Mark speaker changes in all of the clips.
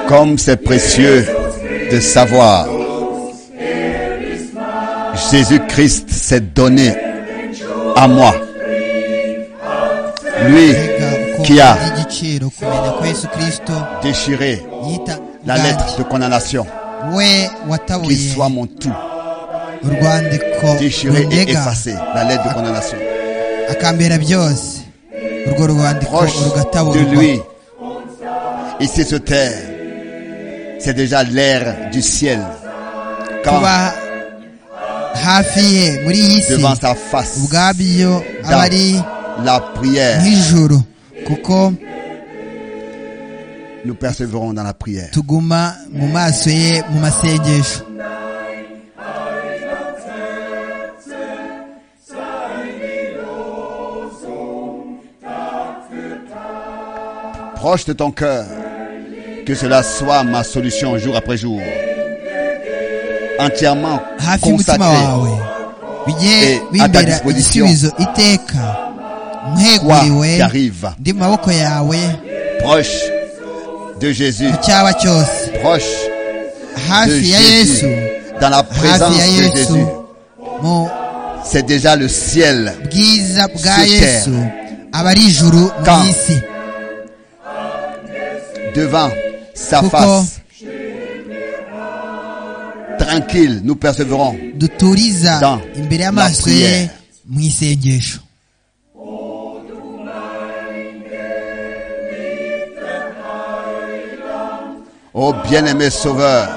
Speaker 1: Comme c'est précieux de savoir, Jésus-Christ s'est donné à moi. Lui qui a
Speaker 2: ry'igiciro kumenya ko yesu kirisito
Speaker 1: déchiré
Speaker 2: yita
Speaker 1: la lettre de condamnation,
Speaker 2: we
Speaker 1: qui
Speaker 2: watabuye
Speaker 1: soit mon tout,
Speaker 2: urwandiko
Speaker 1: déchiré et
Speaker 2: runyega
Speaker 1: effacé, la lettre de condamnation,
Speaker 2: akambera byose urwo rwandiko
Speaker 1: proche de
Speaker 2: rugataburwa
Speaker 1: lui. Ici sur terre, c'est déjà l'air du ciel.
Speaker 2: kuba
Speaker 1: Quand
Speaker 2: hafi ye muri iyi si
Speaker 1: devant sa face,
Speaker 2: ubwabyo aba
Speaker 1: dans
Speaker 2: ari
Speaker 1: la prière,
Speaker 2: nk'ijuru kuko
Speaker 1: nous persévérons dans la prière.
Speaker 2: tuguma mu maso ye mu masengesho
Speaker 1: Proche de ton cœur, que cela soit ma solution jour après jour. Entièrement
Speaker 2: hafi y'umutima
Speaker 1: consacré,
Speaker 2: wawe bijye
Speaker 1: Et à ta
Speaker 2: bibera
Speaker 1: disposition.
Speaker 2: igisubizo iteka
Speaker 1: quoi qui
Speaker 2: mweguriwe
Speaker 1: arrive,
Speaker 2: ndi mu maboko yawe
Speaker 1: proche de Jésus,
Speaker 2: mu cyaba cyose
Speaker 1: proche de
Speaker 2: hafi ya
Speaker 1: Jésus,
Speaker 2: yesu
Speaker 1: dans la présence
Speaker 2: hafi ya
Speaker 1: de
Speaker 2: yesu
Speaker 1: Jésus.
Speaker 2: mu
Speaker 1: C'est déjà le ciel.
Speaker 2: bwiza bwa
Speaker 1: Sur terre.
Speaker 2: yesu aba ari ijuru mu
Speaker 1: Quand
Speaker 2: isi
Speaker 1: devant sa
Speaker 2: Pourquoi
Speaker 1: face. Tranquille, nous persévérons.
Speaker 2: duturiza
Speaker 1: Dans
Speaker 2: imbere
Speaker 1: la
Speaker 2: y'amaso ye
Speaker 1: prière.
Speaker 2: mu isengesho
Speaker 1: Ô bien-aimé Sauveur,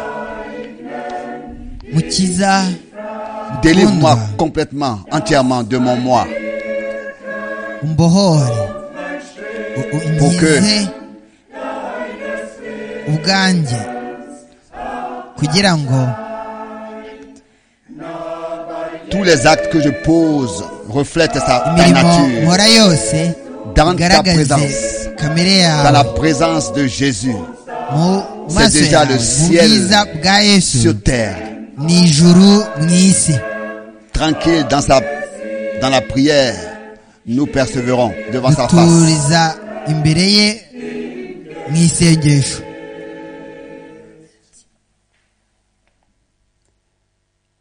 Speaker 2: mukiza
Speaker 1: délivre-moi
Speaker 2: Répondre.
Speaker 1: complètement, entièrement de mon moi,
Speaker 2: umbohore U- u-
Speaker 1: Pourquoi?
Speaker 2: nkize ubwanjye kugira ngo
Speaker 1: Tous les actes que je pose reflètent sa, ta
Speaker 2: imirimo
Speaker 1: nature
Speaker 2: nkora yose
Speaker 1: Dans ta
Speaker 2: igaragaze
Speaker 1: présence.
Speaker 2: kamere
Speaker 1: dans la
Speaker 2: yawe
Speaker 1: présence de Jésus
Speaker 2: mu
Speaker 1: C'est
Speaker 2: maso
Speaker 1: déjà
Speaker 2: yawe
Speaker 1: le
Speaker 2: mu
Speaker 1: ciel
Speaker 2: bwiza bwa yesu
Speaker 1: sur terre.
Speaker 2: ni ijuru mu isi
Speaker 1: Tranquille dans sa, dans la prière, nous persévérons devant sa face.
Speaker 2: duturiza imbere ye mu isengesho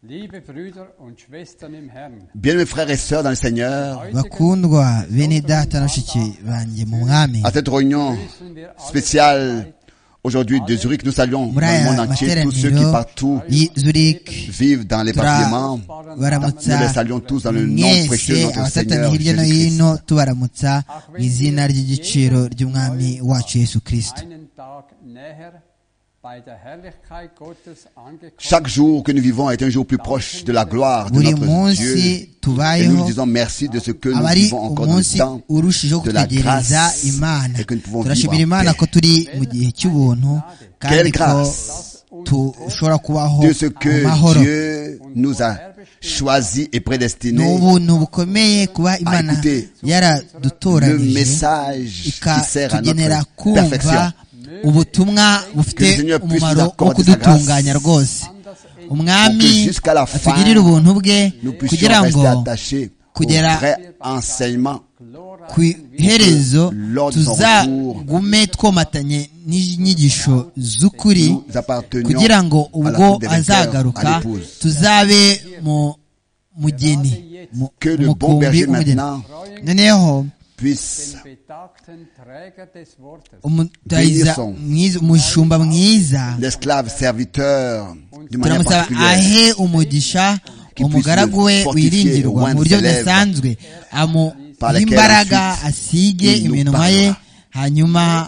Speaker 3: Liebe Brüder und Schwestern im Herrn,
Speaker 1: Bien mes frères et sœurs dans le Seigneur,
Speaker 2: bakundwa bene data na shiki banjye mu mwami
Speaker 1: à cette réunion spéciale aujourd'hui de Zurich, nous saluons
Speaker 2: muri
Speaker 1: le monde
Speaker 2: aya
Speaker 1: entier, tous ceux qui
Speaker 2: materaniro
Speaker 1: partout
Speaker 2: y'izurike
Speaker 1: vivent dans les
Speaker 2: Tura
Speaker 1: parlements. Nous les
Speaker 2: baramutsa
Speaker 1: saluons tous dans le nom précieux de
Speaker 2: mwese
Speaker 1: notre
Speaker 2: abafatanye
Speaker 1: Seigneur
Speaker 2: hirya no
Speaker 1: Jésus-Christ.
Speaker 2: hino tubaramutsa mu izina ry'igiciro ry'umwami wacu yesu kirisito
Speaker 3: einen Tag näher bei der Herrlichkeit Gottes angekommen.
Speaker 1: Chaque jour que nous vivons est un jour plus proche de la gloire de
Speaker 2: buri
Speaker 1: notre Dieu.
Speaker 2: munsi
Speaker 1: Et nous lui
Speaker 2: tubayeho
Speaker 1: disons merci de ce que nous
Speaker 2: aba ari
Speaker 1: vivons encore dans
Speaker 2: umunsi
Speaker 1: le temps
Speaker 2: urushijeho
Speaker 1: de la
Speaker 2: kutegereza
Speaker 1: grâce
Speaker 2: imana
Speaker 1: et que nous pouvons
Speaker 2: turashimira
Speaker 1: vivre en
Speaker 2: imana
Speaker 1: paix.
Speaker 2: ko turi mu gihe cy'ubuntu kandi
Speaker 1: Quelle
Speaker 2: ko
Speaker 1: grâce
Speaker 2: dushobora kubaho
Speaker 1: de ce
Speaker 2: mu
Speaker 1: que
Speaker 2: mahoro
Speaker 1: Dieu nous a choisi et
Speaker 2: ni
Speaker 1: prédestiné.
Speaker 2: ubuntu bukomeye kuba imana
Speaker 1: écoutez, Le
Speaker 2: yaradutoranyije
Speaker 1: message qui sert à
Speaker 2: ikatugenera
Speaker 1: notre
Speaker 2: kumva
Speaker 1: perfection.
Speaker 2: ubutumwa bufite
Speaker 1: Que le Seigneur puisse
Speaker 2: umumaro
Speaker 1: nous
Speaker 2: wo
Speaker 1: accorder
Speaker 2: kudutunganya
Speaker 1: sa grâce.
Speaker 2: rwose
Speaker 1: Pour que
Speaker 2: umwami
Speaker 1: jusqu'à la fin,
Speaker 2: atugirire ubuntu bwe
Speaker 1: Nous puissions
Speaker 2: kugira ngo
Speaker 1: rester attachés au
Speaker 2: kugera-
Speaker 1: vrai enseignement
Speaker 2: ku iherezo
Speaker 1: Lord is our
Speaker 2: tuzagume twomatanye n'inyigisho z'ukuri
Speaker 1: Nous appartenions
Speaker 2: kugira ngo
Speaker 1: à la
Speaker 2: ubwo
Speaker 1: coupe des vainqueurs,
Speaker 2: azagaruka
Speaker 1: à l'épouse.
Speaker 2: tuzabe mu mugeni mu-
Speaker 1: Que le bon
Speaker 2: umukumbi
Speaker 1: berger
Speaker 2: w'umugeni
Speaker 1: maintenant
Speaker 2: noneho
Speaker 1: puisse
Speaker 3: Den betagten Träger des Wortes
Speaker 2: umutahiza
Speaker 1: Bénissons.
Speaker 2: mwiza- umushumba mwiza
Speaker 1: l'esclave serviteur d'une manière
Speaker 2: turamusaba
Speaker 1: particulière.
Speaker 2: ahe umugisha umugaragu we wiringirwa mu buryo budasanzwe amuhe imbaraga asige iminwa ye hanyuma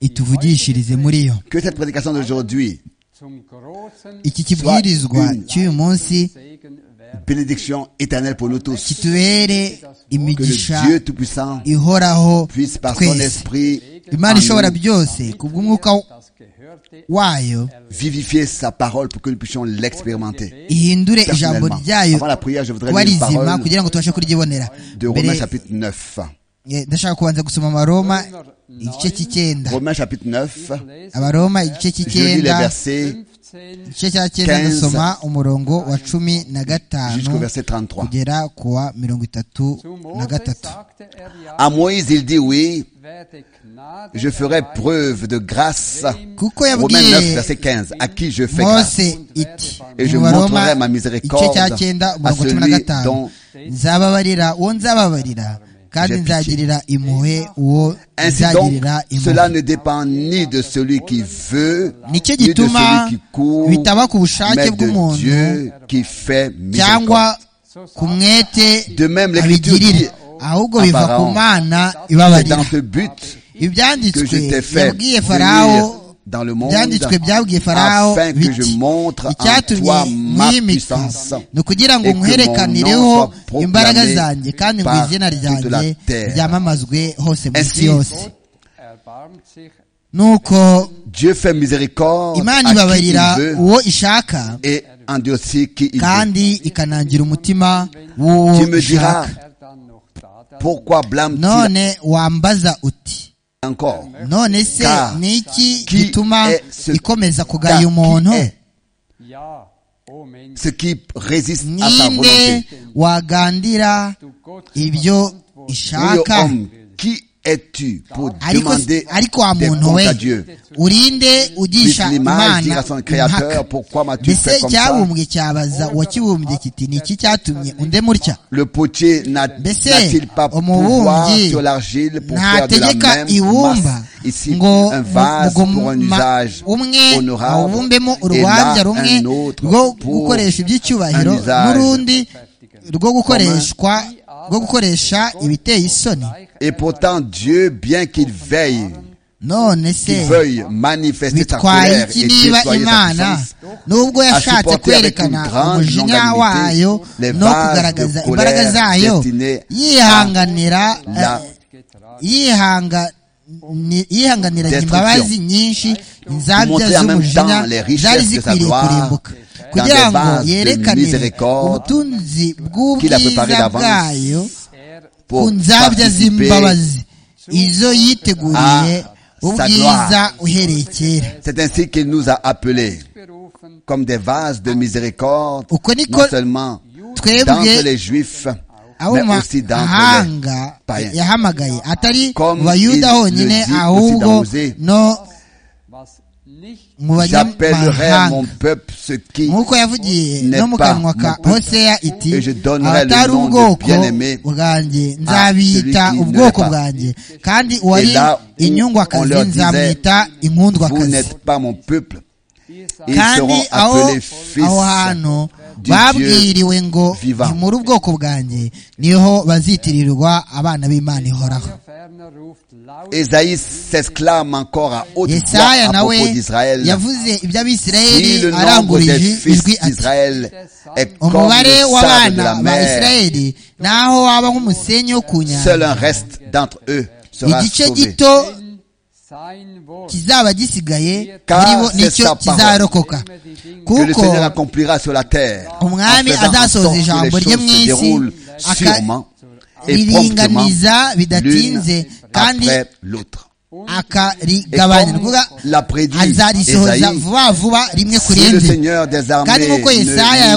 Speaker 2: ituvugishirize muri yo
Speaker 1: Que cette prédication d'aujourd'hui,
Speaker 3: zum großen
Speaker 2: iki kibwirizwa cy'uyu munsi
Speaker 3: Segen werden.
Speaker 1: bénédiction éternelle pour nous tous,
Speaker 2: kitubere
Speaker 1: que
Speaker 2: imigisha
Speaker 1: le Dieu Tout-Puissant
Speaker 2: ihoraho
Speaker 1: puisse par son
Speaker 2: twese
Speaker 1: esprit
Speaker 2: imana ishobora
Speaker 1: en nous
Speaker 2: byose kubw'umwuka
Speaker 3: Das gehörte
Speaker 2: wayo
Speaker 1: vivifier sa parole pour que nous puissions l'expérimenter.
Speaker 2: ihindure ijambo
Speaker 1: personnellement.
Speaker 2: ryayo
Speaker 1: Avant la prière, je voudrais
Speaker 2: kuba
Speaker 1: lire une
Speaker 2: rizima
Speaker 1: parole
Speaker 2: kugira ngo tubashe kuryibonera
Speaker 1: de Romains
Speaker 2: mbere
Speaker 1: chapitre 9.
Speaker 2: Eh, ndashaka kubanza gusoma abaroma igice cy'icyenda
Speaker 1: Romains chapitre 9,
Speaker 2: abaroma igice
Speaker 1: je lis les
Speaker 2: cy'icyenda
Speaker 1: versets
Speaker 3: 15
Speaker 2: igice cya cyenda
Speaker 1: 15.
Speaker 2: ndasoma umurongo wa cumi na
Speaker 1: jusqu'au
Speaker 2: gatanu
Speaker 1: verset 33.
Speaker 2: kugera ku wa mirongo itatu
Speaker 3: Zu
Speaker 2: na
Speaker 3: Mose
Speaker 2: gatatu
Speaker 3: sagte er ja,
Speaker 1: À Moïse, il dit oui, je ferai preuve de grâce.
Speaker 2: kuko
Speaker 1: Romains 9,
Speaker 2: yabwiye
Speaker 1: verset 15, à qui je fais grâce.
Speaker 2: mose iti
Speaker 1: Et je
Speaker 2: mu baroma
Speaker 1: montrerai ma
Speaker 2: igice
Speaker 1: miséricorde
Speaker 2: cya cyenda
Speaker 1: à
Speaker 2: umurongo cumi na
Speaker 1: celui dont
Speaker 2: gatanu nzababarira uwo nzababarira kandi
Speaker 1: J'ai pitié.
Speaker 2: nzagirira impuhwe uwo
Speaker 1: Ainsi donc,
Speaker 2: nzagirira
Speaker 1: cela
Speaker 2: impuhwe
Speaker 1: ne dépend ni de celui qui veut, ni
Speaker 2: nicyo
Speaker 1: de
Speaker 2: gituma
Speaker 1: celui qui court,
Speaker 2: bitaba ku bushake
Speaker 1: mais de
Speaker 2: bw'umuntu
Speaker 1: Dieu qui fait miséricorde.
Speaker 2: cyangwa ku mwete
Speaker 1: De même, l'Écriture dit,
Speaker 2: abigirira ahubwo biva ku
Speaker 1: Pharaon,
Speaker 2: mana
Speaker 1: c'est dans
Speaker 2: ibabarira
Speaker 1: ce but que
Speaker 2: ibyanditswe
Speaker 1: je t'ai fait
Speaker 2: yabwiye
Speaker 1: venir
Speaker 2: farawo
Speaker 1: dans le monde
Speaker 2: ibyanditswe byabwiye farawo
Speaker 1: afin que je
Speaker 2: biti
Speaker 1: montre en toi
Speaker 2: icyatumye
Speaker 1: ma
Speaker 2: mwimika
Speaker 1: puissance.
Speaker 2: ni ukugira ngo
Speaker 1: et que mon nom soit
Speaker 2: nkwerekanireho
Speaker 1: proclamé
Speaker 2: imbaraga zanjye kandi ngo
Speaker 1: par
Speaker 2: izina
Speaker 1: toute la
Speaker 2: ryanjye
Speaker 1: terre.
Speaker 2: ryamamazwe hose mu isi
Speaker 1: Ainsi,
Speaker 2: yose
Speaker 3: erbarmt sich
Speaker 2: nuko
Speaker 1: Dieu fait miséricorde
Speaker 2: imana
Speaker 1: à qui il
Speaker 2: ibabarira
Speaker 1: veut
Speaker 2: uwo ishaka
Speaker 1: et endurcit qui il veut.
Speaker 2: kandi ikanangira umutima w'uwo
Speaker 1: Tu me diras,
Speaker 2: ishaka
Speaker 3: er dann noch da dann
Speaker 1: pourquoi blâme-t-il
Speaker 2: none wambaza uti
Speaker 1: encore
Speaker 2: none se
Speaker 1: Car
Speaker 2: ni iki
Speaker 1: qui
Speaker 2: gituma
Speaker 1: est ce-
Speaker 2: ikomeza
Speaker 1: Car
Speaker 2: kugaya
Speaker 1: qui
Speaker 2: umuntu
Speaker 1: est
Speaker 3: ja o Mensch
Speaker 1: ce qui résiste à sa
Speaker 2: ninde
Speaker 1: volonté
Speaker 2: wagandira
Speaker 3: du Gott
Speaker 2: ibyo
Speaker 1: Oui, ô
Speaker 2: ishaka
Speaker 1: homme, qui es-tu pour
Speaker 2: ariko
Speaker 1: demander
Speaker 2: ariko wa
Speaker 1: des
Speaker 2: muntu
Speaker 1: comptes à
Speaker 2: we
Speaker 1: Dieu
Speaker 2: urinde
Speaker 1: Puisse
Speaker 2: ugisha
Speaker 1: l'image dire à
Speaker 2: imana
Speaker 1: son
Speaker 2: impaka
Speaker 1: créateur, pourquoi m'as-tu fait
Speaker 2: mbese
Speaker 1: comme ça
Speaker 2: cyabumbwe cyabaza uwakibumbye kiti ni iki cyatumye unde mutya
Speaker 1: Le potier n'a-
Speaker 2: Mbese,
Speaker 1: n'a-t-il pas pouvoir
Speaker 2: umubumbyi
Speaker 1: sur l'argile pour faire de la
Speaker 2: ntategeka
Speaker 1: même masse
Speaker 2: ibumba
Speaker 1: ici
Speaker 2: ngo
Speaker 1: un vase
Speaker 2: mu-
Speaker 1: pour un
Speaker 2: mugoma-
Speaker 1: usage
Speaker 2: umwe
Speaker 1: honorable
Speaker 2: awubumbemo
Speaker 1: et là
Speaker 2: urubanza rumwe
Speaker 1: un autre
Speaker 2: rwo
Speaker 1: pour
Speaker 2: gukoresha iby'icyubahiro
Speaker 1: un usage
Speaker 2: n'urundi rwo gukoreshwa rwo gukoresha ibiteye isoni
Speaker 1: Et pourtant Dieu, bien qu'il veille,
Speaker 2: none se
Speaker 1: qu'il veuille manifester sa
Speaker 2: bitwaye
Speaker 1: colère
Speaker 2: iki
Speaker 1: et
Speaker 2: niba
Speaker 1: déployer sa
Speaker 2: imana
Speaker 1: puissance,
Speaker 2: nubwo
Speaker 1: a
Speaker 2: yashatse
Speaker 1: supporté avec une
Speaker 2: kwerekana
Speaker 1: grande
Speaker 2: umujinya
Speaker 1: longanimité
Speaker 2: wayo
Speaker 1: les
Speaker 2: no
Speaker 1: vases
Speaker 2: kugaragaza
Speaker 1: de
Speaker 2: imbaraga
Speaker 1: colère
Speaker 2: zayo
Speaker 1: destinés
Speaker 2: yihanganira
Speaker 1: la
Speaker 2: eh, yihanga ni- yihanganiranye
Speaker 1: Destruction.
Speaker 2: imbabazi nyinshi inzabya
Speaker 1: Montrer en même temps
Speaker 2: z'umujinya
Speaker 1: les richesses
Speaker 2: zari
Speaker 1: de sa
Speaker 2: zikwiriye
Speaker 1: gloire
Speaker 2: kurimbuka
Speaker 1: dans
Speaker 2: kugira
Speaker 1: des
Speaker 2: ngo
Speaker 1: vases de
Speaker 2: yerekanire
Speaker 1: miséricorde
Speaker 2: ubutunzi
Speaker 1: qu'il a préparé
Speaker 2: bw'ubwiza
Speaker 1: d'avance
Speaker 2: bwayo
Speaker 3: er
Speaker 2: ku
Speaker 1: pour
Speaker 2: nzabya
Speaker 1: participer
Speaker 2: z'imbabazi izo yiteguriye
Speaker 1: à sa
Speaker 2: ubwiza
Speaker 1: gloire.
Speaker 2: uhereye kera
Speaker 1: C'est ainsi qu'il nous a appelés
Speaker 3: berufen
Speaker 1: comme des vases de miséricorde,
Speaker 2: Uko niko
Speaker 1: non seulement
Speaker 2: twebwe
Speaker 1: d'entre les Juifs,
Speaker 2: abo
Speaker 1: mais
Speaker 2: mu
Speaker 1: aussi d'entre les
Speaker 2: mahanga
Speaker 1: païens.
Speaker 2: yahamagaye atari
Speaker 1: Comme
Speaker 2: mu bayuda
Speaker 1: il
Speaker 2: honyine
Speaker 1: le dit aussi
Speaker 2: ahubwo
Speaker 1: dans Osée.
Speaker 2: no
Speaker 3: was nicht
Speaker 2: mu
Speaker 1: J'appellerai
Speaker 2: banyamahanga
Speaker 1: mon peuple ce qui
Speaker 2: nk'uko yavugiye
Speaker 1: n'est
Speaker 2: no mu
Speaker 1: pas
Speaker 2: kanwa ka
Speaker 1: mon peuple.
Speaker 2: hoseya iti
Speaker 1: Et je donnerai le
Speaker 2: abatari
Speaker 1: nom de
Speaker 2: ubwoko
Speaker 1: bien-aimé
Speaker 2: bwanjye nzabita
Speaker 1: celui qui ne
Speaker 2: ubwoko
Speaker 1: l'est pas.
Speaker 2: bwanjye kandi
Speaker 1: Et
Speaker 2: uwari
Speaker 1: là où on
Speaker 2: inyungwakazi
Speaker 1: leur disait,
Speaker 2: nzamwita
Speaker 1: vous
Speaker 2: inkundwakazi
Speaker 1: n'êtes pas mon peuple. Ils
Speaker 2: kandi
Speaker 1: seront
Speaker 2: aho
Speaker 1: appelés
Speaker 2: aho
Speaker 1: fils.
Speaker 2: hantu
Speaker 1: du
Speaker 2: babwiriwe ngo
Speaker 1: vivant.
Speaker 2: ni muri ubwoko bwanjye niho bazitirirwa abana b'imana ihoraho
Speaker 3: der ferner ruft laut
Speaker 1: Esaïe s'exclame encore à haute voix
Speaker 2: yesaya
Speaker 1: à
Speaker 2: nawe
Speaker 1: propos d'Israël.
Speaker 2: yavuze
Speaker 1: Si
Speaker 2: iby'abisirayeli
Speaker 1: le nombre des
Speaker 2: aranguruje
Speaker 1: fils
Speaker 2: ijwi ati
Speaker 1: d'Israël est comme
Speaker 2: umubare
Speaker 1: le sable de
Speaker 2: w'abana
Speaker 1: la
Speaker 2: ba
Speaker 1: mer,
Speaker 2: isirayeli naho waba nk'umusenyi wo ku
Speaker 1: seul
Speaker 2: nyanja
Speaker 1: un reste d'entre eux sera
Speaker 2: igice
Speaker 1: sauvé.
Speaker 2: gito
Speaker 3: in sein Wort
Speaker 2: kizaba gisigaye
Speaker 1: Car
Speaker 2: muri bo
Speaker 1: c'est
Speaker 2: nicyo
Speaker 1: sa parole.
Speaker 2: kizarokoka
Speaker 3: immer die Dinge
Speaker 1: Que le
Speaker 2: kuko
Speaker 1: Seigneur accomplira sur la terre.
Speaker 2: Umwami
Speaker 1: en faisant en
Speaker 2: azasohoza
Speaker 1: sorte que
Speaker 2: ijambo
Speaker 1: les
Speaker 2: rye
Speaker 1: choses
Speaker 2: mu
Speaker 1: se
Speaker 2: isi,
Speaker 1: déroulent
Speaker 2: aka-
Speaker 1: sûrement et promptement
Speaker 2: riringaniza bidatinze
Speaker 1: l'une
Speaker 2: kandi
Speaker 1: après l'autre. Et
Speaker 2: akarigabanya ni
Speaker 1: comme
Speaker 2: ukuvuga
Speaker 1: l'a prédit
Speaker 2: azarisohoza
Speaker 1: Esaïe,
Speaker 2: vuba vuba rimwe ku
Speaker 1: si le
Speaker 2: rindi
Speaker 1: Seigneur des
Speaker 2: kandi
Speaker 1: armées
Speaker 2: nk'uko yesaya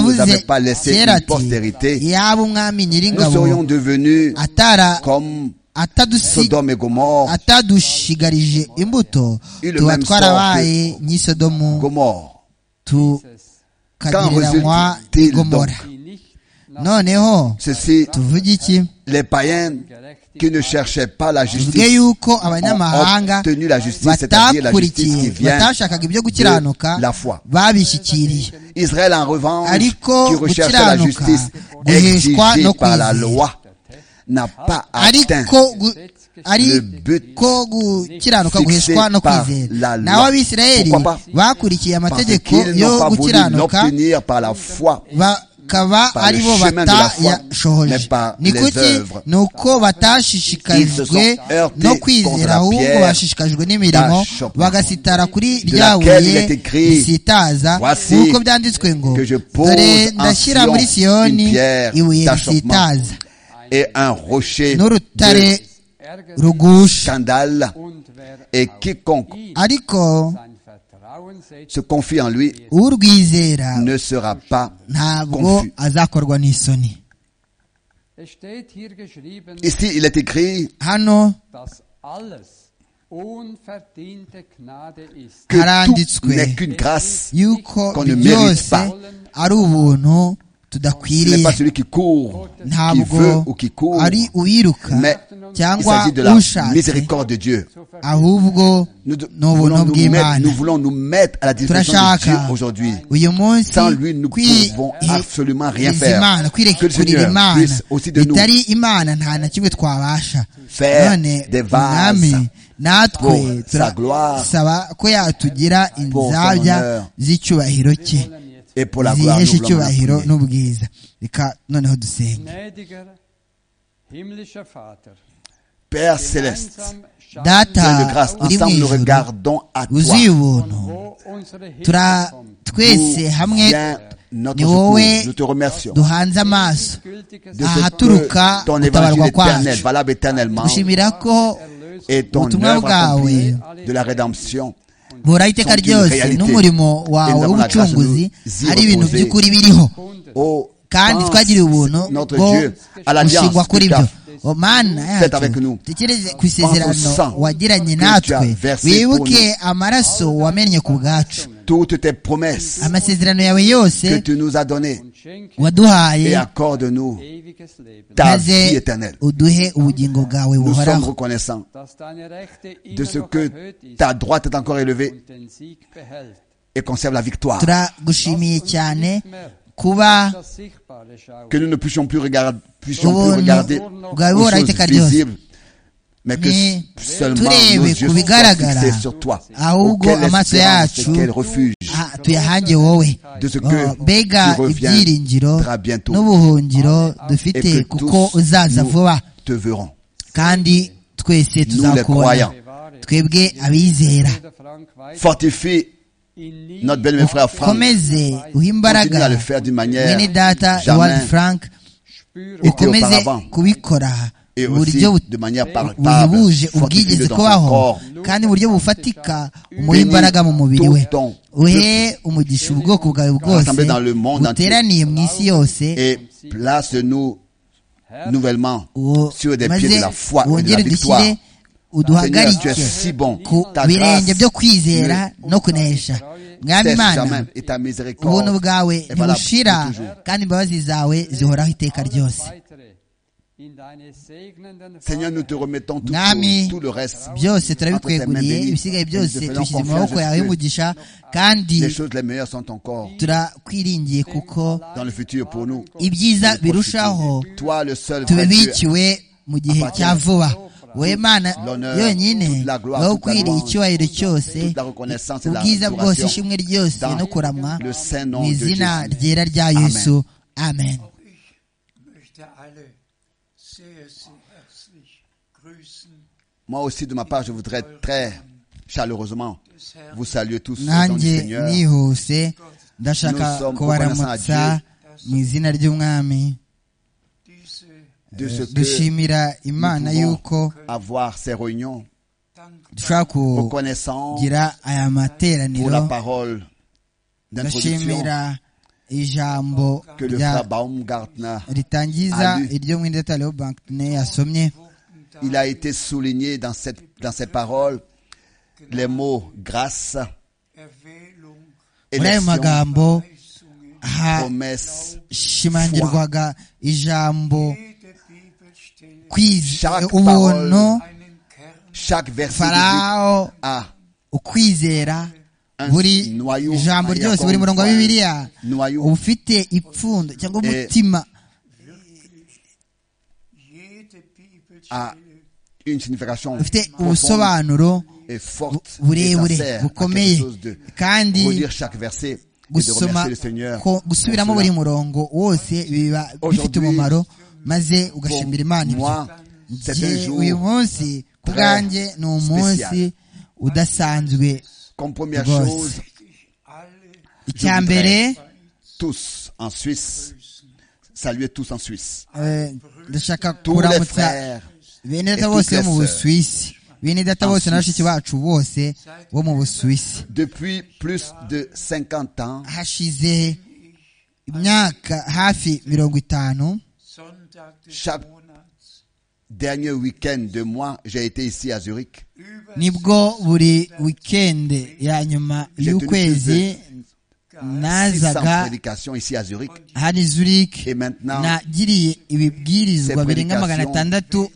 Speaker 1: ne nous avait
Speaker 2: yavuze
Speaker 1: pas laissé
Speaker 2: kera
Speaker 1: une
Speaker 2: ati
Speaker 1: postérité,
Speaker 2: yaba umwami
Speaker 1: nous
Speaker 2: nyiringabo
Speaker 1: serions devenus
Speaker 2: atara
Speaker 1: comme
Speaker 2: atadusi
Speaker 1: Sodome et Gomorre.
Speaker 2: atadushigarije imbuto
Speaker 1: Il le
Speaker 2: tuba
Speaker 1: même
Speaker 2: twarabaye nk'isodomu
Speaker 1: Gomorre. Qu'en
Speaker 2: tukagereranywa
Speaker 1: résulte-t-il
Speaker 2: n'igomora
Speaker 1: donc
Speaker 3: die nicht
Speaker 2: noneho
Speaker 1: Ceci,
Speaker 2: tuvuge iki
Speaker 1: les païens qui ne cherchaient pas la
Speaker 2: tuvuge
Speaker 1: justice
Speaker 2: yuko
Speaker 1: ont
Speaker 2: abanyamahanga
Speaker 1: obtenu la justice, c'est-à-dire la justice qui
Speaker 2: batakurikiye
Speaker 1: vient
Speaker 2: batashakaga ibyo gukiranuka
Speaker 1: de la foi.
Speaker 2: babishyikiriye
Speaker 1: Israël, en revanche,
Speaker 2: Ariko
Speaker 1: qui recherche la
Speaker 2: gukiranuka
Speaker 1: justice
Speaker 2: guheshwa no
Speaker 1: exigée par la
Speaker 2: kwizera.
Speaker 1: loi, n'a pas atteint
Speaker 2: ariko gu-
Speaker 1: le
Speaker 2: ari
Speaker 1: but
Speaker 2: ko gukiranuka
Speaker 1: fixé
Speaker 2: guheshwa no
Speaker 1: par
Speaker 2: kwizera
Speaker 1: la loi.
Speaker 2: naho abisirayeli
Speaker 1: Pourquoi pas?
Speaker 2: bakurikiye
Speaker 1: parce
Speaker 2: amategeko
Speaker 1: qu'ils n'ont
Speaker 2: yo
Speaker 1: pas voulu
Speaker 2: gukiranuka
Speaker 1: l'obtenir par la foi.
Speaker 2: bakaba
Speaker 1: par le
Speaker 2: ari bo
Speaker 1: chemin de la foi, mais
Speaker 2: batayashohoje
Speaker 1: par
Speaker 2: ni
Speaker 1: les
Speaker 2: kuki
Speaker 1: œuvres.
Speaker 2: ni uko
Speaker 1: Ils se
Speaker 2: batashishikajwe
Speaker 1: sont heurtés
Speaker 2: no
Speaker 1: contre
Speaker 2: kwizera
Speaker 1: la
Speaker 2: ahubwo
Speaker 1: pierre
Speaker 2: bashishikajwe n'imirimo
Speaker 1: d'achoppement,
Speaker 2: bagasitara kuri
Speaker 1: de
Speaker 2: rya
Speaker 1: laquelle il
Speaker 2: buye
Speaker 1: est écrit,
Speaker 2: risitaza
Speaker 1: Voici
Speaker 2: nk'uko byanditswe ngo
Speaker 1: que je pose
Speaker 2: dore
Speaker 1: en
Speaker 2: ndashyira
Speaker 1: Sion
Speaker 2: muri
Speaker 1: une
Speaker 2: siyoni
Speaker 1: pierre
Speaker 2: ibuye
Speaker 1: d'achoppement.
Speaker 2: risitaza
Speaker 1: Et un rocher de
Speaker 2: n'urutare
Speaker 3: ärgert
Speaker 2: rugusha
Speaker 1: scandale,
Speaker 3: und wer
Speaker 1: et
Speaker 3: auf
Speaker 1: quiconque
Speaker 3: ihn
Speaker 2: ariko
Speaker 3: sein Vertrauen setzt,
Speaker 1: se confie en lui
Speaker 2: urwizera
Speaker 1: ne sera pas
Speaker 2: ntabwo
Speaker 1: confus.
Speaker 2: azakorwa n'isoni
Speaker 3: es steht hier geschrieben,
Speaker 1: Ici, il est écrit
Speaker 2: hano
Speaker 3: dass alles unverdiente Gnade ist.
Speaker 1: que tout
Speaker 2: Karanditswe.
Speaker 1: n'est qu'une grâce.
Speaker 2: yuko
Speaker 1: qu'on ne mérite
Speaker 2: byose
Speaker 1: pas.
Speaker 2: ari ubuntu
Speaker 1: Ce n'est
Speaker 2: tudakwiriye
Speaker 1: pas celui qui court, qui
Speaker 2: ntabwo
Speaker 1: veut ou qui court.
Speaker 2: ari uwiruka
Speaker 1: mais Il
Speaker 2: cyangwa
Speaker 1: s'agit de la
Speaker 2: ushatse
Speaker 1: miséricorde de Dieu.
Speaker 2: ahubwo
Speaker 1: Nous,
Speaker 2: ni
Speaker 1: nous voulons
Speaker 2: ubuntu
Speaker 1: nous, mettre,
Speaker 2: bw'imana
Speaker 1: nous voulons nous mettre à la disposition de Dieu
Speaker 2: Turashaka.
Speaker 1: aujourd'hui.
Speaker 2: uyu munsi
Speaker 1: Sans lui, nous
Speaker 2: kwi-
Speaker 1: pouvons
Speaker 2: i-
Speaker 1: absolument rien
Speaker 2: izi
Speaker 1: faire.
Speaker 2: Imana,
Speaker 1: Que le
Speaker 2: kwirekurira
Speaker 1: Seigneur
Speaker 2: imana
Speaker 1: puisse aussi de nous
Speaker 2: bitari imana nta na kimwe twabasha
Speaker 1: faire
Speaker 2: none
Speaker 1: des vases
Speaker 2: umwami natwe
Speaker 1: pour sa gloire,
Speaker 2: turasaba ko yatugira
Speaker 1: pour son
Speaker 2: inzabya
Speaker 1: honneur.
Speaker 2: z'icyubahiro cye
Speaker 1: et pour la gloire.
Speaker 2: zihesha
Speaker 1: Nous voulons la
Speaker 2: icyubahiro
Speaker 1: prier.
Speaker 2: n'ubwiza reka noneho dusenge
Speaker 3: Gnädiger himmlischer Vater,
Speaker 1: Père Céleste,
Speaker 3: gemeinsam
Speaker 2: Data,
Speaker 1: Dieu
Speaker 3: schaffen
Speaker 1: de grâce,
Speaker 2: Ah, il est
Speaker 1: ensemble nous
Speaker 2: oui, je-
Speaker 1: regardons à toi.
Speaker 2: wuzuye
Speaker 3: von
Speaker 2: ubuntu
Speaker 3: wo unsere Hilfe
Speaker 2: tura
Speaker 3: kommt.
Speaker 2: twese
Speaker 1: D'où
Speaker 2: hamwe
Speaker 1: vient notre
Speaker 2: ni wowe
Speaker 1: secours. Nous te remercions de
Speaker 2: duhanze amaso
Speaker 3: Gültiges
Speaker 2: Ah,
Speaker 1: ce
Speaker 2: haturuka
Speaker 1: que ton
Speaker 2: gutabarwa
Speaker 1: évangile éternel,
Speaker 2: kwacu.
Speaker 1: valable éternellement,
Speaker 2: gushimira ko
Speaker 3: Erlösung
Speaker 1: et ton
Speaker 2: ubutumwa
Speaker 1: œuvre accomplie
Speaker 3: bwawe
Speaker 1: de la rédemption.
Speaker 2: buhoraho iteka
Speaker 1: Sont une
Speaker 2: ryose
Speaker 1: réalité.
Speaker 2: n'umurimo wawe
Speaker 1: Nous avons la grâce de
Speaker 2: w'ubucunguzi
Speaker 1: nous y
Speaker 2: ari ibintu
Speaker 1: reposer.
Speaker 2: by'ukuri biriho
Speaker 3: gefunden.
Speaker 1: Oh,
Speaker 2: kandi
Speaker 1: pense,
Speaker 2: twagiriye ubuntu
Speaker 1: notre
Speaker 2: bwo
Speaker 1: Dieu, à l'alliance
Speaker 2: gushingwa kuri
Speaker 1: que
Speaker 2: byo
Speaker 1: t'as
Speaker 2: O mana
Speaker 1: faite avec nous.
Speaker 2: yacu tekereze ku
Speaker 1: Pense
Speaker 2: isezerano
Speaker 1: au sang
Speaker 2: wagiranye
Speaker 1: que tu as
Speaker 2: natwe
Speaker 1: versé
Speaker 2: wibuke
Speaker 1: pour
Speaker 2: amaraso wamennye ku bwacu
Speaker 1: toutes tes promesses
Speaker 2: amasezerano yawe yose
Speaker 1: que tu nous as données
Speaker 3: und schenke
Speaker 2: waduhaye
Speaker 1: et accorde-nous
Speaker 3: ewiges Leben,
Speaker 1: ta vie
Speaker 2: maze
Speaker 1: éternelle.
Speaker 2: uduhe ubugingo bwawe
Speaker 1: Nous sommes
Speaker 2: buhoraho
Speaker 1: reconnaissants
Speaker 3: dass deine Rechte immer
Speaker 1: de ce
Speaker 3: noch
Speaker 1: que
Speaker 3: erhöht ist
Speaker 1: ta droite est encore élevée
Speaker 3: und den Sieg behält.
Speaker 1: et conserve la victoire.
Speaker 2: turagushimiye cyane
Speaker 3: Nicht mehr
Speaker 2: kuba
Speaker 3: das Sichtbare schauen,
Speaker 1: Que nous ne puissions plus regarder, puissions
Speaker 2: ubuntu
Speaker 1: plus regarder
Speaker 2: bwawe
Speaker 1: aux
Speaker 2: buhoraho
Speaker 1: choses
Speaker 2: iteka ryose
Speaker 1: visibles, mais que
Speaker 2: Mais
Speaker 1: seulement
Speaker 2: turebe
Speaker 1: nos
Speaker 2: ku
Speaker 1: yeux soient
Speaker 2: bigaragara,
Speaker 1: fixés sur toi.
Speaker 2: ahubwo
Speaker 1: Auquel
Speaker 2: amaso
Speaker 1: espérance,
Speaker 2: yacu
Speaker 1: quel refuge
Speaker 2: ah, tuyahange wowe
Speaker 1: de ce
Speaker 2: Oh,
Speaker 1: que
Speaker 2: mbega
Speaker 1: tu
Speaker 2: ibyiringiro
Speaker 1: reviendras bientôt
Speaker 2: n'ubuhungiro
Speaker 1: et
Speaker 2: dufite
Speaker 1: que
Speaker 2: kuko
Speaker 1: tous
Speaker 2: uzaza
Speaker 1: nous
Speaker 2: vuba
Speaker 1: te verrons.
Speaker 2: kandi twese
Speaker 1: Nous les
Speaker 2: tuzakubona
Speaker 1: croyants.
Speaker 3: bewahre
Speaker 2: twebwe abizera
Speaker 3: Bruder Frank weiter
Speaker 1: Fortifie
Speaker 3: ihn nie
Speaker 1: notre bien-aimé frère Franck.
Speaker 2: komeze uha
Speaker 1: Continue à le
Speaker 2: imbaraga
Speaker 1: faire d'une manière
Speaker 2: mwene data
Speaker 1: jamais
Speaker 2: iwadi frank
Speaker 3: spüre
Speaker 2: ukomeze
Speaker 1: auparavant.
Speaker 2: kubikora
Speaker 1: et
Speaker 2: mu
Speaker 1: aussi
Speaker 2: buryo
Speaker 1: de manière palpable.
Speaker 2: buhebuje ubwigeze
Speaker 1: Fortifie-le dans son
Speaker 2: kubaho
Speaker 1: corps.
Speaker 2: kandi mu buryo bufatika umuhe imbaraga mu mubiri we uhe umugisha ubwoko bwawe bwose
Speaker 1: Rassemblé dans le monde entier.
Speaker 2: buteraniye mu isi yose
Speaker 1: Et place-nous
Speaker 3: Herr,
Speaker 1: nouvellement
Speaker 2: uwo-
Speaker 1: sur des pieds
Speaker 2: maze
Speaker 1: de la foi et de la
Speaker 2: wongere
Speaker 1: victoire.
Speaker 2: dushyire
Speaker 1: Seigneur, tu es
Speaker 2: uduhagarike
Speaker 1: si bon.
Speaker 2: ku
Speaker 1: Ta
Speaker 2: birenge byo
Speaker 1: grâce
Speaker 2: kwizera no kunesha mwami
Speaker 1: cesse
Speaker 2: imana
Speaker 1: jamais et ta
Speaker 2: ubuntu
Speaker 1: miséricorde
Speaker 2: bwawe
Speaker 1: est valable
Speaker 2: ntibushira
Speaker 1: pour toujours.
Speaker 2: kandi imbabazi zawe zihoraho iteka
Speaker 3: alles
Speaker 2: ryose
Speaker 3: weitere in deine segnenden
Speaker 1: Seigneur, nous
Speaker 3: Fahne
Speaker 1: te remettons tout,
Speaker 2: Mwami,
Speaker 1: tout le reste.
Speaker 2: byose
Speaker 1: Entre tes
Speaker 2: turabikweguriye
Speaker 1: mains bénies,
Speaker 2: ibisigaye
Speaker 1: nous
Speaker 2: byose
Speaker 1: te faisons
Speaker 2: tubishyize mu
Speaker 1: confiance,
Speaker 2: maboko yawe
Speaker 1: Jésus.
Speaker 2: y'umugisha kandi
Speaker 1: Les choses les meilleures sont encore
Speaker 2: turakwiringiye kuko
Speaker 1: dans le futur pour nous.
Speaker 2: ibyiza birushaho
Speaker 1: Toi, le seul vrai Dieu,
Speaker 2: tubibikiwe mu gihe cya vuba wowe mana
Speaker 1: L'honneur,
Speaker 2: yonyine
Speaker 1: toute la gloire,
Speaker 2: wowe
Speaker 1: toute la
Speaker 2: ukwiriye
Speaker 1: louange,
Speaker 2: icyubahiro cyose
Speaker 1: toute la reconnaissance et la
Speaker 2: ubwiza bwose
Speaker 1: adoration
Speaker 2: ishimwe ryose
Speaker 1: dans
Speaker 2: no kuramwa
Speaker 1: le saint nom
Speaker 2: mu
Speaker 1: de
Speaker 2: izina
Speaker 1: Jésus.
Speaker 2: ryera rya yesu amen
Speaker 4: Auch ich möchte alle sehr, sehr herzlich grüßen
Speaker 1: Moi aussi, de ma part, je voudrais très chaleureusement
Speaker 4: des Herrn,
Speaker 1: vous saluer tous au nom
Speaker 2: nanjye
Speaker 1: du Seigneur.
Speaker 2: nihuse ndashaka
Speaker 1: Nous sommes
Speaker 2: kubaramutsa
Speaker 1: reconnaissants à
Speaker 4: Dieu.
Speaker 2: mu izina ry'umwami
Speaker 4: diese
Speaker 1: De ce que
Speaker 2: dushimira imana
Speaker 1: pouvons
Speaker 2: yuko
Speaker 1: avoir ces réunions,
Speaker 2: dushobora kugira
Speaker 1: reconnaissant
Speaker 2: aya
Speaker 1: pour
Speaker 2: materaniro
Speaker 1: la parole d'introduction
Speaker 2: ndashimira ijambo
Speaker 1: que le
Speaker 2: rya-
Speaker 1: frère Baumgartner,
Speaker 2: ritangiza
Speaker 1: Alu.
Speaker 2: iryo mwene Leo Bankne yasomye
Speaker 1: il a été souligné dans, cette, dans ses paroles les mots grâce,
Speaker 4: Erwählung,
Speaker 2: muri ayo
Speaker 1: élection,
Speaker 2: magambo
Speaker 4: Weisungen,
Speaker 1: promesse,
Speaker 2: hashimangirwaga ijambo
Speaker 4: jede Bibelstelle
Speaker 2: kwiz-
Speaker 1: Chaque
Speaker 2: ubuntu
Speaker 4: einen Kern
Speaker 1: chaque verset biblique
Speaker 2: farawo
Speaker 1: a
Speaker 2: ukwizera
Speaker 1: un
Speaker 2: buri
Speaker 1: noyau,
Speaker 2: ijambo
Speaker 1: un
Speaker 2: ryose
Speaker 1: yacon,
Speaker 2: buri murongo wa
Speaker 1: un
Speaker 2: bibiliya
Speaker 1: noyau
Speaker 2: ufite ipfundo cyangwa
Speaker 1: Eh,
Speaker 2: umutima
Speaker 4: wirklich, jede
Speaker 1: a
Speaker 4: Bibelstelle
Speaker 1: une signification
Speaker 2: ufite
Speaker 1: profonde
Speaker 2: ubusobanuro
Speaker 1: et forte, et
Speaker 2: burebure
Speaker 1: sincère, à quelque
Speaker 2: bukomeye
Speaker 1: chose de
Speaker 2: kandi
Speaker 1: relire chaque verset et de
Speaker 2: gusoma
Speaker 1: remercier le Seigneur.
Speaker 2: ko-
Speaker 1: pour
Speaker 2: gusubiramo
Speaker 1: cela.
Speaker 2: buri murongo wose biba bifite
Speaker 1: Aujourd'hui,
Speaker 2: umumaro maze ugashimira imana
Speaker 1: Pour
Speaker 2: ibyo
Speaker 1: moi, c'est un
Speaker 2: Njye uyu
Speaker 1: jour
Speaker 2: munsi ku
Speaker 1: très
Speaker 2: bwanjye ni umunsi udasanzwe
Speaker 1: comme première
Speaker 2: Ghost.
Speaker 1: chose,
Speaker 4: alle
Speaker 1: voudrais
Speaker 2: icya mbere
Speaker 1: tous en Suisse, saluer tous en Suisse.
Speaker 2: eh, ndashaka
Speaker 1: Tous les
Speaker 2: kuramutsa
Speaker 1: frères,
Speaker 2: bene data
Speaker 1: et
Speaker 2: bose
Speaker 1: toutes
Speaker 2: bo mu
Speaker 1: les
Speaker 2: busuwisi bene data
Speaker 1: en
Speaker 2: bose na bashiki
Speaker 1: Suisse.
Speaker 2: bacu bose bo mu busuwisi
Speaker 1: depuis plus de 50 ans,
Speaker 2: hashize imyaka hafi mirongo itanu
Speaker 4: Sonntag des
Speaker 1: Schab-
Speaker 4: Monats
Speaker 1: dernier week-end de mois, j'ai été ici à Zurich.
Speaker 4: Über
Speaker 2: nibwo buri wikendi ya nyuma y'ukwezi
Speaker 1: sans
Speaker 2: nazaga
Speaker 1: prédication ici à Zurich.
Speaker 2: hano i zurich
Speaker 1: Et maintenant,
Speaker 2: nagiriye ibibwirizwa birenga magana atandatu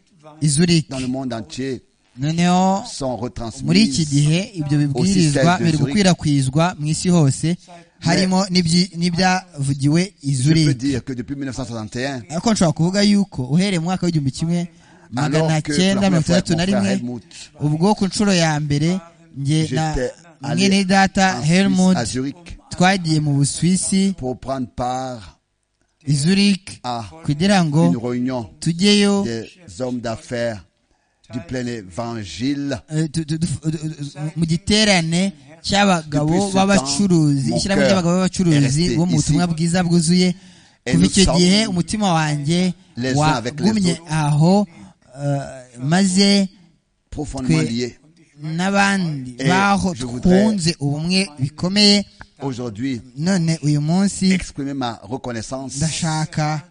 Speaker 2: i zurich
Speaker 1: dans le monde entier,
Speaker 2: noneho
Speaker 1: sont
Speaker 2: muri iki gihe
Speaker 1: retransmises
Speaker 2: ibyo
Speaker 1: Aussi
Speaker 2: bibwirizwa
Speaker 1: celle de
Speaker 2: biri
Speaker 1: Zurich.
Speaker 2: gukwirakwizwa mu isi hose harimo n'ibyi- n'ibyavugiwe i
Speaker 1: Je peux
Speaker 2: zurich
Speaker 1: dire que depuis 1961,
Speaker 2: ariko nshobora kuvuga yuko uhereye mu mwaka w'igihumbi kimwe magana
Speaker 1: alors que pour
Speaker 2: cyenda
Speaker 1: la
Speaker 2: mirongo
Speaker 1: première fois avec
Speaker 2: itandatu
Speaker 1: mon
Speaker 2: na
Speaker 1: frère
Speaker 2: rimwe
Speaker 1: Helmut,
Speaker 2: ubwo ku nshuro ya mbere nge na
Speaker 1: j'étais
Speaker 2: mwe
Speaker 1: allé
Speaker 2: data
Speaker 1: en Suisse,
Speaker 2: Helmut
Speaker 1: à Zurich
Speaker 2: twagiye mu busuwisi
Speaker 1: pour prendre part
Speaker 2: i Zurich
Speaker 1: à
Speaker 2: kugira
Speaker 1: une
Speaker 2: ngo
Speaker 1: réunion
Speaker 2: tujyeyo
Speaker 1: des hommes d'affaires du plein évangile
Speaker 2: eh, tu- tu- tu- tu- tu- mu giterane cy'abagabo
Speaker 1: Depuis ce
Speaker 2: b'abacuruzi
Speaker 1: temps,
Speaker 2: ishyirahamwe
Speaker 1: mon
Speaker 2: ry'abagabo
Speaker 1: cœur est
Speaker 2: b'abacuruzi
Speaker 1: resté
Speaker 2: bo mu
Speaker 1: ici.
Speaker 2: butumwa bwiza bwuzuye
Speaker 1: Et
Speaker 2: kuva
Speaker 1: nous
Speaker 2: icyo
Speaker 1: sommes
Speaker 2: gihe umutima wanjye
Speaker 1: les uns avec les
Speaker 2: wagumye
Speaker 1: autres.
Speaker 2: aho eh, maze
Speaker 1: profondément
Speaker 2: Que-
Speaker 1: liés.
Speaker 2: n'abandi
Speaker 1: Et
Speaker 2: baho
Speaker 1: je voudrais-
Speaker 2: twunze ubumwe bikomeye
Speaker 1: Aujourd'hui,
Speaker 2: none uyu munsi
Speaker 1: exprimer ma reconnaissance.
Speaker 2: ndashaka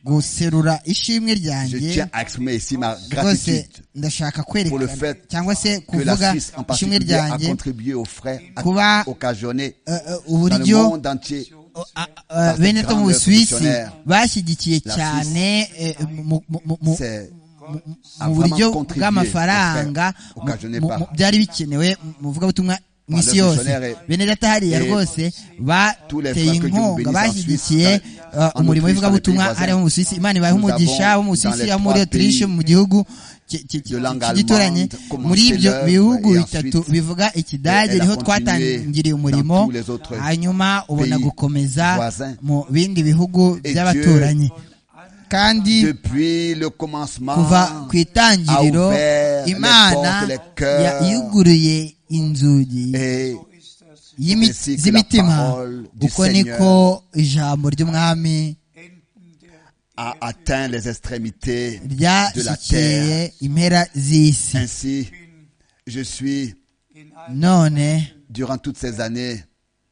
Speaker 2: guserura ishimwe
Speaker 1: Je
Speaker 2: ryanjye
Speaker 1: tiens à exprimer ici ma
Speaker 2: rwose
Speaker 1: gratitude
Speaker 2: ndashaka
Speaker 1: pour le
Speaker 2: kwerekana
Speaker 1: fait
Speaker 2: cyangwa se
Speaker 1: que la
Speaker 2: kuvuga
Speaker 1: Suisse en
Speaker 2: ishimwe
Speaker 1: particulier a
Speaker 2: ryanjye
Speaker 1: contribué aux frais
Speaker 2: Kuba-
Speaker 1: à occasionné
Speaker 2: eh, eh,
Speaker 1: dans le
Speaker 2: uburyo
Speaker 1: monde entier
Speaker 2: a- a-
Speaker 1: Parce que
Speaker 2: bene two mu
Speaker 1: grande
Speaker 2: busuwisi
Speaker 1: missionnaire,
Speaker 2: bashyigikiye
Speaker 1: la
Speaker 2: cyane eh, mu- mu- mu- mu-
Speaker 1: c'est a
Speaker 2: mu
Speaker 1: vraiment
Speaker 2: buryo
Speaker 1: contribué
Speaker 2: bw'amafaranga
Speaker 1: au fait, occasionné
Speaker 2: mu-
Speaker 1: par-
Speaker 2: mu- byari bikenewe mu ivugabutumwa mu
Speaker 1: Par le
Speaker 2: isi yose
Speaker 1: missionnaire et-
Speaker 2: bene data hariya
Speaker 1: et
Speaker 2: rwose
Speaker 1: tous les
Speaker 2: bateye
Speaker 1: frères que Dieu
Speaker 2: inkunga
Speaker 1: bénisse en
Speaker 2: bashyigikiye
Speaker 1: Suisse,
Speaker 2: eh,
Speaker 1: en
Speaker 2: umurimo
Speaker 1: Autriche,
Speaker 2: w'ivugabutumwa
Speaker 1: dans les pays
Speaker 2: hariya mu busuwisi imana ibahe
Speaker 1: Nous
Speaker 2: umugisha
Speaker 1: avons
Speaker 2: bo mu busuwisi
Speaker 1: dans les
Speaker 2: abo muri
Speaker 1: trois
Speaker 2: otirishe
Speaker 1: pays
Speaker 2: mu gihugu ki- ki- ki-
Speaker 1: de langue
Speaker 2: kigituranye
Speaker 1: allemande,
Speaker 2: muri ibyo
Speaker 1: commencé
Speaker 2: bihugu
Speaker 1: l'œuvre et
Speaker 2: bitatu
Speaker 1: ensuite
Speaker 2: bivuga ikidage
Speaker 1: elle a
Speaker 2: niho
Speaker 1: continué
Speaker 2: twatangiriye
Speaker 1: dans
Speaker 2: umurimo
Speaker 1: tous les autres
Speaker 2: hanyuma ubona
Speaker 1: pays
Speaker 2: gukomeza
Speaker 1: voisins.
Speaker 2: mu bindi bihugu
Speaker 1: Et
Speaker 2: by'abaturanyi kandi
Speaker 1: depuis le commencement.
Speaker 2: kuva ku itangiriro
Speaker 1: a ouvert les
Speaker 2: imana
Speaker 1: portes, les cœurs.
Speaker 2: ya- yuguruye inzugi
Speaker 1: Et
Speaker 2: y'imi-
Speaker 1: ainsi que la
Speaker 2: z'imitima
Speaker 1: parole du
Speaker 2: uko
Speaker 1: Seigneur
Speaker 2: niko ijambo ry'umwami
Speaker 4: Enden der
Speaker 1: a atteint les extrémités de la
Speaker 2: ryashyikiye
Speaker 1: terre.
Speaker 2: impera z'isi
Speaker 1: Ainsi, je suis,
Speaker 4: in allen
Speaker 2: none
Speaker 1: durant toutes ces années,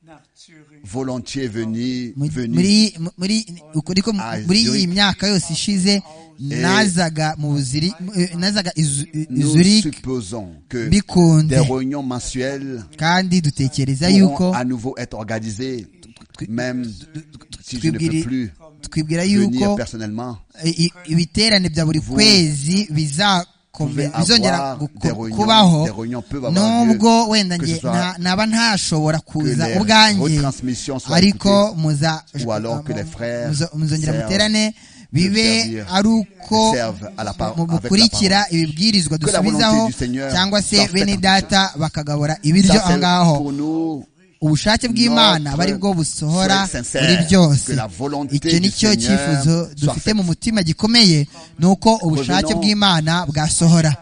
Speaker 4: nach Zürich.
Speaker 1: volontiers venu,
Speaker 2: mu-
Speaker 1: venu
Speaker 2: muri muri uko niko mu-
Speaker 1: Ah,
Speaker 2: muri
Speaker 1: Zurich.
Speaker 2: iyi myaka yose ishize nazaga mu buziri eh, nazaga i Zu- i i
Speaker 1: nous
Speaker 2: Zurich
Speaker 1: supposons que
Speaker 2: bikunze
Speaker 1: des réunions mensuelles
Speaker 2: kandi dutekereza yuko
Speaker 1: pourront à nouveau être organisées, même si je ne peux plus
Speaker 2: twibwira
Speaker 1: venir
Speaker 2: yuko
Speaker 1: personnellement.
Speaker 2: i- i- ibiterane bya buri kwezi
Speaker 1: pouvez
Speaker 2: bizakome-
Speaker 1: avoir
Speaker 2: bizongera gu-
Speaker 1: des
Speaker 2: ku-
Speaker 1: réunions-
Speaker 2: kubaho
Speaker 1: des réunions peuvent avoir
Speaker 2: nubwo
Speaker 1: lieu,
Speaker 2: wenda
Speaker 1: que
Speaker 2: nge
Speaker 1: ce soit
Speaker 2: nta- naba ntashobora kuza
Speaker 1: que les
Speaker 2: ubwanjye
Speaker 1: retransmissions soient
Speaker 2: ariko
Speaker 1: écoutées,
Speaker 2: muza
Speaker 1: ou alors que les frères
Speaker 2: muzo- muzongera
Speaker 1: servent,
Speaker 2: muterane bibe
Speaker 1: servir,
Speaker 2: ari uko
Speaker 1: servent à la par-
Speaker 2: mu-
Speaker 1: avec la
Speaker 2: mukurikira
Speaker 1: parole.
Speaker 2: ibibwirizwa
Speaker 1: Que la volonté
Speaker 2: dusubizaho
Speaker 1: du Seigneur
Speaker 2: cyangwa se
Speaker 1: soit
Speaker 2: bene
Speaker 1: faite.
Speaker 2: data bakagabura ibiryo
Speaker 1: Ça,
Speaker 2: aho
Speaker 1: c'est
Speaker 2: ngaho
Speaker 1: pour nous
Speaker 2: ubushake bw'imana
Speaker 1: Notre
Speaker 2: bari bwo busohora
Speaker 1: souhait sincère
Speaker 2: muri byose
Speaker 1: que la volonté
Speaker 2: icyo
Speaker 1: du
Speaker 2: ni cyo
Speaker 1: Seigneur
Speaker 2: cyifuzo
Speaker 1: soit
Speaker 2: dufite
Speaker 1: faite.
Speaker 2: mu mutima gikomeye ni uko ubushake
Speaker 1: Revenons
Speaker 2: bw'imana bwasohora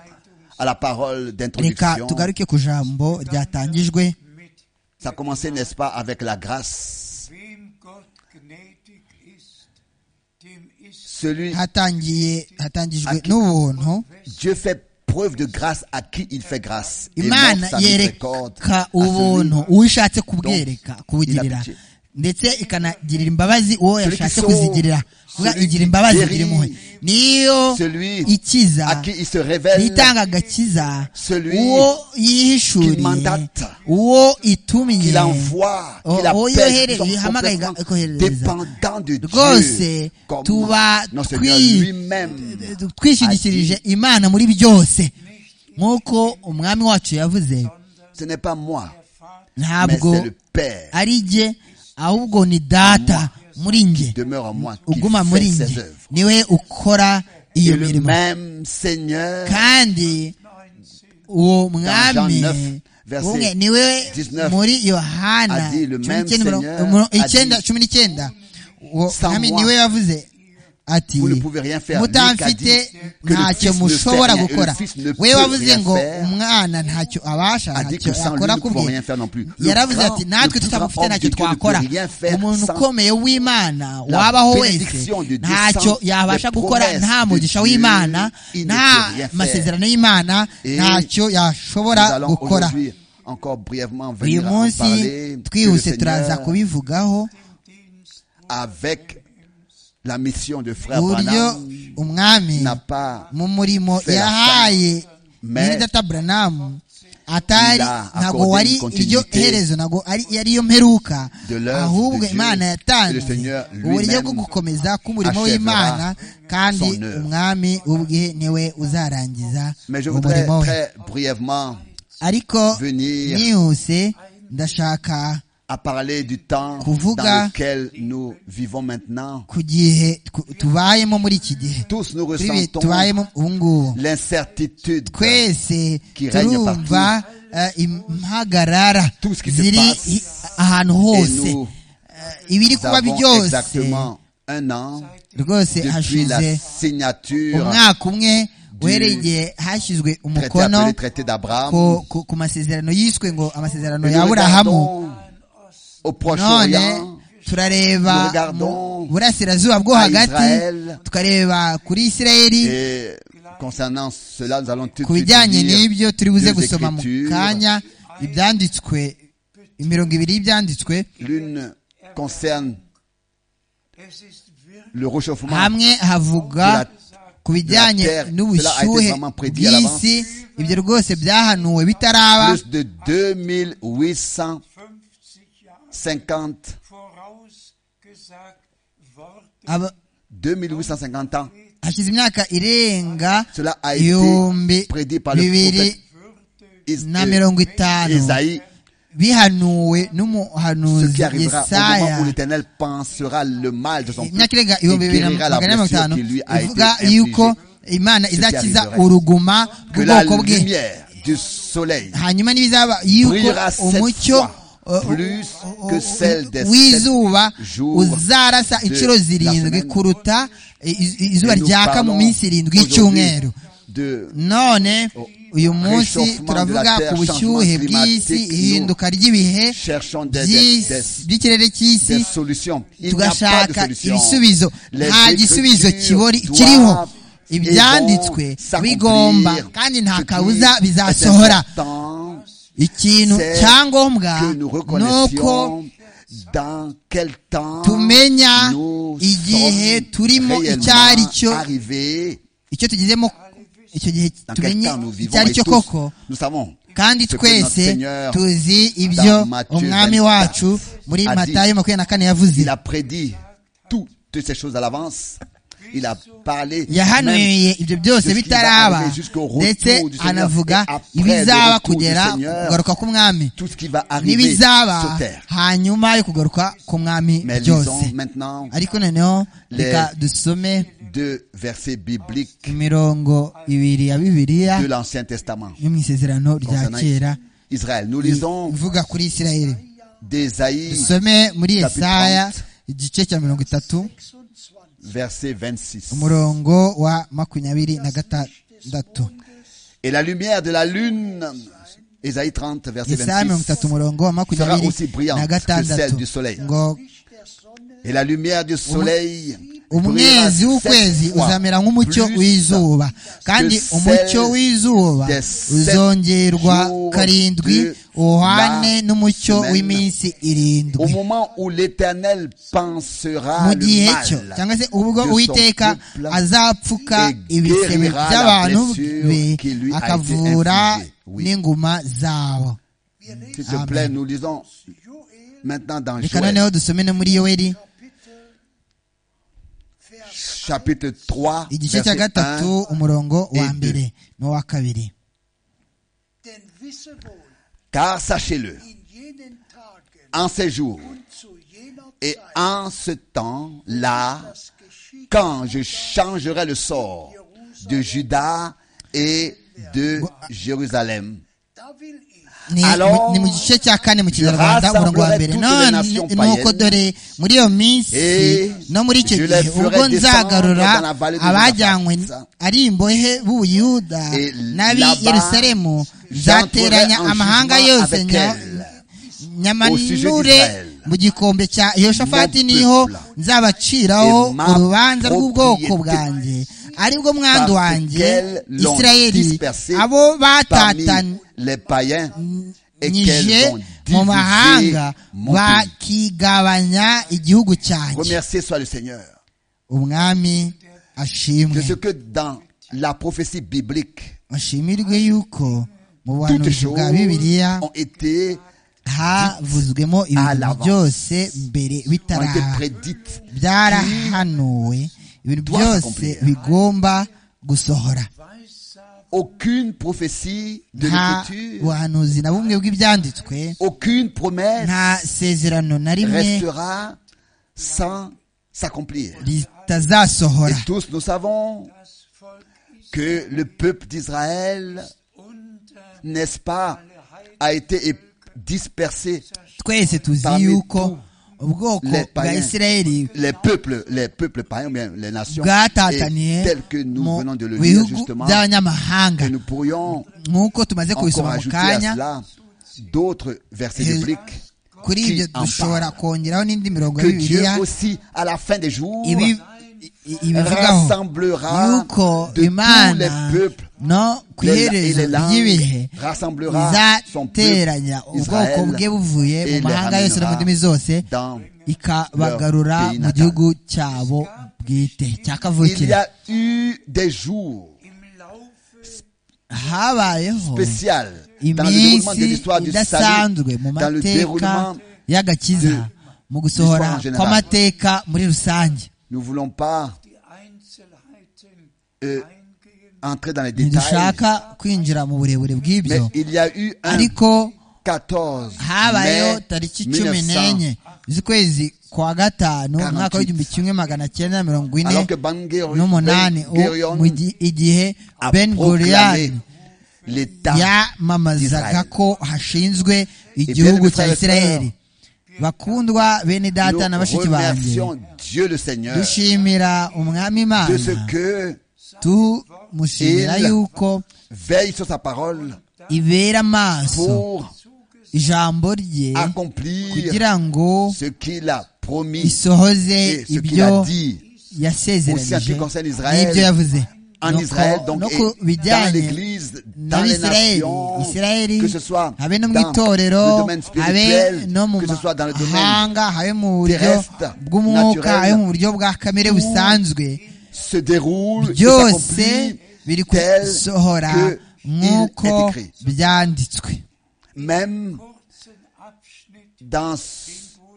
Speaker 1: à la parole
Speaker 2: reka
Speaker 1: d'introduction.
Speaker 2: tugaruke ku jambo ryatangijwe
Speaker 1: Ça a commencé, n'est-ce pas, avec la grâce.
Speaker 4: Wem Gott gnädig ist, dem ist
Speaker 1: Celui,
Speaker 2: hatangiye hatangijwe n'ubuntu
Speaker 1: Dieu fait preuve de grâce à qui il fait grâce. Et
Speaker 2: imana
Speaker 1: montre sa miséricorde
Speaker 2: yereka
Speaker 1: à
Speaker 2: ubuntu
Speaker 1: celui-
Speaker 2: uwo ishatse kubwereka kubugirira
Speaker 1: il a pitié.
Speaker 2: ndetse ikanagirira imbabazi uwo
Speaker 1: Celui qui
Speaker 2: yashatse
Speaker 1: sauve,
Speaker 2: kuzigirira vuga
Speaker 1: celui qui
Speaker 2: igira imbabazi
Speaker 1: guérit,
Speaker 2: igira impuhwe niyo
Speaker 1: celui
Speaker 2: ikiza
Speaker 1: à qui il se révèle.
Speaker 2: yitanga agakiza
Speaker 1: Celui
Speaker 2: uwo
Speaker 1: qu'il
Speaker 2: yihishuriye
Speaker 1: mandate,
Speaker 2: uwo itumye
Speaker 1: qu'il envoie,
Speaker 2: o-
Speaker 1: qu'il
Speaker 2: uwo
Speaker 1: appelle, nous
Speaker 2: yohere-
Speaker 1: sommes
Speaker 2: ihamagaye iga-
Speaker 1: complètement
Speaker 2: ikohereza
Speaker 1: dépendants de Dieu,
Speaker 2: rwose
Speaker 1: comme
Speaker 2: tuba
Speaker 1: notre Seigneur lui-même
Speaker 2: twi- twishingikirije imana muri byose nk'uko umwami wacu yavuze
Speaker 1: Ce n'est pas moi, mais
Speaker 2: ntabwo
Speaker 1: c'est le Père
Speaker 2: ari jye ahubwo ni data muri
Speaker 1: qui
Speaker 2: njye
Speaker 1: demeure en moi, qui
Speaker 2: uguma muri
Speaker 1: fait ses
Speaker 2: njye
Speaker 1: œuvres.
Speaker 2: niwe ukora
Speaker 1: Et
Speaker 2: iyo
Speaker 1: le
Speaker 2: mirimo
Speaker 1: même Seigneur
Speaker 2: kandi uwo mwami
Speaker 1: Jean 9, verset
Speaker 2: umwe niwe
Speaker 1: 19,
Speaker 2: muri yohana
Speaker 1: a dit le
Speaker 2: cumi
Speaker 1: même
Speaker 2: n'icyenda mirongo-
Speaker 1: Seigneur
Speaker 2: mirongo
Speaker 1: a dit,
Speaker 2: icyenda cumi n'icyenda uwo
Speaker 1: Sans
Speaker 2: mwami
Speaker 1: moi,
Speaker 2: niwe yavuze ati
Speaker 1: vous ne pouvez rien faire. Luc a
Speaker 2: mutamfite
Speaker 1: dit que le
Speaker 2: ntacyo
Speaker 1: fils ne fait
Speaker 2: mushobora
Speaker 1: rien, et le
Speaker 2: gukora
Speaker 1: fils ne
Speaker 2: we
Speaker 1: peut
Speaker 2: wavuze
Speaker 1: rien
Speaker 2: ngo
Speaker 1: faire.
Speaker 2: umwana ntacyo abasha
Speaker 1: a dit
Speaker 2: ntacyo
Speaker 1: que sans lui,
Speaker 2: yakora
Speaker 1: nous ne pouvons
Speaker 2: kubwe
Speaker 1: rien faire non plus. Le
Speaker 2: yaravuze
Speaker 1: grand-
Speaker 2: ati
Speaker 1: le
Speaker 2: natwe
Speaker 1: plus grand
Speaker 2: tutamufite
Speaker 1: homme de Dieu
Speaker 2: ntacyo
Speaker 1: ne peut
Speaker 2: twakora
Speaker 1: rien faire
Speaker 2: umuntu
Speaker 1: sans
Speaker 2: ukomeye w'imana
Speaker 1: la
Speaker 2: wabaho wese
Speaker 1: bénédiction de Dieu,
Speaker 2: ntacyo
Speaker 1: sans
Speaker 2: yabasha
Speaker 1: les
Speaker 2: gukora
Speaker 1: promesses
Speaker 2: nta
Speaker 1: de
Speaker 2: mugisha
Speaker 1: Dieu,
Speaker 2: w'imana
Speaker 1: il ne
Speaker 2: nta
Speaker 1: peut rien faire.
Speaker 2: masezerano y'imana
Speaker 1: Et
Speaker 2: ntacyo
Speaker 1: Nous
Speaker 2: yashobora
Speaker 1: allons
Speaker 2: gukora
Speaker 1: aujourd'hui encore brièvement
Speaker 2: uyu
Speaker 1: venir en
Speaker 2: munsi
Speaker 1: parler que le
Speaker 2: twihuse turaza
Speaker 1: Seigneur,
Speaker 2: kubivugaho
Speaker 1: avec la mission de frère
Speaker 2: uburyo
Speaker 1: Branham
Speaker 2: umwami
Speaker 1: n'a pas
Speaker 2: mu murimo
Speaker 1: Fera
Speaker 2: yahaye
Speaker 1: Mais
Speaker 2: bene data buranamu atari
Speaker 1: Il a
Speaker 2: ntago
Speaker 1: accordé
Speaker 2: wari
Speaker 1: une continuité
Speaker 2: iryo herezo ntago ari yari yo mperuka
Speaker 1: de l'œuvre de
Speaker 2: ahubwo
Speaker 1: Dieu.
Speaker 2: imana
Speaker 1: Et le
Speaker 2: yatanze
Speaker 1: Seigneur lui-même
Speaker 2: uburyo bwo gukomeza k'umurimo
Speaker 1: achèvera
Speaker 2: w'imana kandi
Speaker 1: son œuvre.
Speaker 2: umwami ubwe niwe uzarangiza
Speaker 1: Mais je voudrais
Speaker 2: umurimo we
Speaker 1: très brièvement
Speaker 2: ariko
Speaker 1: venir
Speaker 2: nihuse ndashaka
Speaker 1: à parler du temps
Speaker 2: Kuvuga.
Speaker 1: dans lequel nous vivons maintenant.
Speaker 2: ku gihe tu- tubayemo muri iki gihe
Speaker 1: Tous nous
Speaker 2: kuri ibi
Speaker 1: ressentons
Speaker 2: tubayemo ubu ngubu
Speaker 1: l'incertitude.
Speaker 2: twese
Speaker 1: Qui règne
Speaker 2: turumva eh, impagarara
Speaker 1: Tout ce qui se
Speaker 2: ziri
Speaker 1: passe.
Speaker 2: i- ahantu
Speaker 1: Et
Speaker 2: hose
Speaker 1: nous
Speaker 2: Eh, ibiri kuba
Speaker 1: avons
Speaker 2: byose
Speaker 1: exactement un an
Speaker 2: rwose
Speaker 1: depuis la
Speaker 2: hashize
Speaker 1: signature
Speaker 2: umwaka umwe uhereye igihe hashyizwe
Speaker 1: traité appelé
Speaker 2: umukono
Speaker 1: traité d'Abraham.
Speaker 2: ku- ku- ku masezerano yiswe ngo amasezerano
Speaker 1: Nous
Speaker 2: ya aburahamu
Speaker 1: regardons au
Speaker 2: none
Speaker 1: Proche-Orient, Nous
Speaker 2: turareba mu
Speaker 1: regardons
Speaker 2: burasirazuba bwo
Speaker 1: à
Speaker 2: hagati
Speaker 1: Israël.
Speaker 2: tukareba kuri isirayeli
Speaker 1: Et concernant cela, nous allons tout
Speaker 2: ku
Speaker 1: de suite
Speaker 2: bijyanye
Speaker 1: lire
Speaker 2: n'ibyo turi buze
Speaker 1: deux
Speaker 2: gusoma mu
Speaker 1: écritures.
Speaker 2: kanya ibyanditswe imirongo ibiri y'ibyanditswe
Speaker 1: L'une concerne
Speaker 4: Es ist wirklich
Speaker 1: le réchauffement
Speaker 2: hamwe havuga ku bijyanye
Speaker 1: Cela a été
Speaker 2: n'ubushyuhe
Speaker 1: vraiment prédit à
Speaker 2: bw'isi ibyo rwose byahanuwe bitaraba
Speaker 1: plus de 2850
Speaker 4: 50 Jahre vorausgesagt worden.
Speaker 2: aba-
Speaker 1: 2850 ans.
Speaker 2: hashize imyaka irenga
Speaker 1: Cela a été
Speaker 2: ibihumbi
Speaker 1: prédit par le
Speaker 2: bibiri
Speaker 1: prophète Is-
Speaker 2: na
Speaker 1: euh,
Speaker 2: mirongo itanu
Speaker 1: Isaïe,
Speaker 2: bihanuwe
Speaker 1: ce
Speaker 2: n'umuhanuzi
Speaker 1: qui arrivera au moment
Speaker 2: yesaya
Speaker 1: où l'Éternel pensera le mal de son peuple
Speaker 2: imyaka irenga
Speaker 1: et
Speaker 2: ibihumbi bibiri na
Speaker 1: guérira la
Speaker 2: magana ane
Speaker 1: blessure
Speaker 2: mirongo itanu
Speaker 1: qui lui a été
Speaker 2: ivuga yuko
Speaker 1: infligée.
Speaker 2: imana izakiza
Speaker 1: arrivera.
Speaker 2: uruguma
Speaker 1: Que la
Speaker 2: bw'ubwoko bwe
Speaker 1: lumière du soleil
Speaker 2: hanyuma n'ibizaba yuko
Speaker 1: brillera sept
Speaker 2: umucyo
Speaker 1: fois
Speaker 2: uh,
Speaker 1: plus
Speaker 2: uh,
Speaker 1: que
Speaker 2: uh,
Speaker 1: celle des
Speaker 2: w'izuba
Speaker 1: sept jours
Speaker 2: uzarasa
Speaker 1: de
Speaker 2: inshuro
Speaker 1: la
Speaker 2: zirindwi
Speaker 1: semaine.
Speaker 2: kuruta i- i- izuba
Speaker 1: Et nous
Speaker 2: ryaka mu
Speaker 1: parlons
Speaker 2: minsi irindwi
Speaker 1: aujourd'hui
Speaker 2: y'icyumweru
Speaker 1: de
Speaker 2: none uyu munsi
Speaker 1: réchauffement
Speaker 2: turavuga
Speaker 1: de la
Speaker 2: ku
Speaker 1: terre,
Speaker 2: bushyuhe
Speaker 1: changement
Speaker 2: bw'isi
Speaker 1: climatique,
Speaker 2: ihinduka ry'ibihe
Speaker 1: cherchons des, des-
Speaker 2: by'isi-
Speaker 1: des-
Speaker 2: by'ikirere cy'isi
Speaker 1: des solutions. Il n'y a pas de
Speaker 2: tugashaka
Speaker 1: solution.
Speaker 2: ibisubizo
Speaker 1: Les
Speaker 2: nta gisubizo
Speaker 1: Écritures
Speaker 2: kibori-
Speaker 1: doivent
Speaker 2: kiriho
Speaker 1: et vont
Speaker 2: ibyanditswe
Speaker 1: s'accomplir.
Speaker 2: bigomba kandi nta
Speaker 1: Ce qui
Speaker 2: kabuza
Speaker 1: est
Speaker 2: bizasohora
Speaker 1: important,
Speaker 2: ikintu
Speaker 1: c'est
Speaker 2: cyangombwa
Speaker 1: que nous
Speaker 2: ni uko
Speaker 1: reconnaissions dans quel temps
Speaker 2: tumenya
Speaker 1: nous
Speaker 2: igihe
Speaker 1: sommes
Speaker 2: turimo
Speaker 1: réellement
Speaker 2: icyo ari cyo
Speaker 1: arrivés,
Speaker 2: icyo tugezemo icyo gihe
Speaker 1: dans quel
Speaker 2: tumenye
Speaker 1: temps nous vivons
Speaker 2: icyo ari
Speaker 1: et
Speaker 2: cyo
Speaker 1: tous,
Speaker 2: koko
Speaker 1: nous savons
Speaker 2: kandi
Speaker 1: ce que notre
Speaker 2: twese
Speaker 1: Seigneur
Speaker 2: tuzi ibyo
Speaker 1: dans Matthieu
Speaker 2: umwami
Speaker 1: 24
Speaker 2: wacu muri
Speaker 1: a dit.
Speaker 2: matayo makumyabiri na kane yavuze
Speaker 1: Il a prédit toutes ces choses à l'avance. Il a parlé même
Speaker 2: yahanuye ibyo byose
Speaker 1: de ce qui va
Speaker 2: bitaraba
Speaker 1: arriver jusqu'au retour
Speaker 2: ndetse
Speaker 1: du Seigneur.
Speaker 2: anavuga
Speaker 1: Et après le
Speaker 2: ibizaba
Speaker 1: retour du
Speaker 2: kugera
Speaker 1: Seigneur,
Speaker 2: ku kugaruka k'umwami
Speaker 1: tout ce qui va arriver
Speaker 2: n'ibizaba
Speaker 1: sur terre.
Speaker 2: hanyuma yo kugaruka k'umwami
Speaker 1: Mais
Speaker 2: byose
Speaker 1: lisons maintenant
Speaker 2: ariko noneho
Speaker 1: Les-
Speaker 2: reka dusome
Speaker 1: deux versets bibliques
Speaker 2: imirongo ibiri ya bibiliya
Speaker 1: de l'Ancien Testament
Speaker 2: yo mu isezerano rya
Speaker 1: concernant
Speaker 2: kera
Speaker 1: Israël. Nous lisons
Speaker 2: ivuga kuri isirayeli
Speaker 1: d'Ésaïe,
Speaker 2: dusome muri
Speaker 1: Chapitre
Speaker 2: yesaya
Speaker 1: 30.
Speaker 2: igice cya mirongo itatu
Speaker 1: verset 26.
Speaker 2: umurongo wa makumyabiri na gatandatu
Speaker 1: Et la lumière de la lune, Ésaïe 30, verset
Speaker 2: yesaya
Speaker 1: 26.
Speaker 2: mirongo itatu umurongo wa
Speaker 1: Sera
Speaker 2: makumyabiri
Speaker 1: aussi brillante
Speaker 2: na
Speaker 1: que celle
Speaker 2: gatandatu
Speaker 1: du soleil.
Speaker 2: ngo
Speaker 1: Et la lumière du soleil brillera
Speaker 2: umwezi w'ukwezi
Speaker 1: sept fois
Speaker 2: uzamera nk'umucyo
Speaker 1: plus
Speaker 2: w'izuba kandi
Speaker 1: que
Speaker 2: umucyo
Speaker 1: celle
Speaker 2: w'izuba
Speaker 1: des sept
Speaker 2: uzongerwa
Speaker 1: jours
Speaker 2: karindwi
Speaker 1: de
Speaker 2: uhane
Speaker 1: la
Speaker 2: n'umucyo
Speaker 1: semaine.
Speaker 2: w'iminsi
Speaker 1: Au
Speaker 2: irindwi
Speaker 1: moment où l'Éternel pensera
Speaker 2: mu
Speaker 1: le
Speaker 2: gihe cyo
Speaker 1: mal
Speaker 2: cyangwa se ubwo
Speaker 1: de son
Speaker 2: uwiteka
Speaker 1: peuple
Speaker 2: azapfuka
Speaker 1: et
Speaker 2: ibisebe
Speaker 1: guérira la
Speaker 2: by'abantu
Speaker 1: blessure
Speaker 2: be
Speaker 1: qui lui a été
Speaker 2: akavura
Speaker 1: infligée. Oui.
Speaker 2: n'inguma zabo
Speaker 1: S'il te plaît, nous lisons maintenant dans
Speaker 2: reka
Speaker 1: Joël,
Speaker 2: noneho dusome no muri yoweri
Speaker 1: chapitre 3,
Speaker 2: igice
Speaker 1: verset 1.
Speaker 2: cya gatatu umurongo wa
Speaker 1: et deux.
Speaker 2: mbere n'uwa kabiri
Speaker 4: Denn wisse wohl,
Speaker 1: Car sachez-le,
Speaker 4: in jenen Tagen
Speaker 1: en ces jours
Speaker 4: und zu jener
Speaker 1: et
Speaker 4: Zeit,
Speaker 1: en ce temps-là,
Speaker 4: das geschieht,
Speaker 1: quand je changerai le sort de Juda et de Jérusalem,
Speaker 4: da will ich
Speaker 2: ni
Speaker 1: Alors,
Speaker 2: ni mu gice cya kane mu kinyarwanda
Speaker 1: rassemblerai
Speaker 2: umurongo wa mbere
Speaker 1: toutes les
Speaker 2: none
Speaker 1: nations
Speaker 2: nuko
Speaker 1: païennes,
Speaker 2: dore muri iyo minsi
Speaker 1: et
Speaker 2: no muri icyo
Speaker 1: je
Speaker 2: gihe
Speaker 1: les ferai
Speaker 2: ubwo nzagarura
Speaker 1: descendre dans la vallée de
Speaker 2: abajyanywe
Speaker 1: Josaphat.
Speaker 2: ari imbohe b'ubuyuda
Speaker 1: et
Speaker 2: n'ab'i yerusalemu nzateranya
Speaker 1: j'entrerai en
Speaker 2: amahanga
Speaker 1: jugement
Speaker 2: yose
Speaker 1: avec
Speaker 2: nya-
Speaker 1: elle. Au sujet
Speaker 2: nyamanure
Speaker 1: d'Israël.
Speaker 2: mu gikombe cya yoshafati
Speaker 1: Mon
Speaker 2: niho
Speaker 1: peuple.
Speaker 2: nzabaciraho
Speaker 1: Et ma
Speaker 2: urubanza rw'ubwoko
Speaker 1: propriété.
Speaker 2: bwanjye aribwo mwandu
Speaker 1: Parce
Speaker 2: wanjye
Speaker 1: qu'elles l'ont
Speaker 2: isirayeli
Speaker 1: dispersée
Speaker 2: abo
Speaker 1: parmi
Speaker 2: batatanye
Speaker 1: les païens et
Speaker 2: nije
Speaker 1: qu'elles ont
Speaker 2: mu
Speaker 1: divisé
Speaker 2: mahanga
Speaker 1: mon pays.
Speaker 2: bakigabanya igihugu cyanjye
Speaker 1: Remercié soit le Seigneur
Speaker 2: umwami
Speaker 1: de
Speaker 2: ashimwe
Speaker 1: ce que dans la prophétie biblique,
Speaker 2: ashimirwe yuko mu
Speaker 1: toutes
Speaker 2: buhanuzi
Speaker 1: choses
Speaker 2: bwa bibiliya
Speaker 1: ont été,
Speaker 2: havuzwemo ibintu
Speaker 1: l'avance.
Speaker 2: byose mbere
Speaker 1: ont été
Speaker 2: bitaraha
Speaker 1: prédites.
Speaker 2: byarahanuwe ibintu
Speaker 1: doivent
Speaker 2: byose
Speaker 1: s'accomplir.
Speaker 2: bigomba gusohora
Speaker 1: Aucune prophétie de
Speaker 2: nta
Speaker 1: l'écriture,
Speaker 2: buhanuzi na bumwe bw'ibyanditswe
Speaker 1: aucune promesse
Speaker 2: nta sezerano na rimwe
Speaker 1: restera sans s'accomplir. Et
Speaker 2: ritazasohora
Speaker 1: tous nous savons
Speaker 4: Das Volk ist
Speaker 1: que le peuple d'Israël,
Speaker 4: unter
Speaker 1: n'est-ce pas, a été é- dispersé.
Speaker 2: twese tuzi
Speaker 1: Parmi
Speaker 2: yuko
Speaker 1: tous
Speaker 2: ubwoko
Speaker 1: les
Speaker 2: bwa
Speaker 1: païens,
Speaker 2: isirayeli
Speaker 1: Les peuples, les peuples païens, bien les nations,
Speaker 2: bwatataniye
Speaker 1: et tel que nous
Speaker 2: mu
Speaker 1: venons de le lire
Speaker 2: bihugu
Speaker 1: justement,
Speaker 2: by'abanyamahanga
Speaker 1: que nous pourrions
Speaker 2: nk'uko tumaze
Speaker 1: encore
Speaker 2: kubisoma mu
Speaker 1: ajouter à
Speaker 2: kanya
Speaker 1: cela d'autres versets
Speaker 2: Et-
Speaker 1: bibliques.
Speaker 2: kuri
Speaker 1: qui
Speaker 2: ibyo
Speaker 1: en
Speaker 2: dushobora
Speaker 1: parle.
Speaker 2: kongeraho n'indi mirongo
Speaker 1: Que Dieu
Speaker 2: y'ibiriya
Speaker 1: aussi, à la fin des jours,
Speaker 2: ibi- i- ibivugaho
Speaker 1: rassemblera
Speaker 2: yuko
Speaker 1: de tous
Speaker 2: imana
Speaker 1: les peuples
Speaker 2: no ku
Speaker 1: les- et
Speaker 2: iherezo
Speaker 1: les
Speaker 2: ry'ibihe
Speaker 1: langues, rassemblera son peuple
Speaker 2: izateranya ubwoko
Speaker 1: Israël
Speaker 2: bwe buvuye mu
Speaker 1: et les
Speaker 2: mahanga yose no mu ndimi zose
Speaker 1: ramènera dans
Speaker 2: ikabagarura
Speaker 1: leur pays
Speaker 2: mu
Speaker 1: natal.
Speaker 2: gihugu cyabo bwite cya
Speaker 1: Il y
Speaker 2: kavukire
Speaker 1: a eu des jours
Speaker 4: im Laufe
Speaker 2: habayeho
Speaker 1: spéciaux dans le déroulement de
Speaker 2: iminsi
Speaker 1: l'histoire du salut,
Speaker 2: idasanzwe mu
Speaker 1: dans le
Speaker 2: mateka
Speaker 1: déroulement.
Speaker 2: y'agakiza mu gusohora
Speaker 1: l'histoire en
Speaker 2: kw'amateka muri rusange
Speaker 1: Nous ne voulons pas
Speaker 4: die Einzelheiten
Speaker 1: Euh,
Speaker 4: eingehen.
Speaker 1: entrer dans les détails,
Speaker 2: ntidushaka kwinjira mu burebure
Speaker 1: mais
Speaker 2: bw'ibyo
Speaker 1: il y a eu un
Speaker 2: ariko
Speaker 1: 14
Speaker 2: habayeho
Speaker 1: mai
Speaker 2: tariki cumi
Speaker 1: 1900,
Speaker 2: n'enye z'ukwezi kwa gatanu umwaka w'igihumbi kimwe magana cyenda na mirongo ine
Speaker 1: alors que Ben Gurion-
Speaker 2: n'umunani
Speaker 1: Ben Gurion
Speaker 2: u- mu gi- igihe
Speaker 1: a
Speaker 2: ben
Speaker 1: proclamé
Speaker 2: gurian
Speaker 1: l'État
Speaker 2: yamamazaga
Speaker 1: d'Israël.
Speaker 2: ko
Speaker 1: bien
Speaker 2: hashinzwe igihugu
Speaker 1: aimés
Speaker 2: cya
Speaker 1: frères et
Speaker 2: isirayeli bakundwa bene data na
Speaker 1: Nous
Speaker 2: bashiki banjye
Speaker 1: remercions Dieu le Seigneur de
Speaker 2: dushimira umwami imana
Speaker 1: ce que
Speaker 2: tumushimira
Speaker 1: Il-
Speaker 2: yuko
Speaker 1: veille sur sa parole
Speaker 2: ibera amaso
Speaker 1: pour
Speaker 2: ijambo rye
Speaker 1: accomplir
Speaker 2: kugira ngo
Speaker 1: ce qu'il a promis
Speaker 2: isohoze
Speaker 1: et ce qu'il a
Speaker 2: ibyo
Speaker 1: dit Aussi en ce
Speaker 2: yasezeranije
Speaker 1: qui concerne Israël,
Speaker 2: n'ibyo yavuze
Speaker 1: en
Speaker 2: Nuko-
Speaker 1: Israël, donc
Speaker 2: no
Speaker 1: et
Speaker 2: ku
Speaker 1: dans
Speaker 2: bijyanye
Speaker 1: l'Église, dans les
Speaker 2: n'abisirayeli
Speaker 1: nations,
Speaker 2: isirayeli
Speaker 1: que ce soit dans
Speaker 2: habe no mu itorero
Speaker 1: le domaine
Speaker 2: habe
Speaker 1: spirituel,
Speaker 2: no mu
Speaker 1: que ce soit dans le domaine,
Speaker 2: mahanga habe mu buryo
Speaker 1: terrestre,
Speaker 2: bw'umwuka
Speaker 1: naturel,
Speaker 2: habe mu buryo bwa kamere
Speaker 1: tout
Speaker 2: busanzwe
Speaker 1: se déroule, et
Speaker 2: byose
Speaker 1: s'accomplit
Speaker 2: biri
Speaker 1: tel
Speaker 2: gusohora
Speaker 1: que il est
Speaker 2: nk'uko
Speaker 1: écrit.
Speaker 2: byanditswe
Speaker 1: Même
Speaker 4: Kurzen Abschnitt
Speaker 1: dans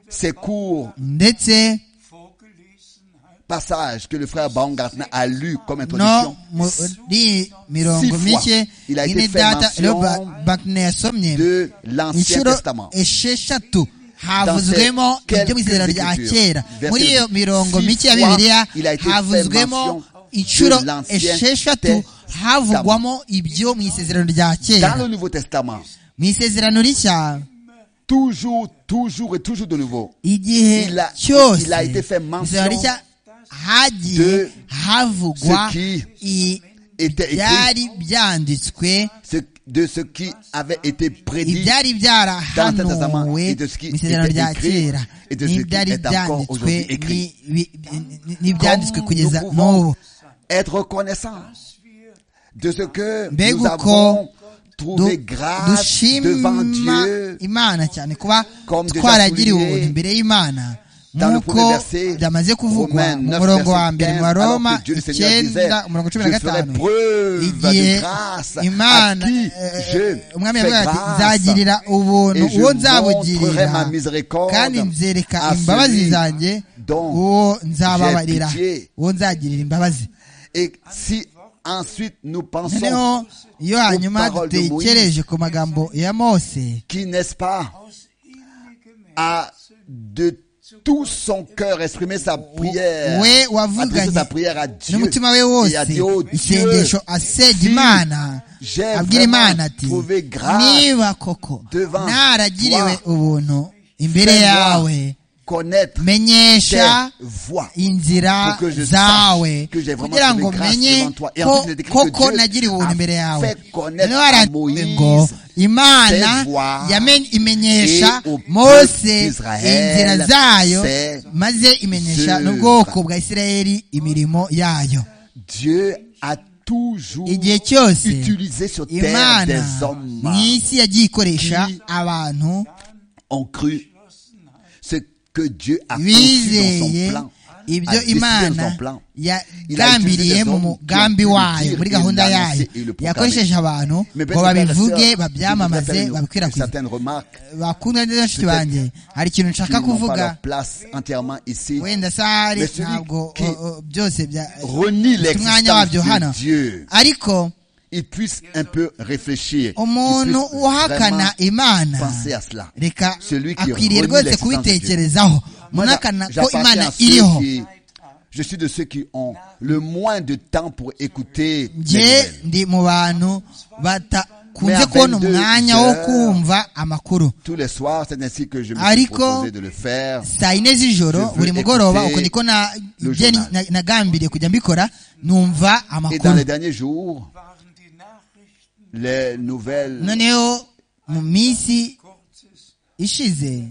Speaker 1: ces courts
Speaker 2: ndetse
Speaker 4: vorgelesen hat.
Speaker 1: passages que le frère Baumgartner a lu comme
Speaker 2: no
Speaker 1: introduction,
Speaker 2: muri mirongo
Speaker 1: fois,
Speaker 2: mike
Speaker 1: il a été
Speaker 2: ine
Speaker 1: fait
Speaker 2: data
Speaker 1: mention
Speaker 2: rero bakne yasomye
Speaker 1: de l'Ancien
Speaker 2: inshuro
Speaker 1: Testament.
Speaker 2: esheshatu havuzwemo
Speaker 1: quelques
Speaker 2: ibyo mu isezerano rya
Speaker 1: écritures,
Speaker 2: kera
Speaker 1: verset
Speaker 2: muri iyo
Speaker 1: six
Speaker 2: mirongo mike ya
Speaker 1: fois,
Speaker 2: bibiliya
Speaker 1: il a été fait
Speaker 2: havuzwemo
Speaker 1: mention
Speaker 2: inshuro
Speaker 1: de l'Ancien
Speaker 2: esheshatu
Speaker 1: Testament.
Speaker 2: havugwamo ibyo mu isezerano rya
Speaker 1: Dans le
Speaker 2: kera
Speaker 1: Nouveau Testament,
Speaker 2: mu isezerano rishya
Speaker 1: toujours, toujours et toujours de nouveau,
Speaker 2: igihe
Speaker 1: Il a-
Speaker 2: cyose
Speaker 1: il a été fait mention
Speaker 2: izina rishya hagiye
Speaker 1: de
Speaker 2: havugwa
Speaker 1: ce qui
Speaker 2: i-
Speaker 1: était écrit,
Speaker 2: byari byanditswe
Speaker 1: ce- de ce qui avait été prédit
Speaker 2: ibyari byarahanuwe
Speaker 1: Testament, et
Speaker 2: mu
Speaker 1: de ce qui
Speaker 2: isezerano
Speaker 1: était
Speaker 2: rya
Speaker 1: écrit,
Speaker 2: kera
Speaker 1: et de ce qui
Speaker 2: n'ibyari
Speaker 1: est encore
Speaker 2: byanditswe
Speaker 1: aujourd'hui écrit.
Speaker 2: ni- bi- ni- n'ibyanditswe
Speaker 1: Comme
Speaker 2: kugeza
Speaker 1: nous pouvons
Speaker 2: n'ubu
Speaker 1: être reconnaissant de ce que
Speaker 2: Mbega
Speaker 1: nous
Speaker 2: uko
Speaker 1: avons
Speaker 2: Du-
Speaker 1: trouvé grâce devant
Speaker 2: dushima
Speaker 1: Dieu
Speaker 2: imana cyane kuba
Speaker 1: Comme déjà
Speaker 2: twaragiriwe
Speaker 1: souligné
Speaker 2: ubuntu imbere y'imana
Speaker 1: dans le
Speaker 2: nk'uko
Speaker 1: premier verset,
Speaker 2: byamaze kuvugwa
Speaker 1: Romains
Speaker 2: mu
Speaker 1: 9,
Speaker 2: murongo wa
Speaker 1: verset
Speaker 2: mbere wa
Speaker 1: 15,
Speaker 2: roma
Speaker 1: alors que Dieu le Seigneur disait,
Speaker 2: icyenda umurongo cumi
Speaker 1: Je
Speaker 2: na
Speaker 1: ferai
Speaker 2: gatanu
Speaker 1: preuve de
Speaker 2: igihe
Speaker 1: grâce
Speaker 2: imana
Speaker 1: à qui
Speaker 2: eh,
Speaker 1: je
Speaker 2: eh, umwami
Speaker 1: fais
Speaker 2: yavuga ati
Speaker 1: grâce,
Speaker 2: nzagirira ubuntu
Speaker 1: et je
Speaker 2: uwo
Speaker 1: montrerai
Speaker 2: nzabugirira
Speaker 1: ma miséricorde
Speaker 2: kandi nzereka
Speaker 1: à
Speaker 2: imbabazi
Speaker 1: celui
Speaker 2: zanjye
Speaker 1: dont
Speaker 2: uwo nzababarira
Speaker 1: j'ai pitié.
Speaker 2: uwo nzagirira imbabazi
Speaker 1: Et si ensuite nous pensons
Speaker 2: noneho iyo hanyuma
Speaker 1: parole de
Speaker 2: dutekereje ku magambo ya mose
Speaker 1: qui n'est-ce pas
Speaker 4: Aus innigem
Speaker 1: à de tout son cœur exprimer sa prière,
Speaker 2: we
Speaker 1: adresser sa
Speaker 2: wavuganye
Speaker 1: prière à Dieu
Speaker 2: n'umutima we
Speaker 1: et
Speaker 2: wose
Speaker 1: à dire, oh Dieu,
Speaker 2: isengesho asega
Speaker 1: si
Speaker 2: imana
Speaker 1: j'ai
Speaker 2: abwira imana
Speaker 1: vraiment
Speaker 2: ati
Speaker 1: trouvé grâce
Speaker 2: niba koko
Speaker 1: devant
Speaker 2: naragiriwe
Speaker 1: toi,
Speaker 2: ubuntu imbere
Speaker 1: fais-moi
Speaker 2: yawe
Speaker 1: connaître tes
Speaker 2: menyesha
Speaker 1: voies.
Speaker 2: inzira
Speaker 1: Pour que je
Speaker 2: zawe
Speaker 1: sache que j'ai vraiment
Speaker 2: kugira
Speaker 1: trouvé
Speaker 2: ngo
Speaker 1: grâce
Speaker 2: menye
Speaker 1: devant toi. Et
Speaker 2: ko
Speaker 1: ensuite, il est écrit que
Speaker 2: koko
Speaker 1: Dieu
Speaker 2: nagiriwe
Speaker 1: a
Speaker 2: ubuntu imbere yawe
Speaker 1: fait connaître
Speaker 2: Noneho
Speaker 1: à
Speaker 2: haravuze
Speaker 1: Moïse
Speaker 2: ngo imana
Speaker 1: ses voies
Speaker 2: yamen- imenyesha
Speaker 1: et au peuple
Speaker 2: mose
Speaker 1: d'Israël
Speaker 2: inzira zayo
Speaker 1: ses
Speaker 2: maze imenyesha
Speaker 1: œuvres.
Speaker 2: n'ubwoko bwa isirayeli imirimo yayo
Speaker 1: Dieu a toujours
Speaker 2: igihe cyose
Speaker 1: utilisé sur terre
Speaker 2: imana
Speaker 1: des hommes
Speaker 2: mu isi yagiye ikoresha
Speaker 1: qui
Speaker 2: abantu
Speaker 1: ont cru ce que Dieu a conçu dans son
Speaker 2: bizeye
Speaker 1: plan.
Speaker 2: ibyo
Speaker 1: décidé
Speaker 2: imana
Speaker 1: dans son plan.
Speaker 2: yagambiriye mu mugambi wayo muri gahunda yayo yakoresheje abantu
Speaker 1: Mais
Speaker 2: ngo
Speaker 1: Bernard
Speaker 2: babivuge
Speaker 1: Lasser, il faut
Speaker 2: babyamamaze
Speaker 1: faire une-
Speaker 2: babikwirakwize
Speaker 1: certaines remarques
Speaker 2: bakundwa neza nshuti banjye hari ikintu nshaka
Speaker 1: qui n'ont pas
Speaker 2: kuvuga
Speaker 1: leur place entièrement ici.
Speaker 2: wenda sahari
Speaker 1: Mais celui
Speaker 2: ntabwo
Speaker 1: qui
Speaker 2: o- o- byose bya-
Speaker 1: Renie
Speaker 2: bifite
Speaker 1: l'existence
Speaker 2: umwanya wabyo hano
Speaker 1: de Dieu.
Speaker 2: ariko
Speaker 1: Il puisse un peu réfléchir. qu'il
Speaker 2: umuntu
Speaker 1: puisse
Speaker 2: uhakana
Speaker 1: vraiment
Speaker 2: imana
Speaker 1: penser à cela.
Speaker 2: reka
Speaker 1: Celui qui
Speaker 2: akwiriye
Speaker 1: renie
Speaker 2: rwose
Speaker 1: l'existence de Dieu.
Speaker 2: kubitekerezaho
Speaker 1: Moi,
Speaker 2: umuntu ahakana
Speaker 1: j'a-
Speaker 2: ko
Speaker 1: j'appartiens
Speaker 2: imana
Speaker 1: à ceux
Speaker 2: iriho
Speaker 1: qui- Je suis de ceux qui ont le moins de temps pour écouter les
Speaker 2: njye
Speaker 1: nouvelles.
Speaker 2: ndi mu bantu batakunze
Speaker 1: Mais à
Speaker 2: kubona
Speaker 1: 22
Speaker 2: umwanya wo
Speaker 1: heures,
Speaker 2: kumva amakuru
Speaker 1: Tous les soirs, c'est ainsi que je me suis
Speaker 2: Ariko,
Speaker 1: proposé de le faire.
Speaker 2: saa yine z'ijoro
Speaker 1: veux
Speaker 2: buri mugoroba
Speaker 1: écouter
Speaker 2: uko niko na-
Speaker 1: le
Speaker 2: ibyo ni-
Speaker 1: journal.
Speaker 2: na- nagambiriye kujya mbikora numva
Speaker 1: Et dans
Speaker 2: amakuru
Speaker 1: les derniers jours,
Speaker 4: waren die Nachrichten
Speaker 1: les nouvelles
Speaker 2: noneho mu minsi
Speaker 4: kurzes
Speaker 2: ishize
Speaker 4: View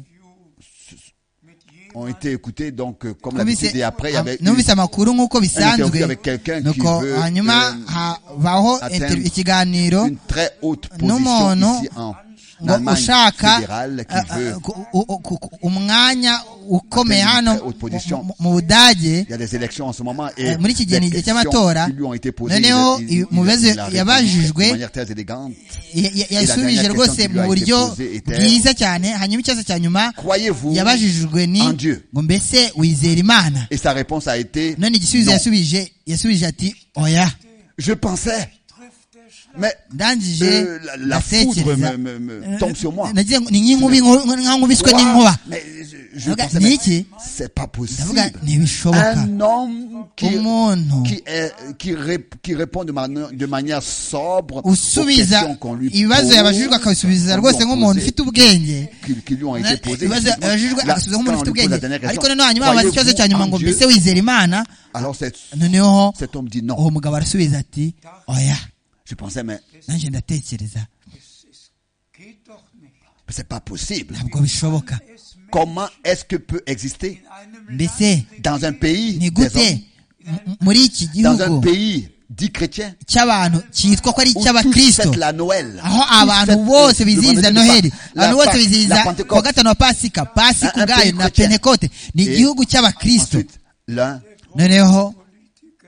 Speaker 4: mit
Speaker 1: ont
Speaker 4: jemandem,
Speaker 1: été écoutées, donc, euh, comme
Speaker 2: numvise-
Speaker 1: l'habitude. Et après, il y avait
Speaker 2: am- numvise
Speaker 1: eu
Speaker 2: amakuru nk'uko bisanzwe
Speaker 1: interview avec quelqu'un qui
Speaker 2: nuko
Speaker 1: veut,
Speaker 2: hanyuma
Speaker 1: euh,
Speaker 2: habaho
Speaker 1: atteindre
Speaker 2: inter- ikiganiro
Speaker 1: une très haute
Speaker 2: Non,
Speaker 1: position
Speaker 2: non.
Speaker 1: ici en
Speaker 2: ngo
Speaker 1: Allemagne
Speaker 2: ushaka
Speaker 1: fédérale
Speaker 2: ah,
Speaker 1: qui veut.
Speaker 2: ah, ku- u- u- ku- ku- umwanya ukomeye
Speaker 1: Atteindre une
Speaker 2: hano
Speaker 1: très haute position.
Speaker 2: mu- mu budage
Speaker 1: Il y a des élections en ce moment et
Speaker 2: Eh, muri iki gihe ni
Speaker 1: des
Speaker 2: igihe
Speaker 1: questions
Speaker 2: cy'amatora.
Speaker 1: qui lui ont été posées,
Speaker 2: Noneho,
Speaker 1: il- il- il-
Speaker 2: mu bibazo
Speaker 1: il a répondu
Speaker 2: yabajijwe,
Speaker 1: de manière très élégante.
Speaker 2: ya- ya-
Speaker 1: la
Speaker 2: yasubije
Speaker 1: dernière
Speaker 2: rwose
Speaker 1: question qui
Speaker 2: mu
Speaker 1: lui a été
Speaker 2: buryo
Speaker 1: posée était-
Speaker 2: bwiza cyane hanyuma ikibazo cya nyuma
Speaker 1: Croyez-vous
Speaker 2: yabajijwe ni
Speaker 1: en Dieu?
Speaker 2: ngo mbese wizera imana
Speaker 1: Et sa réponse a été
Speaker 2: none igisubizo
Speaker 1: non.
Speaker 2: yasubije yasubije ati oya
Speaker 1: Je pensais,
Speaker 4: trifft der Schlag.
Speaker 1: mais
Speaker 2: ndangije
Speaker 1: euh, la, la foudre
Speaker 2: ndatekereza
Speaker 1: me, me- me tombe sur moi.
Speaker 2: nagize ngo ni nk'inkubi nku- nk'ankubiswe
Speaker 1: Quoi
Speaker 2: n'inkuba
Speaker 1: Mais je, je
Speaker 2: Ndavuga,
Speaker 1: pensais,
Speaker 2: ni
Speaker 1: mais
Speaker 2: iki?
Speaker 1: c'est pas possible.
Speaker 2: ndavuga ntibishoboka
Speaker 1: Un homme qui,
Speaker 2: Umuntu.
Speaker 1: qui, est, qui, ré- qui répond de, mani- de manière sobre aux questions
Speaker 2: usubiza
Speaker 1: qu'on lui
Speaker 2: ibibazo yabajijwe
Speaker 1: pose,
Speaker 2: akabisubiza
Speaker 1: qu'on
Speaker 2: rwose
Speaker 1: lui a
Speaker 2: nk'umuntu
Speaker 1: posé,
Speaker 2: ufite ubwenge
Speaker 1: qui, qui lui ont été posées.
Speaker 2: ibibazo
Speaker 1: effectivement.
Speaker 2: yabajijwe
Speaker 1: Là,
Speaker 2: agasubiza nk'umuntu
Speaker 1: quand
Speaker 2: ufite
Speaker 1: on lui pose
Speaker 2: ubwenge
Speaker 1: la dernière question,
Speaker 2: ariko noneho hanyuma abaza ikibazo cya nyuma
Speaker 1: croyez-vous
Speaker 2: ngo
Speaker 1: en Dieu
Speaker 2: mbese wizera imana
Speaker 1: Alors cet,
Speaker 2: noneho
Speaker 1: cet homme dit
Speaker 2: uwo
Speaker 1: non.
Speaker 2: mugabo arasubiza ati oya
Speaker 1: Je pensais, mais
Speaker 2: nanjye ndatekereza
Speaker 4: Es ist, geht doch nicht.
Speaker 1: c'est pas possible.
Speaker 2: ntabwo bishoboka
Speaker 4: Es Menschen
Speaker 1: Comment est-ce que peut exister
Speaker 4: in einem
Speaker 2: mbese
Speaker 4: Land
Speaker 1: dans un pays,
Speaker 2: ni
Speaker 1: des
Speaker 2: gute
Speaker 1: hommes,
Speaker 2: mu- muri iki
Speaker 1: dans un
Speaker 2: gihugu
Speaker 1: pays dit chrétien,
Speaker 2: cy'abantu cyitwa ko ari
Speaker 1: où tous
Speaker 2: icy'abakristo
Speaker 1: fêtent la Noël,
Speaker 2: aho
Speaker 1: tous
Speaker 2: abantu
Speaker 1: fêtent
Speaker 2: bose
Speaker 1: le
Speaker 2: bizihiza
Speaker 1: vendredi de
Speaker 2: noheli
Speaker 1: Pâques,
Speaker 2: abantu
Speaker 1: la
Speaker 2: bose
Speaker 1: Pâques,
Speaker 2: bizihiza
Speaker 1: la
Speaker 2: ku wa
Speaker 1: Pentecôte.
Speaker 2: gatanu wa pasika pasika
Speaker 1: Un- un
Speaker 2: ubwayo
Speaker 1: pays
Speaker 2: na
Speaker 1: chrétien.
Speaker 2: pentekote ni
Speaker 1: Et
Speaker 2: igihugu cy'abakristo
Speaker 1: Ensuite, l'un
Speaker 2: noneho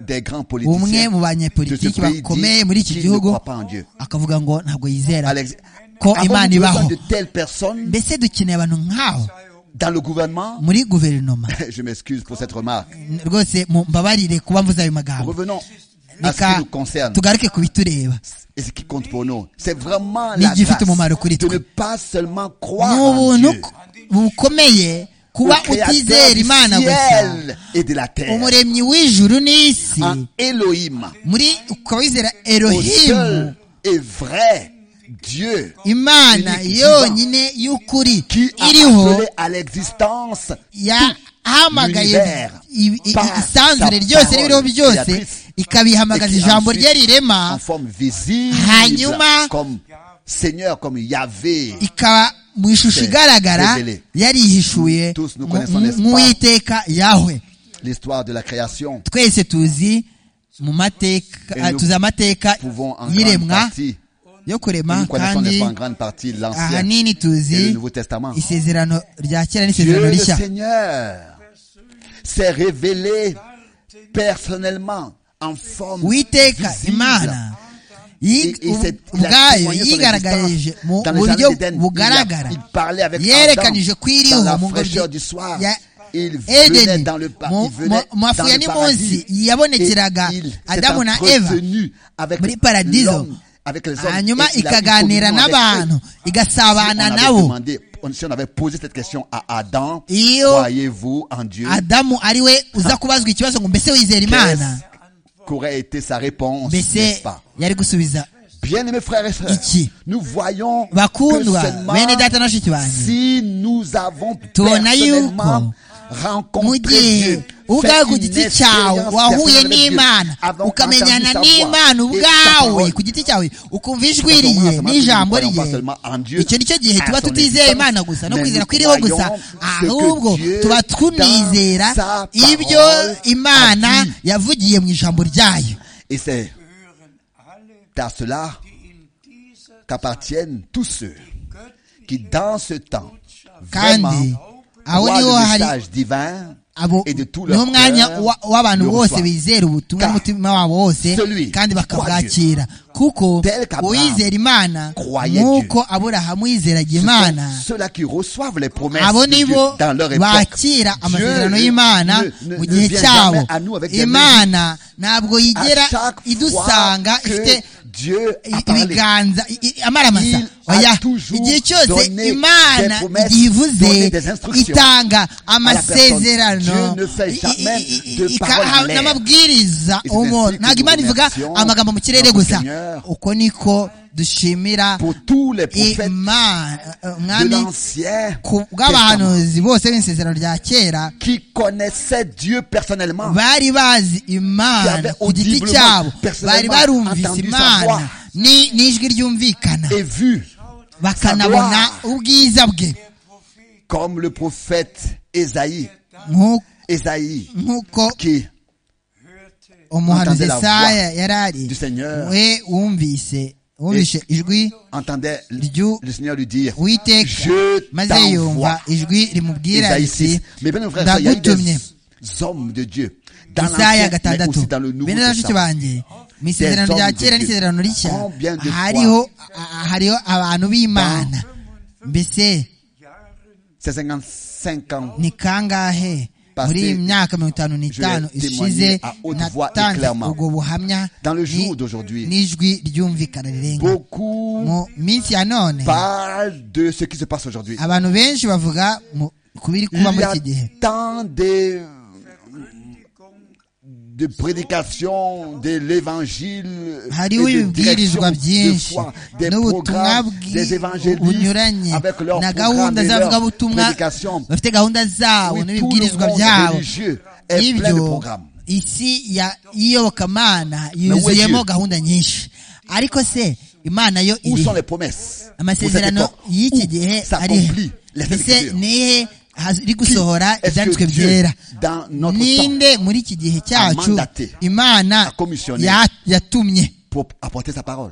Speaker 1: des grands
Speaker 2: umwe
Speaker 1: politiciens
Speaker 2: mu
Speaker 1: de
Speaker 2: banyepolitiki
Speaker 1: ce pays
Speaker 2: bakomeye muri
Speaker 1: dit
Speaker 2: iki
Speaker 1: qu'il ne
Speaker 2: gihugu
Speaker 1: croit pas en Dieu.
Speaker 2: akavuga ngo ntabwo yizera
Speaker 1: Alex,
Speaker 2: ko
Speaker 1: avons-nous
Speaker 2: imana
Speaker 1: besoin
Speaker 2: ibaho
Speaker 1: de telles personnes
Speaker 2: mbese dukeneye abantu nk'aho
Speaker 1: dans le gouvernement
Speaker 2: muri guverinoma
Speaker 1: Je m'excuse pour cette remarque.
Speaker 2: rwose mu- mbabarire kuba mvuze ayo magambo
Speaker 1: Revenons à ce qui
Speaker 2: reka
Speaker 1: nous concerne
Speaker 2: tugaruke ku bitureba
Speaker 1: et ce qui compte pour nous. C'est vraiment
Speaker 2: Ni
Speaker 1: la grâce
Speaker 2: igifite umumaro kuri
Speaker 1: de
Speaker 2: twe.
Speaker 1: ne pas seulement
Speaker 2: ni
Speaker 1: croire en
Speaker 2: ubuntu
Speaker 1: Dieu,
Speaker 2: bukomeye
Speaker 1: au
Speaker 2: kuba
Speaker 1: Créateur
Speaker 2: utizera
Speaker 1: du
Speaker 2: imana gusa
Speaker 1: ciel et de la terre,
Speaker 2: umuremyi w'ijuru n'isi
Speaker 1: en Elohim,
Speaker 2: muri ukaba wizera
Speaker 1: au
Speaker 2: erohimu
Speaker 1: seul et vrai Dieu
Speaker 2: imana
Speaker 1: unique,
Speaker 2: yonyine y'ukuri
Speaker 1: qui a
Speaker 2: iriho
Speaker 1: appelé à l'existence
Speaker 2: yahamagaye
Speaker 1: l'univers
Speaker 2: i- i-
Speaker 1: par
Speaker 2: isanzure
Speaker 1: sa
Speaker 2: ryose n'ibiriho
Speaker 1: parole
Speaker 2: byose
Speaker 1: créatrice,
Speaker 2: ikabihamagaza
Speaker 1: et qui
Speaker 2: ijambo
Speaker 1: ensuite,
Speaker 2: rye rirema
Speaker 1: en forme visible,
Speaker 2: Hanyuma-
Speaker 1: comme Seigneur, comme Yahvé.
Speaker 2: ikaba mu ishusho
Speaker 1: C'est
Speaker 2: igaragara
Speaker 1: révélé.
Speaker 2: yarihishuye
Speaker 1: Tous nous
Speaker 2: mu-
Speaker 1: connaissons,
Speaker 2: mu-
Speaker 1: n'est-ce pas?
Speaker 2: nk'uwiteka yahwe
Speaker 1: L'histoire de la création,
Speaker 2: twese tuzi mu mateka
Speaker 1: Et
Speaker 2: ah,
Speaker 1: nous
Speaker 2: tuzi amateka
Speaker 1: pouvons en grande
Speaker 2: y'iremwa
Speaker 1: partie,
Speaker 2: yo
Speaker 1: nous
Speaker 2: kurema
Speaker 1: connaissons n'est-ce
Speaker 2: kandi
Speaker 1: pas, en grande partie l'Ancien
Speaker 2: ahanini
Speaker 1: et le
Speaker 2: tuzi
Speaker 1: Nouveau Testament.
Speaker 2: isezerano rya kera
Speaker 1: Dieu
Speaker 2: n'isezerano
Speaker 1: le
Speaker 2: rishya
Speaker 1: Seigneur s'est révélé personnellement en forme
Speaker 2: witeka
Speaker 1: visible.
Speaker 2: imana yi-
Speaker 1: Et- et c'est- il a
Speaker 2: ubwayo
Speaker 1: témoigné son
Speaker 2: yigaragaje
Speaker 1: existence
Speaker 2: mu
Speaker 1: dans le
Speaker 2: buryo
Speaker 1: jardin d'Éden.
Speaker 2: bugaragara
Speaker 1: Il a- il parlait avec Adam
Speaker 2: yerekanije ko iriho
Speaker 1: dans la
Speaker 2: mu
Speaker 1: fraîcheur
Speaker 2: ngobyi
Speaker 1: du soir.
Speaker 2: ya
Speaker 1: Il venait
Speaker 2: edeni
Speaker 1: dans le pa-
Speaker 2: mu
Speaker 1: il venait
Speaker 2: mu- mafu
Speaker 1: dans
Speaker 2: ya
Speaker 1: le paradis.
Speaker 2: nimunsi yabonekeraga
Speaker 1: Et il s'est
Speaker 2: adamu na eva
Speaker 1: entretenu avec
Speaker 2: muri paradiso
Speaker 1: l'homme, avec les hommes,
Speaker 2: hanyuma
Speaker 1: et il a eu
Speaker 2: ikaganira
Speaker 1: communion avec
Speaker 2: n'abantu
Speaker 1: eux. Si on
Speaker 2: igasabana
Speaker 1: avait
Speaker 2: nabo
Speaker 1: demandé- on- si on avait posé cette question à Adam,
Speaker 2: Iyo-
Speaker 1: croyez-vous en Dieu
Speaker 2: adamu ari we uza kubazwa ikibazo ngo mbese wizera imana
Speaker 1: Qu'est-ce qu'aurait été sa réponse, n'est-ce
Speaker 2: mbese
Speaker 1: pas
Speaker 2: yari gusubiza
Speaker 1: Bien aimés frères et sœurs,
Speaker 2: Iki.
Speaker 1: nous voyons que
Speaker 2: Bakundwa,
Speaker 1: seulement
Speaker 2: bene data na bashiki banjye.
Speaker 1: si nous avons
Speaker 2: Tubona
Speaker 1: personnellement
Speaker 2: yuko mu
Speaker 1: rencontré
Speaker 2: gihe
Speaker 1: Dieu,
Speaker 2: ubwawe ku
Speaker 1: fait une
Speaker 2: giti
Speaker 1: expérience
Speaker 2: cyawe wahuye
Speaker 1: personnelle avec
Speaker 2: n'imana
Speaker 1: Dieu, avons
Speaker 2: ukamenyana
Speaker 1: entendu sa voix
Speaker 2: n'imana
Speaker 1: et sa
Speaker 2: ubwawe
Speaker 1: parole.
Speaker 2: ku giti cyawe ukumva ijwi
Speaker 1: Parce que
Speaker 2: riye
Speaker 1: nous ne
Speaker 2: n'ijambo
Speaker 1: croyons
Speaker 2: riye
Speaker 1: pas seulement en Dieu,
Speaker 2: icyo nicyo gihe
Speaker 1: à
Speaker 2: tuba
Speaker 1: son
Speaker 2: tutizeye
Speaker 1: existence,
Speaker 2: imana gusa no
Speaker 1: mais
Speaker 2: kwizera
Speaker 1: nous
Speaker 2: kwiriho gusa
Speaker 1: croyons ce que
Speaker 2: ahubwo
Speaker 1: Dieu
Speaker 2: tuba
Speaker 1: dans
Speaker 2: tunizera
Speaker 1: sa
Speaker 2: ibyo
Speaker 1: parole
Speaker 2: imana
Speaker 1: a dit.
Speaker 2: yavugiye mu ijambo ryayo
Speaker 1: Et c'est
Speaker 4: hören alle,
Speaker 1: à cela
Speaker 4: die in dieser
Speaker 1: qu'appartiennent tous ceux qui,
Speaker 4: göttlichen
Speaker 1: dans ce temps,
Speaker 2: kandi
Speaker 1: vraiment
Speaker 2: aho
Speaker 1: croient
Speaker 2: niho
Speaker 1: le
Speaker 2: hari
Speaker 1: message divin
Speaker 2: abo
Speaker 1: et de tout
Speaker 2: niwo
Speaker 1: leur
Speaker 2: mwanya
Speaker 1: cœur
Speaker 2: wa- w'abantu
Speaker 1: le
Speaker 2: bose
Speaker 1: reçoivent.
Speaker 2: bizera ubutumwa
Speaker 1: Car
Speaker 2: n'umutima wabo wose
Speaker 1: celui
Speaker 2: kandi
Speaker 1: qui croit
Speaker 2: bakabwakira kuko
Speaker 1: tel qu'Abraham
Speaker 2: uwizera imana
Speaker 1: croyait
Speaker 2: nk'uko aburahamu yizeraga
Speaker 1: Ce
Speaker 2: imana
Speaker 1: sont ceux-là qui reçoivent les promesses
Speaker 2: abo
Speaker 1: de Dieu
Speaker 2: nibo
Speaker 1: dans leur époque.
Speaker 2: bakira amasezerano
Speaker 1: ne-
Speaker 2: y'imana
Speaker 1: ne- ne-
Speaker 2: mu
Speaker 1: ne
Speaker 2: gihe
Speaker 1: vient
Speaker 2: cyabo
Speaker 1: jamais à nous avec des
Speaker 2: imana ntabwo yigera
Speaker 1: À chaque fois
Speaker 2: idusanga
Speaker 1: que
Speaker 2: ifite
Speaker 1: Dieu a parlé,
Speaker 2: ibiganza i- i- amaramasa
Speaker 1: Il a
Speaker 2: oya
Speaker 1: toujours
Speaker 2: igihe cyose
Speaker 1: donné
Speaker 2: imana
Speaker 1: des promesses,
Speaker 2: igihe ivuze
Speaker 1: donné des instructions
Speaker 2: itanga
Speaker 1: personne.
Speaker 2: amasezerano
Speaker 1: Dieu ne fait
Speaker 2: i-
Speaker 1: jamais
Speaker 2: i- i-
Speaker 1: de
Speaker 2: i-
Speaker 1: paroles
Speaker 2: ikaha-
Speaker 1: en l'air.
Speaker 2: n'amabwiriza
Speaker 1: Et c'est
Speaker 2: umuntu
Speaker 1: ainsi que
Speaker 2: ntabwo
Speaker 1: nous
Speaker 2: imana ivuga
Speaker 1: remercions
Speaker 2: amagambo mu kirere
Speaker 1: notre
Speaker 2: gusa
Speaker 1: Seigneur
Speaker 2: uko niko dushimira
Speaker 1: pour tous les prophètes
Speaker 2: imana
Speaker 1: de
Speaker 2: umwami
Speaker 1: l'ancien
Speaker 2: ku
Speaker 1: Testament
Speaker 2: bw'abahanuzi bose b'isezerano rya kera
Speaker 1: qui connaissaient Dieu personnellement.
Speaker 2: bari bazi imana
Speaker 1: J'avais
Speaker 2: ku giti
Speaker 1: audiblement,
Speaker 2: cyabo bari
Speaker 1: personnellement
Speaker 2: barumvise
Speaker 1: entendu sa
Speaker 2: imana
Speaker 1: voix.
Speaker 2: ni- n'ijwi ryumvikana
Speaker 1: et vu
Speaker 2: bakanabona ubwiza bwe
Speaker 4: Der Prophet,
Speaker 1: comme le prophète Ésaïe,
Speaker 2: Nk'u-
Speaker 1: Ésaïe
Speaker 2: nk'uko
Speaker 1: qui
Speaker 2: umuhanuzi
Speaker 1: Entendez la
Speaker 2: Yesaya
Speaker 1: voix
Speaker 2: yari ari
Speaker 1: du Seigneur.
Speaker 2: we wumvise wumvise ijwi
Speaker 1: entendait le
Speaker 2: Dieu-
Speaker 1: le Seigneur lui dire,
Speaker 2: witeka
Speaker 1: je
Speaker 2: maze yumva
Speaker 1: t'envoie.
Speaker 2: ijwi rimubwira
Speaker 1: Ésaïe 6.
Speaker 2: riti
Speaker 1: Mais bien, frère, il y a eu
Speaker 2: ndagutumye
Speaker 1: des hommes de Dieu dans
Speaker 2: isaya
Speaker 1: l'Ancien, mais
Speaker 2: gatandatu
Speaker 1: aussi dans le Nouveau
Speaker 2: bene bashiki
Speaker 1: Testament.
Speaker 2: banjye mu isezerano rya kera n'isezerano rishya
Speaker 1: Combien de fois
Speaker 2: hariho ah, hariho abantu b'imana mbese
Speaker 4: Jahren
Speaker 1: C'est 55 ans.
Speaker 2: ni kangahe
Speaker 1: Passé,
Speaker 2: muri iyi myaka mirongo itanu n'itanu
Speaker 1: je l'ai
Speaker 2: ishize
Speaker 1: témoigné à haute voix et
Speaker 2: natanze
Speaker 1: clairement.
Speaker 2: ubwo buhamya
Speaker 1: Dans le
Speaker 2: ni-
Speaker 1: jour d'aujourd'hui.
Speaker 2: n'ijwi ryumvikana rirenga
Speaker 1: Beaucoup
Speaker 2: mu minsi ya none
Speaker 1: parlent de ce qui se passe aujourd'hui.
Speaker 2: abantu benshi bavuga mu- ku biri
Speaker 1: Il
Speaker 2: kuba
Speaker 1: y
Speaker 2: muri
Speaker 1: a
Speaker 2: iki gihe
Speaker 1: tant de
Speaker 4: Kündigung
Speaker 1: de prédication de l'évangile
Speaker 2: hariho
Speaker 1: et de direction
Speaker 2: ibibwirizwa
Speaker 1: de
Speaker 2: byinshi
Speaker 1: foi, des
Speaker 2: n'ubutumwa
Speaker 1: programmes,
Speaker 2: bwi-
Speaker 1: des
Speaker 2: bunyuranye
Speaker 1: évangélistes avec leurs
Speaker 2: na
Speaker 1: programmes
Speaker 2: gahunda
Speaker 1: et leurs
Speaker 2: z'abavugabutumwa
Speaker 1: prédications.
Speaker 2: bafite gahunda zabo
Speaker 1: Oui, tout
Speaker 2: n'ibibwirizwa
Speaker 1: le monde
Speaker 2: byabo
Speaker 1: religieux est plein de
Speaker 2: ibyo
Speaker 1: programmes.
Speaker 2: isi ya iyobokamana
Speaker 1: where
Speaker 2: yuzuyemo
Speaker 1: you-
Speaker 2: gahunda nyinshi ariko se imana yo
Speaker 1: Où
Speaker 2: iri
Speaker 1: sont les promesses
Speaker 2: amasezerano
Speaker 1: Pour cette époque,
Speaker 2: y'iki
Speaker 1: où
Speaker 2: gihe ari he?
Speaker 1: s'accomplit les
Speaker 2: ese
Speaker 1: écritures.
Speaker 2: nihe hari gusohora
Speaker 1: Est-ce que
Speaker 2: ibyanditswe
Speaker 1: Dieu,
Speaker 2: byera
Speaker 1: dans notre
Speaker 2: ninde muri iki gihe cyacu
Speaker 1: mandaté,
Speaker 2: imana
Speaker 1: a commissionné,
Speaker 2: ya- yatumye
Speaker 1: Pour apporter sa parole.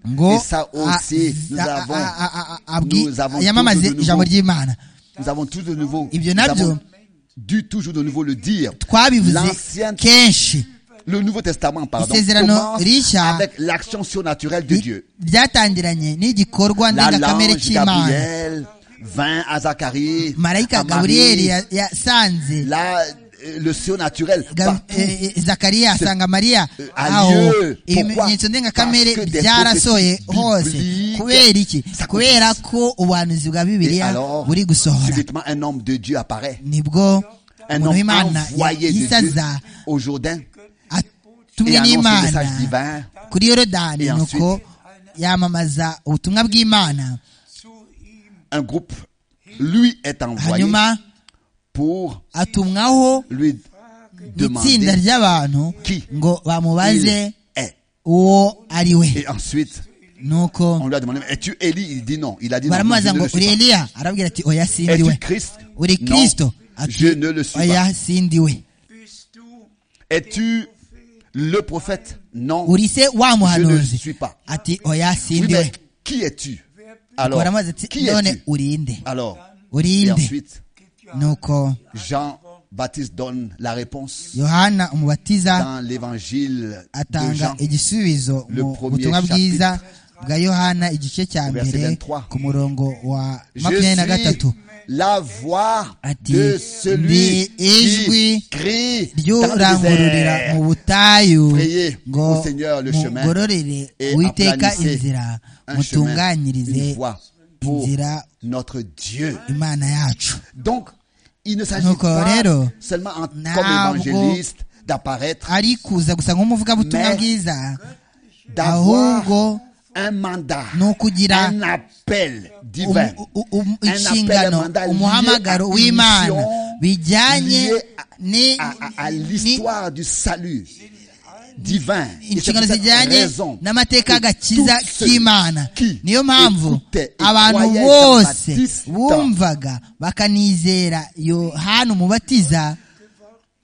Speaker 2: ngo
Speaker 1: Et ça aussi, nous
Speaker 2: a-
Speaker 1: avons-
Speaker 2: a- a- a- a- abwi-
Speaker 1: nous avons
Speaker 2: yamamaze
Speaker 1: tous de nouveau-
Speaker 2: ijambo ry'imana
Speaker 1: Nous avons tous de nouveau,
Speaker 2: Et bien,
Speaker 1: nous
Speaker 2: Nabio.
Speaker 1: avons dû toujours de nouveau le dire.
Speaker 2: twabivuze
Speaker 1: L'ancien,
Speaker 2: kenshi
Speaker 1: le Nouveau Testament, pardon,
Speaker 2: Isezerano
Speaker 1: commence
Speaker 2: rishya.
Speaker 1: avec l'action surnaturelle de
Speaker 2: Ni-
Speaker 1: Dieu.
Speaker 2: byatangiranye n'igikorwa
Speaker 1: La
Speaker 2: ndengakamere
Speaker 1: lange
Speaker 2: cy'imana
Speaker 1: Gabriel vint à Zacharie, à
Speaker 2: marayika
Speaker 1: Marie,
Speaker 2: gaburiyeli ya- yasanze
Speaker 1: là, euh, le surnaturel
Speaker 2: Gab-
Speaker 1: partout.
Speaker 2: eh, eh, zakariya asanga mariya
Speaker 1: eh,
Speaker 2: aho
Speaker 1: alieu.
Speaker 2: ibimenyetso
Speaker 1: Pourquoi?
Speaker 2: ndengakamere
Speaker 1: Parce que des
Speaker 2: byarasoye
Speaker 1: prophéties
Speaker 2: hose
Speaker 1: bibliques
Speaker 2: kubera iki
Speaker 1: s'accomplissent.
Speaker 2: kubera ko ubuhanuzi bwa
Speaker 1: Et
Speaker 2: bibiliya
Speaker 1: alors,
Speaker 2: buri gusohora
Speaker 1: subitement, un homme de Dieu apparaît.
Speaker 2: nibwo
Speaker 1: Un
Speaker 2: umuntu
Speaker 1: homme
Speaker 2: w'imana
Speaker 1: envoyé de Dieu
Speaker 2: yisaza
Speaker 1: au Jourdain et annonce
Speaker 2: atumwe
Speaker 1: le
Speaker 2: n'imana
Speaker 1: message divin.
Speaker 2: kuri yorodani
Speaker 1: Et ensuite-
Speaker 2: nuko yamamaza ubutumwa bw'imana
Speaker 4: zu ihm
Speaker 1: Un groupe, lui, est envoyé
Speaker 2: hanyuma
Speaker 1: pour
Speaker 2: atumwaho
Speaker 1: lui
Speaker 2: itsinda
Speaker 1: demander
Speaker 2: ry'abantu
Speaker 1: Qui?
Speaker 2: ngo
Speaker 1: il
Speaker 2: bamubaze
Speaker 1: est.
Speaker 2: uwo ari we
Speaker 1: Et ensuite,
Speaker 2: nuko
Speaker 1: on lui a demandé, es-tu Élie Il dit non. Il a dit non, je
Speaker 2: baramubaza
Speaker 1: ne
Speaker 2: ngo
Speaker 1: le
Speaker 2: uri
Speaker 1: suis pas.
Speaker 2: eliya arabwira ati oya sindi we
Speaker 1: Es-tu Christ
Speaker 2: uri
Speaker 1: Non,
Speaker 2: kristo ati
Speaker 1: je ne le suis pas.
Speaker 2: oya sindi we
Speaker 4: bist du
Speaker 1: Es-tu le prophète Non.
Speaker 2: uri se wa muhanuzi
Speaker 1: suis pas.
Speaker 2: ati oya
Speaker 1: Oui,
Speaker 2: sindi
Speaker 1: mais
Speaker 2: we
Speaker 1: qui es-tu Alors,
Speaker 2: baramubaza ati
Speaker 1: qui
Speaker 2: none
Speaker 1: es-tu
Speaker 2: urinde
Speaker 1: Alors, et
Speaker 2: urinde
Speaker 1: ensuite,
Speaker 2: nuko
Speaker 1: Jean-Baptiste donne la réponse
Speaker 2: yohana umubatiza
Speaker 1: dans l'évangile de
Speaker 2: atanga
Speaker 1: Jean.
Speaker 2: igisubizo
Speaker 1: Le
Speaker 2: mu
Speaker 1: premier
Speaker 2: butumwa
Speaker 1: chapitre.
Speaker 2: bwiza bwa yohana igice cya
Speaker 1: Verset
Speaker 2: mbere
Speaker 1: 23.
Speaker 2: ku murongo wa makumyabiri na
Speaker 1: Je suis
Speaker 2: gatatu
Speaker 1: la voix
Speaker 2: Ati,
Speaker 1: de
Speaker 2: ndi
Speaker 1: celui
Speaker 2: ijwi
Speaker 1: qui crie dans le
Speaker 2: ry'urangururira
Speaker 1: désert.
Speaker 2: mu butayu
Speaker 1: Priez
Speaker 2: ngo
Speaker 1: au Seigneur le chemin
Speaker 2: mugororere
Speaker 1: et
Speaker 2: uwiteka
Speaker 1: aplanissez
Speaker 2: inzira
Speaker 1: un chemin,
Speaker 2: mutunganyirize
Speaker 1: une voie pour
Speaker 2: inzira
Speaker 1: notre Dieu.
Speaker 2: imana yacu
Speaker 1: Donc, il ne s'agit
Speaker 2: Donc,
Speaker 1: pas
Speaker 2: Rero,
Speaker 1: seulement en- comme
Speaker 2: ntabwo-
Speaker 1: évangéliste d'apparaître,
Speaker 2: ari kuza gusa nk'umuvugabutumwa
Speaker 1: Mais-
Speaker 2: bwiza
Speaker 1: d'avoir
Speaker 2: ahubwo
Speaker 1: un mandat,
Speaker 2: ni ukugira
Speaker 1: un appel divin,
Speaker 2: umu- u- u-
Speaker 1: un appel,
Speaker 2: inshingano
Speaker 1: un mandat lié
Speaker 2: umuhamagaro
Speaker 1: à
Speaker 2: w'imana
Speaker 1: une
Speaker 2: bijyanye
Speaker 1: mission, lié
Speaker 2: ni-
Speaker 1: à, à- à
Speaker 2: ni-
Speaker 1: l'histoire du salut divin. Et c'est pour
Speaker 2: inshingano
Speaker 1: cette
Speaker 2: zijyanye
Speaker 1: raison
Speaker 2: n'amateka
Speaker 1: que
Speaker 2: y'agakiza
Speaker 1: tous ceux
Speaker 2: k'imana
Speaker 1: qui
Speaker 2: niyo mpamvu
Speaker 1: écoutaient et
Speaker 2: abantu
Speaker 1: croyaient
Speaker 2: bose
Speaker 1: Jean-Baptiste
Speaker 2: bumvaga bakanizera yohana umubatiza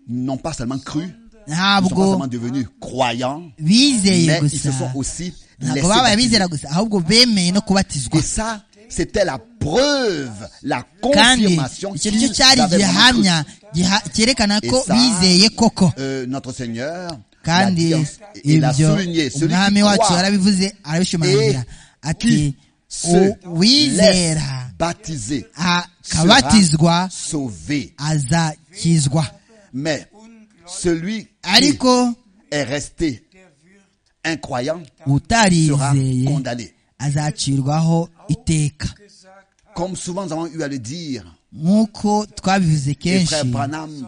Speaker 1: n'ont pas seulement cru, ne sont pas
Speaker 2: ntabwo
Speaker 1: seulement devenus croyants,
Speaker 2: bizeye
Speaker 1: mais ils se
Speaker 2: gusa
Speaker 1: sont aussi
Speaker 2: ntabwo babaye abizera gusa ahubwo bemeye no kubatizwa
Speaker 1: Et ça, c'était la preuve, la
Speaker 2: kandi
Speaker 1: confirmation
Speaker 2: icyo nicyo
Speaker 1: qu'ils
Speaker 2: cyari
Speaker 1: avaient vraiment cru.
Speaker 2: igihamya giha- cyerekana ko
Speaker 1: Et ça,
Speaker 2: bizeye koko
Speaker 1: euh, notre Seigneur l'a
Speaker 2: kandi
Speaker 1: dit en- il a
Speaker 2: ibyo
Speaker 1: souligné celui
Speaker 2: umwami
Speaker 1: qui
Speaker 2: wacu
Speaker 1: croit
Speaker 2: yarabivuze arabishimangira
Speaker 1: et
Speaker 2: ati
Speaker 1: qui se laisse
Speaker 2: uwizera
Speaker 1: baptiser
Speaker 2: akabatizwa
Speaker 1: sera sauvé.
Speaker 2: azakizwa
Speaker 1: Mais celui qui
Speaker 2: ariko
Speaker 1: est resté incroyant sera
Speaker 2: utarizeye
Speaker 1: condamné.
Speaker 2: azacirwaho iteka
Speaker 1: Comme souvent nous avons eu à le dire,
Speaker 2: nk'uko twabivuze
Speaker 1: et frère
Speaker 2: kenshi
Speaker 1: Branham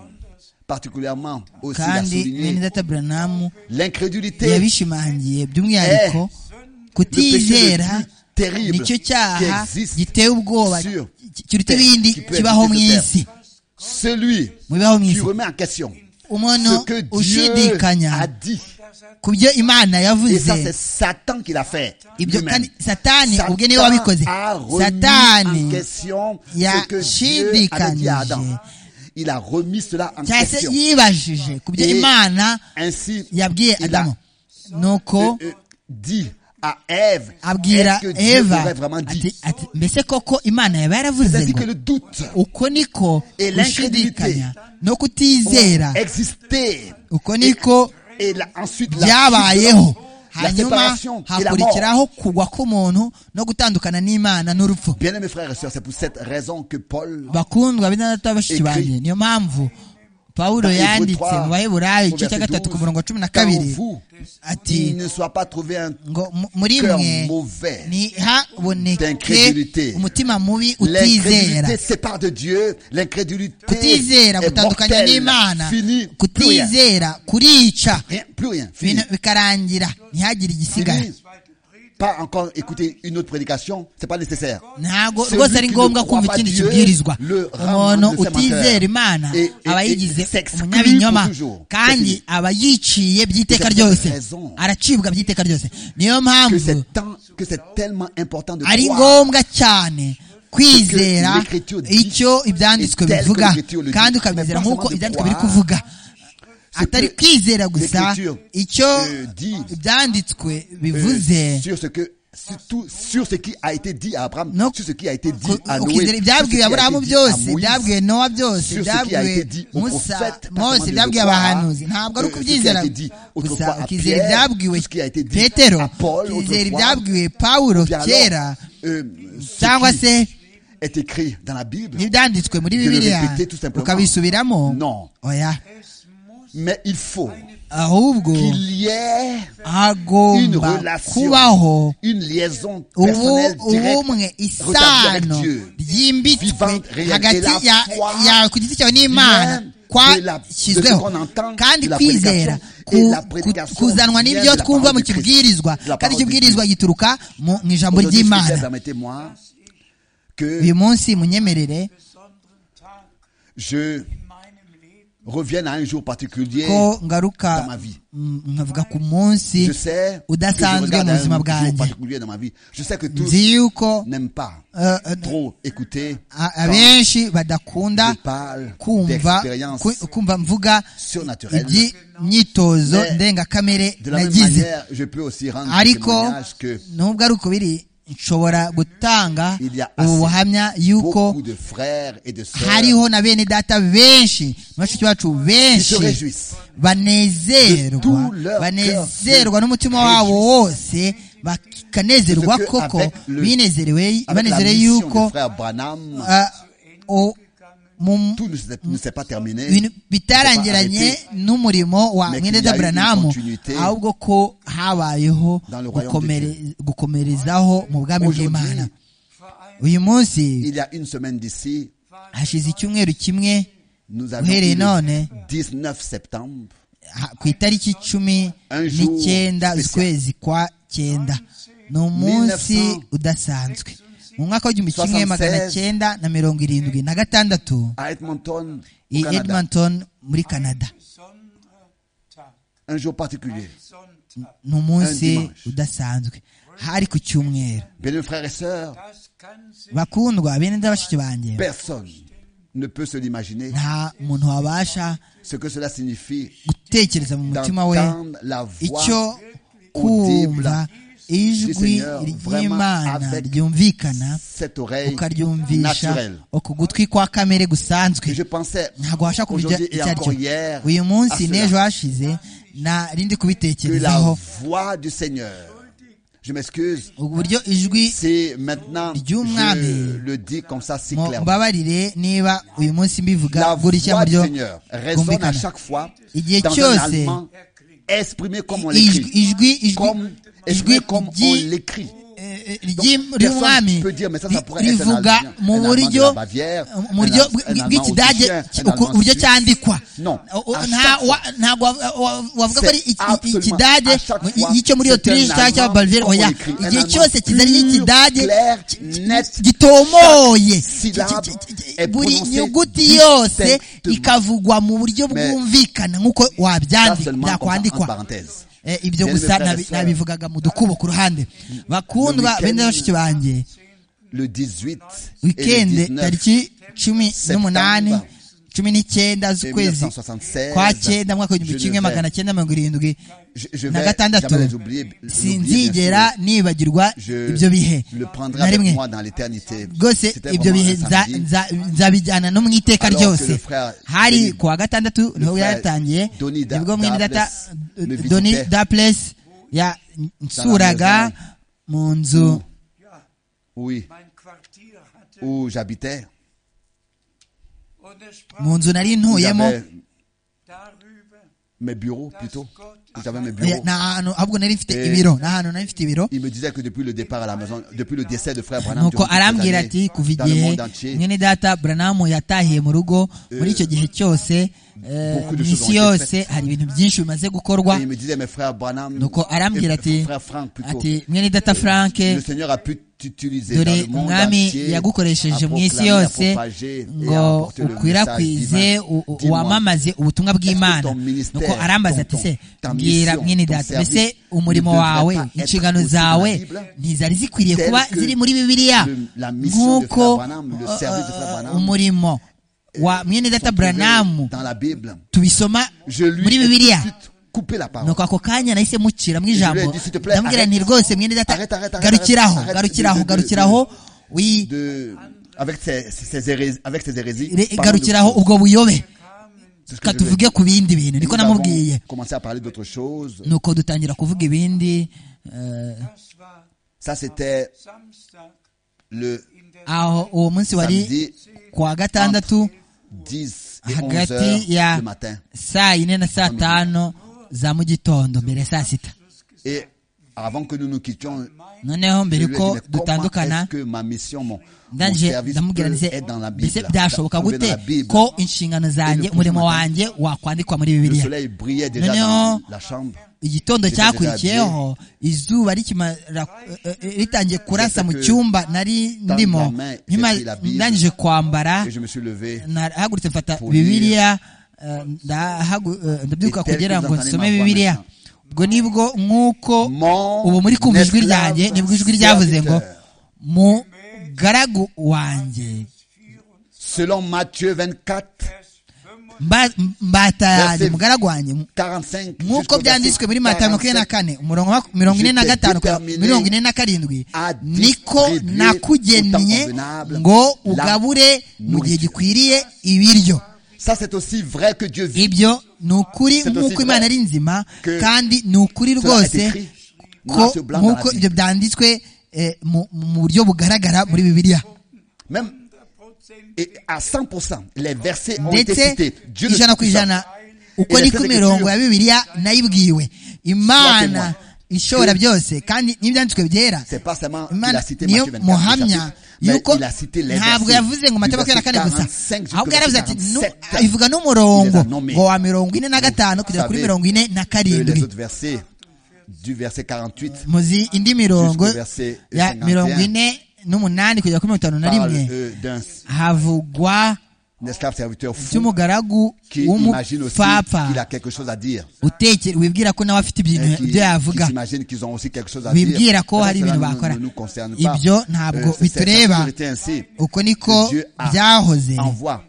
Speaker 1: particulièrement aussi l'a
Speaker 2: kandi
Speaker 1: souligné,
Speaker 2: benedata buranamu
Speaker 1: l'incrédulité
Speaker 2: yabishimangiye by'umwihariko kutizera nicyo cyaha giteye ubwoba kiruta ibindi kibaho mu isi
Speaker 1: Celui
Speaker 2: mu bibaho mu
Speaker 1: qui
Speaker 2: isi
Speaker 1: remet en question
Speaker 2: umuntu
Speaker 1: ce que Dieu
Speaker 2: ushidikanya
Speaker 1: a dit.
Speaker 2: ku byo imana
Speaker 1: Et
Speaker 2: yavuze
Speaker 1: ça, c'est Satan qui l'a fait.
Speaker 2: ibyo
Speaker 1: lui-même.
Speaker 2: kandi satani
Speaker 1: Satan
Speaker 2: ubwe niwe wabikoze
Speaker 1: a remis
Speaker 2: satani
Speaker 1: en question ce que Dieu avait dit à Adam.
Speaker 2: yashidikanije
Speaker 1: Il a remis cela en
Speaker 2: cyangwa se
Speaker 1: question.
Speaker 2: yibajije ku byo
Speaker 1: Et
Speaker 2: imana
Speaker 1: Ainsi,
Speaker 2: yabwiye
Speaker 1: il a
Speaker 2: adamu nuko
Speaker 1: euh, euh, dit à Ève,
Speaker 2: abwira
Speaker 1: est-ce que Dieu
Speaker 2: eva
Speaker 1: l'aurait vraiment dit
Speaker 2: ati ati mbese koko imana yaba yaravuze
Speaker 1: C'est-à-dire que
Speaker 2: ngo
Speaker 1: le doute
Speaker 2: uko niko
Speaker 1: Et
Speaker 2: gushidikanya
Speaker 1: l'incrédulité.
Speaker 2: no kutizera
Speaker 1: existait.
Speaker 2: uko niko
Speaker 1: Et là, ensuite, la
Speaker 2: byabayeho
Speaker 1: la
Speaker 2: hanyuma
Speaker 1: séparation et la mort.
Speaker 2: hakurikiraho kugwa k'umuntu no gutandukana n'imana n'urupfu
Speaker 1: Bien aimés frères et sœurs, c'est pour cette raison que Paul,
Speaker 2: bakundwa bitandatu b'abashiki
Speaker 1: Écrit.
Speaker 2: banjye niyo mpamvu pawulo
Speaker 1: Dans Hébreux
Speaker 2: yanditse
Speaker 1: trois,
Speaker 2: mu baheburayo
Speaker 1: au
Speaker 2: igice cya
Speaker 1: verset
Speaker 2: gatatu ku
Speaker 1: 12,
Speaker 2: murongo wa cumi na
Speaker 1: car en
Speaker 2: kabiri
Speaker 1: vous,
Speaker 2: ati
Speaker 1: il ne soit pas trouvé un
Speaker 2: ngo mu- muri
Speaker 1: cœur
Speaker 2: mwe
Speaker 1: mauvais
Speaker 2: ntihaboneke
Speaker 1: d'incrédulité.
Speaker 2: umutima mubi utizera
Speaker 1: L'incrédulité sépare de Dieu. L'incrédulité
Speaker 2: kutizera
Speaker 1: est
Speaker 2: gutandukanya
Speaker 1: mortelle.
Speaker 2: n'imana
Speaker 1: Fini. Plus rien.
Speaker 2: kutizera kurica
Speaker 1: Rien, plus rien. Fini.
Speaker 2: ibintu bikarangira ntihagire igisigara
Speaker 1: Fini. Pas encore écouter une autre prédication. C'est pas nécessaire.
Speaker 2: ntabwo
Speaker 1: Celui
Speaker 2: rwose ari
Speaker 1: qui
Speaker 2: ngombwa
Speaker 1: ne
Speaker 2: kumva
Speaker 1: croit pas
Speaker 2: ikindi
Speaker 1: Dieu
Speaker 2: kibwirizwa
Speaker 1: le rend
Speaker 2: umuntu
Speaker 1: le sémateur.
Speaker 2: utizera imana
Speaker 1: Et- et-
Speaker 2: aba
Speaker 1: et
Speaker 2: yigize
Speaker 1: s'exclut
Speaker 2: umunyabinyoma
Speaker 1: pour toujours.
Speaker 2: kandi
Speaker 1: C'est
Speaker 2: aba yiciye by'iteka
Speaker 1: C'est
Speaker 2: ryose
Speaker 1: cette raison.
Speaker 2: aracibwa by'iteka ryose niyo
Speaker 1: Que
Speaker 2: mpamvu
Speaker 1: c'est tant, que c'est tellement important de
Speaker 2: ari
Speaker 1: croire.
Speaker 2: ngombwa cyane kwizera
Speaker 1: Parce que l'écriture dit,
Speaker 2: icyo ibyanditswe
Speaker 1: et tel que
Speaker 2: bivuga
Speaker 1: l'écriture le dit.
Speaker 2: kandi ukabyizera
Speaker 1: Mais pas
Speaker 2: nk'uko
Speaker 1: seulement de
Speaker 2: ibyanditswe biri
Speaker 1: croire,
Speaker 2: kuvuga
Speaker 1: ce
Speaker 2: atari
Speaker 1: que
Speaker 2: kwizera gusa
Speaker 1: l'écriture,
Speaker 2: icyo
Speaker 1: euh, dit,
Speaker 2: ibyanditswe
Speaker 1: Euh,
Speaker 2: bivuze
Speaker 1: sur ce que sur tout- sur ce qui a été dit à Abraham,
Speaker 2: No.
Speaker 1: sur ce qui a été dit
Speaker 2: ku-
Speaker 1: à Noé, sur ce
Speaker 2: ukizera
Speaker 1: qui a été
Speaker 2: ibyabwiwe
Speaker 1: dit à
Speaker 2: aburahamu byose
Speaker 1: Moïse,
Speaker 2: ibyabwiwe nowa byose
Speaker 1: sur ce qui a
Speaker 2: ibyabwiwe
Speaker 1: été dit aux
Speaker 2: musa
Speaker 1: prophètes, pas
Speaker 2: mose
Speaker 1: seulement de
Speaker 2: ibyabwiwe
Speaker 1: croire,
Speaker 2: abahanuzi ntabwo ari
Speaker 1: euh,
Speaker 2: ukubyizera
Speaker 1: ce qui a été dit autrefois
Speaker 2: gusa
Speaker 1: à
Speaker 2: ukizera
Speaker 1: Pierre,
Speaker 2: ibyabwiwe
Speaker 1: tout ce qui a été dit
Speaker 2: petero
Speaker 1: à Paul
Speaker 2: ukizera
Speaker 1: autrefois.
Speaker 2: ibyabwiwe pawulo
Speaker 1: Puis alors,
Speaker 2: kera
Speaker 1: euh, ce
Speaker 2: cyangwa
Speaker 1: qui
Speaker 2: se
Speaker 1: est écrit dans la Bible,
Speaker 2: n'ibyanditswe muri
Speaker 1: de le
Speaker 2: bibiliya
Speaker 1: répéter tout simplement.
Speaker 2: ukabisubiramo
Speaker 1: Non.
Speaker 2: oya
Speaker 1: mais il faut
Speaker 2: ahubwo
Speaker 1: qu'il y ait une
Speaker 2: hagomba
Speaker 1: relation,
Speaker 2: kubaho
Speaker 1: une liaison
Speaker 2: ubu
Speaker 1: personnelle
Speaker 2: ubumwe
Speaker 1: directe rétablie avec
Speaker 2: isano
Speaker 1: Dieu.
Speaker 2: ryimbitswe
Speaker 1: Vivante, réelle. Et
Speaker 2: hagati
Speaker 1: la
Speaker 2: ya
Speaker 1: foi
Speaker 2: ya ku giti cyawe n'imana
Speaker 1: vient de la- de
Speaker 2: kwashyizweho
Speaker 1: ce qu'on entend,
Speaker 2: kandi
Speaker 1: de la
Speaker 2: kwizera
Speaker 1: prédication.
Speaker 2: ku-
Speaker 1: Et la
Speaker 2: ku-
Speaker 1: prédication vient
Speaker 2: kuzanwa
Speaker 1: de
Speaker 2: n'ibyo
Speaker 1: la
Speaker 2: twumva mu
Speaker 1: parole du Christ,
Speaker 2: kibwirizwa
Speaker 1: de la
Speaker 2: kandi
Speaker 1: parole du
Speaker 2: ikibwirizwa gituruka mu mu ijambo
Speaker 1: Aujourd'hui, je voudrais,
Speaker 2: ry'imana
Speaker 1: permettez-moi que
Speaker 2: uyu munsi munyemerere
Speaker 4: besonderen Tag
Speaker 1: je
Speaker 4: in meinem Leben.
Speaker 1: revienne à un jour particulier.
Speaker 2: ko ngaruka
Speaker 1: Dans ma vie.
Speaker 2: mm, nkavuga ku munsi
Speaker 1: Je sais que je
Speaker 2: udasanzwe
Speaker 1: regarde
Speaker 2: mu
Speaker 1: à
Speaker 2: buzima
Speaker 1: un jour
Speaker 2: bwanjye
Speaker 1: particulier dans ma vie. Je sais que tous
Speaker 2: nzi yuko
Speaker 1: n'aiment pas
Speaker 2: eh, eh,
Speaker 1: trop écouter
Speaker 2: a-
Speaker 1: quand
Speaker 2: abenshi
Speaker 1: je
Speaker 2: badakunda
Speaker 1: parle
Speaker 2: kumva
Speaker 1: d'expérience
Speaker 2: ku- kumva mvuga
Speaker 1: surnaturelle.
Speaker 2: iby'imyitozo
Speaker 1: Mais
Speaker 2: ndengakamere
Speaker 1: De la même
Speaker 2: nagize
Speaker 1: manière, je peux aussi rendre ce
Speaker 2: ariko
Speaker 1: témoignage que
Speaker 2: nubwo ari uko biri nshobora gutanga
Speaker 1: Il y a
Speaker 2: ubu
Speaker 1: assez-
Speaker 2: buhamya yuko
Speaker 1: beaucoup de frères et de sœurs
Speaker 2: hariho na bene data benshi bashiki bacu
Speaker 1: se
Speaker 2: benshi
Speaker 1: réjouissent de
Speaker 2: banezerwa
Speaker 1: tout leur
Speaker 2: banezerwa
Speaker 1: cœur,
Speaker 2: n'umutima
Speaker 1: se
Speaker 2: wabo
Speaker 1: réjouissent.
Speaker 2: wose bakanezerwa
Speaker 1: Parce que
Speaker 2: koko
Speaker 1: avec le-
Speaker 2: binezerewe
Speaker 1: avec la
Speaker 2: banezere
Speaker 1: mission du
Speaker 2: yuko
Speaker 1: frère Branham.
Speaker 2: ah, o- mu
Speaker 1: tout ne s'est- ne s'est pas terminé.
Speaker 2: ibintu bitarangiranye n'umurimo wa
Speaker 1: Mais qu'il
Speaker 2: mwene
Speaker 1: y a eu une
Speaker 2: daburamu
Speaker 1: continuité
Speaker 2: ahubwo ko habayeho
Speaker 1: dans le royaume
Speaker 2: gukomere-
Speaker 1: de
Speaker 2: gukomerezaho mu bwami bw'imana
Speaker 1: Aujourd'hui,
Speaker 2: uyu munsi
Speaker 1: il y a une semaine d'ici,
Speaker 2: hashize icyumweru kimwe
Speaker 1: nous avons eu
Speaker 2: uhereye none
Speaker 1: le 19 septembre,
Speaker 2: ha- ku itariki cumi
Speaker 1: Un jour
Speaker 2: n'icyenda
Speaker 1: spécial.
Speaker 2: z'ukwezi kwa cyenda ni umunsi
Speaker 1: 1900
Speaker 2: udasanzwe mu mwaka w'igihumbi kimwe magana
Speaker 1: 76
Speaker 2: cyenda na mirongo irindwi na gatandatu
Speaker 1: à Edmonton, au
Speaker 2: i
Speaker 1: Canada.
Speaker 2: edmonton muri canada
Speaker 4: Besonderer Tag.
Speaker 1: Un jour particulier.
Speaker 4: Sonntag.
Speaker 2: ni umunsi
Speaker 1: dimanche.
Speaker 2: udasanzwe hari ku cyumweru
Speaker 1: Bien, frères et sœurs,
Speaker 4: Das kann sich
Speaker 2: bakundwa bene ndabashiki banjye
Speaker 1: personne ne peut se l'imaginer
Speaker 2: nta muntu wabasha
Speaker 1: ce que cela signifie
Speaker 2: gutekereza mu mutima we
Speaker 1: d'entendre la voix
Speaker 2: icyo kumva
Speaker 1: Si,
Speaker 2: ijwi
Speaker 1: Seigneur, vraiment
Speaker 2: ry'imana
Speaker 1: avec
Speaker 2: ryumvikana
Speaker 1: cette oreille
Speaker 2: ukaryumvisha
Speaker 1: naturelle
Speaker 2: uku gutwi kwa kamere gusanzwe
Speaker 1: que je pensais
Speaker 2: ntabwo wabasha kubirya
Speaker 1: aujourd'hui et
Speaker 2: icyo
Speaker 1: encore
Speaker 2: ari cyo
Speaker 1: hier
Speaker 2: uyu munsi
Speaker 1: à cela.
Speaker 2: n'ejo hashize
Speaker 1: que
Speaker 2: narindi
Speaker 1: la
Speaker 2: kubitekerezaho
Speaker 1: voix du Seigneur, je m'excuse,
Speaker 2: uburyo ijwi
Speaker 1: c'est maintenant, je le dis comme ça si clairement.
Speaker 2: mbabarire niba uyu munsi mbivuga
Speaker 1: La
Speaker 2: gutya
Speaker 1: voix
Speaker 2: mu
Speaker 1: du
Speaker 2: buryo
Speaker 1: Seigneur résonne à
Speaker 2: bwumvikana
Speaker 1: chaque fois
Speaker 2: igihe
Speaker 1: dans un
Speaker 2: cyose
Speaker 1: allemand exprimé comme on
Speaker 2: ijwi
Speaker 1: l'écrit.
Speaker 2: ijwi
Speaker 1: Comme,
Speaker 2: ijwi
Speaker 1: exprimé comme on
Speaker 2: ry'i-
Speaker 1: l'écrit.
Speaker 2: eh, eh,
Speaker 1: Donc,
Speaker 2: ry'i-
Speaker 1: personne
Speaker 2: ry'umwami
Speaker 1: peut dire, mais ça, ça
Speaker 2: ri-
Speaker 1: pourrait être un
Speaker 2: rivuga
Speaker 1: Allemand-
Speaker 2: mu
Speaker 1: un Allemand de la
Speaker 2: buryo
Speaker 1: Bavière,
Speaker 2: mu buryo
Speaker 1: un- un Allemand
Speaker 2: bw'ikidage
Speaker 1: autrichien,
Speaker 2: ki-
Speaker 1: un
Speaker 2: uku-
Speaker 1: Allemand
Speaker 2: uburyo
Speaker 1: suisse.
Speaker 2: cyandikwa
Speaker 1: Non,
Speaker 2: O- o-
Speaker 1: à
Speaker 2: nta-
Speaker 1: chaque
Speaker 2: wa- ntago wa- wa- wavuga ko
Speaker 1: C'est
Speaker 2: ari iki- iki-
Speaker 1: absolument-
Speaker 2: ikidage
Speaker 1: à chaque
Speaker 2: mu-
Speaker 1: fois,
Speaker 2: y'icyo muri
Speaker 1: c'est
Speaker 2: otriche
Speaker 1: un
Speaker 2: cyangwa
Speaker 1: Allemand
Speaker 2: cy'ababalveri
Speaker 1: qu'on
Speaker 2: oya
Speaker 1: écrit. Un
Speaker 2: igihe
Speaker 1: Allemand
Speaker 2: cyose kizanye
Speaker 1: pur,
Speaker 2: ikidage
Speaker 1: clair,
Speaker 2: ki- ki-
Speaker 1: net.
Speaker 2: gitomoye Ki-
Speaker 1: syllabe
Speaker 2: ki- ki- ki-
Speaker 1: est
Speaker 2: buri
Speaker 1: prononcée
Speaker 2: nyuguti yose
Speaker 1: distinctement.
Speaker 2: ikavugwa mu buryo
Speaker 1: Mais
Speaker 2: bwumvikana nk'uko
Speaker 1: Ça seulement
Speaker 2: wabyandika
Speaker 1: comme ça, en
Speaker 2: byakwandikwa
Speaker 1: parenthèse.
Speaker 2: Eh, ibyo
Speaker 1: Bien, mes
Speaker 2: gusa
Speaker 1: frères et
Speaker 2: nabi-
Speaker 1: sœurs.
Speaker 2: nabivugaga mu dukubo ku ruhande bakundwa
Speaker 1: Le
Speaker 2: bene
Speaker 1: week-end-
Speaker 2: bashiki banjye
Speaker 1: Le 18 et le
Speaker 2: wikende
Speaker 1: 19
Speaker 2: tariki cumi n'umunani
Speaker 1: septembre
Speaker 2: cumi n'icyenda z'ukwezi
Speaker 1: 1976,
Speaker 2: kwa cyenda mwaka w'igihumbi
Speaker 1: je
Speaker 2: kimwe
Speaker 1: ne vais-
Speaker 2: magana cyenda mirongo irindwi
Speaker 1: je, je
Speaker 2: na
Speaker 1: vais
Speaker 2: gatandatu
Speaker 1: jamais les oublier. l'oublier, bien
Speaker 2: sinzigera
Speaker 1: sûr.
Speaker 2: nibagirwa
Speaker 1: Je
Speaker 2: ibyo bihe
Speaker 1: le prendrai
Speaker 2: na
Speaker 1: avec
Speaker 2: rimwe
Speaker 1: moi dans l'éternité.
Speaker 2: rwose
Speaker 1: C'était
Speaker 2: ibyo
Speaker 1: vraiment
Speaker 2: bihe
Speaker 1: un
Speaker 2: nza-
Speaker 1: samedi.
Speaker 2: nza- nzabijyana no mu iteka
Speaker 1: Alors que le
Speaker 2: ryose
Speaker 1: frère
Speaker 2: hari
Speaker 1: Denis-
Speaker 2: ku wa gatandatu niho
Speaker 1: frère
Speaker 2: byatangiye
Speaker 1: Denis Da-
Speaker 2: nibwo mwene data
Speaker 1: Daples me
Speaker 2: doni
Speaker 1: visitait.
Speaker 2: daples yansuraga mu nzu
Speaker 4: Ja,
Speaker 1: Oui,
Speaker 4: mein Quartier hatte
Speaker 1: où j'habitais.
Speaker 4: und er sprach
Speaker 2: mu nzu nari
Speaker 1: où
Speaker 2: ntuyemo
Speaker 1: J'avais
Speaker 4: darüber,
Speaker 1: mes bureaux plutôt. Où J'avais mes
Speaker 2: Ya-
Speaker 1: bureaux.
Speaker 2: ni ahantu ahubwo nari mfite
Speaker 1: Eh.
Speaker 2: ibiro ni ahantu nari mfite ibiro
Speaker 1: Il me disait que depuis le départ à la maison, depuis le décès de frère Branham,
Speaker 2: nuko
Speaker 1: durant toutes ces
Speaker 2: arambwira
Speaker 1: années,
Speaker 2: ati kuva
Speaker 1: dans le
Speaker 2: igihe
Speaker 1: monde entier,
Speaker 2: mwene data buranamu yatahiye mu rugo muri icyo gihe cyose eh,
Speaker 1: Beaucoup de
Speaker 2: mu
Speaker 1: choses
Speaker 2: isi
Speaker 1: ont été
Speaker 2: yose
Speaker 1: faites.
Speaker 2: hari ibintu byinshi bimaze gukorwa
Speaker 1: et il me disait, mes frères Branham,
Speaker 2: nuko arambwira ati
Speaker 1: et frère Frank plutôt,
Speaker 2: ati mwene data frank
Speaker 1: le Seigneur a pu t'utiliser dans
Speaker 2: dore
Speaker 1: le monde
Speaker 2: umwami
Speaker 1: entier, à
Speaker 2: yagukoresheje mu isi
Speaker 1: proclamer, à
Speaker 2: yose
Speaker 1: propager et
Speaker 2: ngo
Speaker 1: à apporter le message
Speaker 2: ukwirakwize
Speaker 1: divin.
Speaker 2: u- u-
Speaker 1: Dis-moi,
Speaker 2: wamamaze ubutumwa bw'imana
Speaker 1: ton ministère,
Speaker 2: nuko arambaza ati
Speaker 1: ton-
Speaker 2: se
Speaker 1: ta
Speaker 2: mbwira
Speaker 1: mission,
Speaker 2: mwene
Speaker 1: ton
Speaker 2: data
Speaker 1: service
Speaker 2: mbese umurimo
Speaker 1: ne devrait
Speaker 2: wawe
Speaker 1: pas être
Speaker 2: inshingano
Speaker 1: aussi dans la
Speaker 2: zawe
Speaker 1: Bible
Speaker 2: ntizari zikwiriye
Speaker 1: tel
Speaker 2: kuba
Speaker 1: que
Speaker 2: ziri muri bibiliya
Speaker 1: le- la mission de
Speaker 2: nk'uko
Speaker 1: Frère Branham, le
Speaker 2: uh,
Speaker 1: service de Frère Branham,
Speaker 2: umurimo wa mwene data
Speaker 1: sont trouvés
Speaker 2: buranamu
Speaker 1: dans la Bible.
Speaker 2: tubisoma
Speaker 1: Je lui
Speaker 2: muri
Speaker 1: ai tout de
Speaker 2: bibiliya
Speaker 1: suite coupé la parole.
Speaker 2: nuko ako kanya nahise mucira mu ijambo
Speaker 1: Je lui ai dit, s'il te plaît,
Speaker 2: ndamubwira
Speaker 1: arrête.
Speaker 2: nti rwose mwene data
Speaker 1: Arrête, arrête, arrête,
Speaker 2: garukiraho
Speaker 1: arrête.
Speaker 2: garukiraho
Speaker 1: De- de- de-
Speaker 2: garukiraho wi
Speaker 1: de, avec ses, ses, hérésies, avec ses hérésies.
Speaker 2: re-
Speaker 1: parlons de-
Speaker 2: garukiraho ubwo buyobe
Speaker 1: c'est ce que
Speaker 2: reka
Speaker 1: je veux
Speaker 2: tuvuge
Speaker 1: dire.
Speaker 2: ku bindi bintu niko
Speaker 1: Nous avons
Speaker 2: namubwiye
Speaker 1: commencé à parler d'autres choses.
Speaker 2: nuko dutangira kuvuga ibindi eh,
Speaker 4: das war
Speaker 1: Ça, c'était
Speaker 4: Samstag
Speaker 1: le
Speaker 4: in der
Speaker 2: aho uwo munsi wari
Speaker 1: samedi
Speaker 2: ku wa gatandatu
Speaker 1: 10 et 11 heures
Speaker 2: hagati ya
Speaker 1: le matin.
Speaker 2: saa yine na saa tanu za mu gitondo mbere ya saa sita
Speaker 1: Et avant que nous nous quittions,
Speaker 2: noneho
Speaker 1: je
Speaker 2: mbere
Speaker 1: lui ai dit,
Speaker 2: ko
Speaker 1: mais comment
Speaker 2: dutandukana
Speaker 1: est-ce que ma mission, mon, mon
Speaker 2: ndangije
Speaker 1: service
Speaker 2: ndamubwira
Speaker 1: peut
Speaker 2: ndetse
Speaker 1: être dans la
Speaker 2: mbese
Speaker 1: Bible,
Speaker 2: byashoboka
Speaker 1: trouvé dans
Speaker 2: gute
Speaker 1: la Bible.
Speaker 2: ko inshingano zanjye
Speaker 1: Et le
Speaker 2: umurimo
Speaker 1: matin,
Speaker 2: wanjye wakwandikwa muri
Speaker 1: Le
Speaker 2: bibiliya
Speaker 1: soleil brillait déjà
Speaker 2: Noneho-
Speaker 1: dans la chambre.
Speaker 2: igitondo
Speaker 1: J'étais
Speaker 2: cyakurikiyeho izuba rikimara eh, eh, ritangiye kurasa mu
Speaker 1: que
Speaker 2: cyumba nari
Speaker 1: dans
Speaker 2: ndimo
Speaker 1: la main, j'ai
Speaker 2: nyuma
Speaker 1: pris la Bible.
Speaker 2: ndangije kwambara
Speaker 1: Et je me suis levé.
Speaker 2: nahagurutse mfata
Speaker 1: Pour
Speaker 2: bibiliya eh, ndahagu- eh, ndabyuka
Speaker 1: Et tel
Speaker 2: kugira
Speaker 1: que
Speaker 2: ngo
Speaker 1: vous entendez
Speaker 2: nsome
Speaker 1: ma voix
Speaker 2: bibiliya
Speaker 1: maintenant.
Speaker 2: ubwo nibwo nk'uko
Speaker 1: Mon
Speaker 2: ubu muri kumva ijwi
Speaker 1: esclave
Speaker 2: ryanjye nibwo ijwi ryavuze ngo
Speaker 1: serviteur.
Speaker 2: mugaragu wanjye
Speaker 1: Selon Matthieu 24,
Speaker 2: Mba- mbata yanjye
Speaker 1: Verset
Speaker 2: mugaragu wanjye
Speaker 1: 45,
Speaker 2: nk'uko
Speaker 1: jusqu'au
Speaker 2: byanditswe muri mata
Speaker 1: verset
Speaker 2: mirongo ine na
Speaker 1: 47,
Speaker 2: kane umurongo wa- mirongo ine na
Speaker 1: J'étais
Speaker 2: gatanu kugera
Speaker 1: déterminé
Speaker 2: mirongo ine na karindwi
Speaker 1: à
Speaker 2: niko
Speaker 1: distribuer
Speaker 2: nakugennye
Speaker 1: au temps convenable
Speaker 2: ngo
Speaker 1: la
Speaker 2: ugabure mu gihe
Speaker 1: nourriture.
Speaker 2: gikwiriye ibiryo
Speaker 1: Ça, c'est aussi vrai que Dieu vit.
Speaker 2: ibyo ni ukuri
Speaker 1: C'est
Speaker 2: nk'uko
Speaker 1: aussi
Speaker 2: imana
Speaker 1: vrai
Speaker 2: ari nzima
Speaker 1: que
Speaker 2: kandi ni ukuri
Speaker 1: Cela est
Speaker 2: rwose
Speaker 1: écrit noir
Speaker 2: ko
Speaker 1: sur blanc dans la
Speaker 2: nk'uko ibyo
Speaker 1: Bible.
Speaker 2: byanditswe eh, mu mu buryo bugaragara muri bibiliya
Speaker 1: Même et à 100%, les versets ont été
Speaker 2: ndetse
Speaker 1: cités. Dieu le
Speaker 2: ijana ku
Speaker 1: Tout-Puissant.
Speaker 2: ijana uko
Speaker 1: Et
Speaker 2: niko
Speaker 1: les
Speaker 2: imirongo ya
Speaker 1: Écritures-
Speaker 2: bibiliya nayibwiwe imana
Speaker 1: témoin.
Speaker 2: ishobora byose kandi n'ibyanditswe byera
Speaker 1: C'est pas seulement qu'il
Speaker 2: imana
Speaker 1: a cité
Speaker 2: niyo
Speaker 1: Matthieu 24,
Speaker 2: muhamya
Speaker 1: chapitre, mais
Speaker 2: yuko
Speaker 1: il a cité les
Speaker 2: ntabwo
Speaker 1: versets
Speaker 2: yavuze ngo
Speaker 1: du
Speaker 2: matabaka ya
Speaker 1: verset
Speaker 2: kane gusa
Speaker 1: 45 jusqu'au
Speaker 2: ahubwo yaravuze ati
Speaker 1: verset
Speaker 2: nu-
Speaker 1: 47.
Speaker 2: ivuga n'umurongo
Speaker 1: Il les a nommés.
Speaker 2: ngo wa mirongo ine na gatanu kugera kuri
Speaker 1: savez
Speaker 2: mirongo ine na
Speaker 1: Euh, Les
Speaker 2: karindwi
Speaker 1: autres versets du verset 48
Speaker 2: muzi indi mirongo
Speaker 1: Jusqu'au verset
Speaker 2: ya
Speaker 1: 51.
Speaker 2: mirongo ine n'umunani kugera kuri mirongo itanu na
Speaker 1: parle
Speaker 2: rimwe
Speaker 1: euh, d'un
Speaker 2: havugwa
Speaker 1: esclave serviteur fou
Speaker 2: by'umugaragu
Speaker 1: qui imagine aussi
Speaker 2: w'umupfapfa
Speaker 1: qu'il a quelque chose à dire.
Speaker 2: utekera wibwira ko nawe afite
Speaker 1: Hein,
Speaker 2: ibintu
Speaker 1: qui,
Speaker 2: ibyo
Speaker 1: qui
Speaker 2: yavuga
Speaker 1: s'imaginent qu'ils ont aussi quelque chose à dire.
Speaker 2: bibwira ko
Speaker 1: Ça,
Speaker 2: hari
Speaker 1: cela
Speaker 2: ibintu
Speaker 1: ne-
Speaker 2: bakora
Speaker 1: ne nous concerne pas.
Speaker 2: ibyo
Speaker 1: Euh,
Speaker 2: ntabwo
Speaker 1: c'est- c'est-
Speaker 2: bitureba
Speaker 1: ça a toujours été ainsi.
Speaker 2: uko niko
Speaker 1: Dieu a-
Speaker 2: byahoze
Speaker 1: Envoie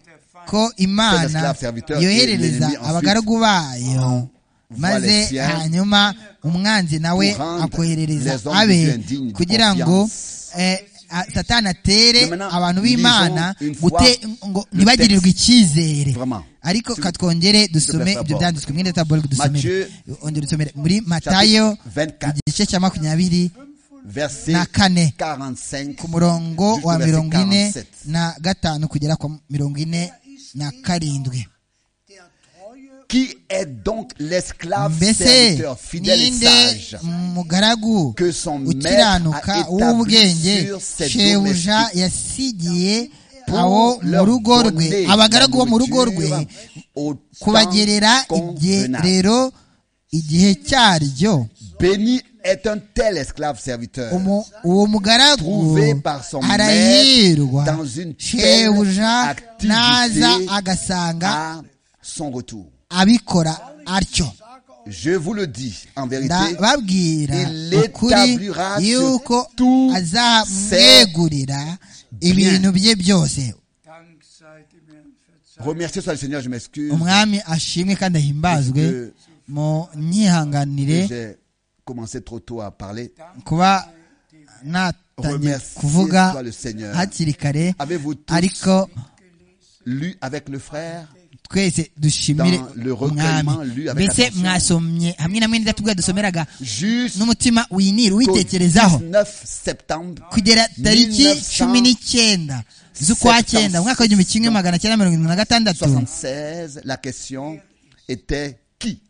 Speaker 2: ko imana
Speaker 1: esclave serviteur et
Speaker 2: yoherereza
Speaker 1: l'ennemi ensuite
Speaker 2: abagaragu bayo
Speaker 1: voit les
Speaker 2: maze
Speaker 1: siens
Speaker 2: hanyuma umwanzi nawe
Speaker 1: pour rendre les
Speaker 2: akoherereza
Speaker 1: hommes de Dieu
Speaker 2: abe
Speaker 1: indignes de
Speaker 2: kugira ngo
Speaker 1: confiance.
Speaker 2: eh, a- satani atere
Speaker 1: Mais maintenant,
Speaker 2: abantu b'imana
Speaker 1: lisons une fois
Speaker 2: gute- ngo
Speaker 1: le
Speaker 2: ntibagirirwe
Speaker 1: texte.
Speaker 2: icyizere
Speaker 1: Vraiment.
Speaker 2: ariko
Speaker 1: Tu-
Speaker 2: ka twongere dusome
Speaker 1: plaît,
Speaker 2: ibyo
Speaker 1: d'abord.
Speaker 2: byanditswe mwene tabori dusomere
Speaker 1: Matthieu,
Speaker 2: ongera dusomere muri matayo
Speaker 1: Chapitre 24,
Speaker 2: igice cya makumyabiri
Speaker 1: verset
Speaker 2: na kane
Speaker 1: 45.
Speaker 2: ku murongo
Speaker 1: jusqu'au
Speaker 2: wa
Speaker 1: verset
Speaker 2: mirongo ine
Speaker 1: 47.
Speaker 2: na gatanu kugera ku mirongo ine na karindwi
Speaker 4: der treue
Speaker 1: Qui est donc l'esclave
Speaker 2: mbese
Speaker 1: serviteur fidèle et
Speaker 2: ninde
Speaker 1: sage
Speaker 2: mugaragu
Speaker 1: que son maître a
Speaker 2: ukiranuka
Speaker 1: établi
Speaker 2: w'ubwenge
Speaker 1: sur ses
Speaker 2: shebuja
Speaker 1: domestiques
Speaker 2: yasigiye
Speaker 1: pour
Speaker 2: abo mu
Speaker 1: leur
Speaker 2: rugo rwe
Speaker 1: donner
Speaker 2: abagaragu bo
Speaker 1: la
Speaker 2: mu rugo rwe
Speaker 1: nourriture au temps
Speaker 2: kubagerera
Speaker 1: convenable.
Speaker 2: ibyerero igihe cyaryo
Speaker 1: Béni est un tel esclave serviteur.
Speaker 2: Umu- uwo mugaragu
Speaker 1: Trouvé par son maître
Speaker 2: arahirwa
Speaker 1: dans une telle
Speaker 2: shebuja
Speaker 1: activité
Speaker 2: naza agasanga
Speaker 1: à son retour.
Speaker 2: abikora atyo
Speaker 1: Je vous le dis en vérité,
Speaker 2: ndababwira
Speaker 1: il
Speaker 2: ukuri
Speaker 1: établira sur
Speaker 2: yuko
Speaker 1: tous
Speaker 2: azamwegurira ibintu bye byose
Speaker 4: Dank sei dem Herrn
Speaker 1: remerciez
Speaker 4: verzeiht.
Speaker 1: soit le Seigneur, je m'excuse,
Speaker 2: umwami ashimwe kandi ahimbazwe mu nyihanganire
Speaker 1: j'ai commencé trop tôt à parler.
Speaker 2: kuba natangiye
Speaker 1: Remerciez
Speaker 2: kuvuga
Speaker 1: soit le Seigneur.
Speaker 2: hakiri kare
Speaker 1: Avez-vous tous
Speaker 2: ariko
Speaker 1: Lu avec le frère,
Speaker 2: twese dushimire
Speaker 1: Dans le
Speaker 2: umwami
Speaker 1: recueillement lu avec
Speaker 2: mbese
Speaker 1: attention.
Speaker 2: mwasomye hamwe na mwene datubwa dusomeraga
Speaker 1: jusqu'au
Speaker 2: n'umutima winira uwitekerezaho
Speaker 1: 19 septembre
Speaker 2: kugera tariki
Speaker 1: 1976,
Speaker 2: cumi n'icyenda z'ukwa cyenda umwaka w'igihumbi kimwe magana cyenda mirongo irindwi na gatandatu
Speaker 1: 76, la question était qui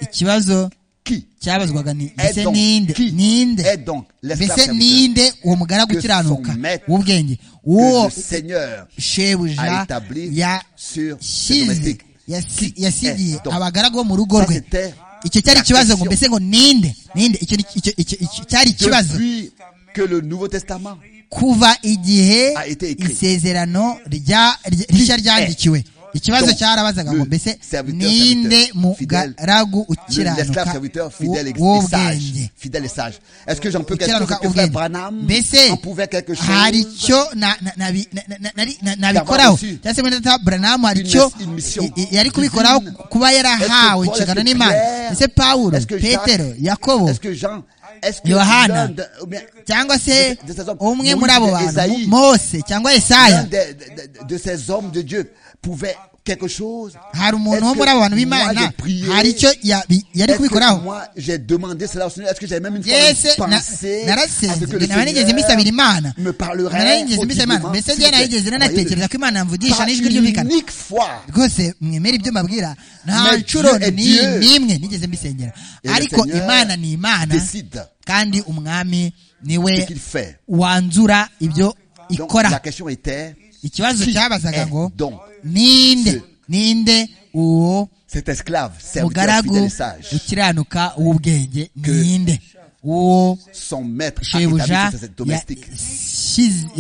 Speaker 2: ikibazo
Speaker 1: Qui
Speaker 2: cyabazwaga ni
Speaker 1: est
Speaker 2: mbese
Speaker 1: donc,
Speaker 2: ninde
Speaker 1: qui
Speaker 2: ninde
Speaker 1: est donc l'esclave
Speaker 2: mbese
Speaker 1: serviteur
Speaker 2: ninde uwo mugaragu
Speaker 1: Que
Speaker 2: ukiranuka
Speaker 1: son maître,
Speaker 2: w'ubwenge
Speaker 1: que
Speaker 2: uwo
Speaker 1: le Seigneur a
Speaker 2: shebuja
Speaker 1: établi sur ses
Speaker 2: yashyize
Speaker 1: domestiques
Speaker 2: yasi-
Speaker 1: Qui
Speaker 2: yasigiye
Speaker 1: est donc
Speaker 2: abagaragu bo mu rugo
Speaker 1: Ça,
Speaker 2: rwe
Speaker 1: c'était
Speaker 2: icyo cyari
Speaker 1: la
Speaker 2: ikibazo
Speaker 1: question.
Speaker 2: ngo mbese ngo ninde ninde icyo ni- icyo- icyo- icyo cyari ikibazo
Speaker 1: Depuis que le Nouveau Testament
Speaker 2: kuva igihe
Speaker 1: A été écrit.
Speaker 2: isezerano rya- rya- rishya ryandikiwe ikibazo
Speaker 1: Donc,
Speaker 2: cyarabazaga ngo
Speaker 1: le
Speaker 2: mbese
Speaker 1: serviteur,
Speaker 2: ninde
Speaker 1: serviteur,
Speaker 2: mugaragu
Speaker 1: Le- L'esclave
Speaker 2: ukiranuka
Speaker 1: serviteur fidèle et, et sage.
Speaker 2: w'ubwenge
Speaker 1: Fidèle et sage. Est-ce que j'en peux quelque chose
Speaker 2: ukiranuka
Speaker 1: Est-ce que Frère
Speaker 2: ubwenge
Speaker 1: Branham
Speaker 2: mbese
Speaker 1: en pouvait quelque chose
Speaker 2: hari icyo na- na- nabi- na- na- na- nari- na- nabikoraho
Speaker 1: reçu
Speaker 2: cyangwa se mwene data buranamu hari
Speaker 1: une
Speaker 2: icyo
Speaker 1: mes- une mission
Speaker 2: i- i- yari
Speaker 1: divine.
Speaker 2: kubikoraho kuba yarahawe
Speaker 1: Est-ce que Paul,
Speaker 2: inshingano
Speaker 1: est-ce que
Speaker 2: n'imana
Speaker 1: Pierre,
Speaker 2: ese pawulo
Speaker 1: est-ce que Jacques,
Speaker 2: petero yakobo
Speaker 1: Est-ce que Jean Est-ce que
Speaker 2: Yohana.
Speaker 1: l'un de- ou bien-
Speaker 2: cyangwa se
Speaker 1: de- de ces hommes,
Speaker 2: umwe muri
Speaker 1: Moïse
Speaker 2: abo
Speaker 1: et
Speaker 2: bantu
Speaker 1: Esaïe.
Speaker 2: mose cyangwa
Speaker 1: l'un
Speaker 2: esaya
Speaker 1: de, de- de- de ces hommes de Dieu pouvait quelque chose
Speaker 2: hari umuntu wo
Speaker 1: Est-ce
Speaker 2: muri
Speaker 1: que
Speaker 2: abo bantu
Speaker 1: moi
Speaker 2: b'imana
Speaker 1: j'ai prié?
Speaker 2: hari icyo yabi- yari
Speaker 1: Est-ce que
Speaker 2: kubikoraho
Speaker 1: moi j'ai demandé cela au Seigneur Est-ce que j'ai même une fois
Speaker 2: Yes, na-
Speaker 1: pensé à ce
Speaker 2: narasenze
Speaker 1: que le
Speaker 2: naba nigeze
Speaker 1: Seigneur
Speaker 2: mbisabira imana
Speaker 1: me parlerait
Speaker 2: narigeze mbisabira
Speaker 1: audiblement,
Speaker 2: imana mbese
Speaker 1: s'il
Speaker 2: njye
Speaker 1: vous plaît,
Speaker 2: narigeze
Speaker 1: croyez-le.
Speaker 2: nanatekereza ko imana yamvugisha
Speaker 1: Pas
Speaker 2: n'ijwi
Speaker 1: une
Speaker 2: ryumvikana
Speaker 1: unique fois
Speaker 2: rwose mwemera ibyo mbabwira nta
Speaker 1: Mais
Speaker 2: nshuro
Speaker 1: Dieu est
Speaker 2: ni-
Speaker 1: Dieu.
Speaker 2: n'imwe nigeze mbisengera
Speaker 1: Et le
Speaker 2: ariko
Speaker 1: Seigneur
Speaker 2: imana ni imana
Speaker 1: décide
Speaker 2: kandi umwami
Speaker 1: ce
Speaker 2: niwe
Speaker 1: qu'il fait.
Speaker 2: wanzura ibyo
Speaker 1: Donc
Speaker 2: ikora
Speaker 1: la question était
Speaker 2: ikibazo
Speaker 1: qui
Speaker 2: cyabazaga
Speaker 1: est
Speaker 2: ngo
Speaker 1: donc
Speaker 2: ninde
Speaker 1: ce-
Speaker 2: ninde uwo
Speaker 1: cet esclave serviteur fidèle
Speaker 2: mugaragu
Speaker 1: et sage
Speaker 2: ukiranuka w'ubwenge
Speaker 1: Que
Speaker 2: ninde uwo
Speaker 1: son maître a
Speaker 2: shebuja
Speaker 1: établi sur ses
Speaker 2: ya-
Speaker 1: domestiques
Speaker 2: shiz-
Speaker 1: pas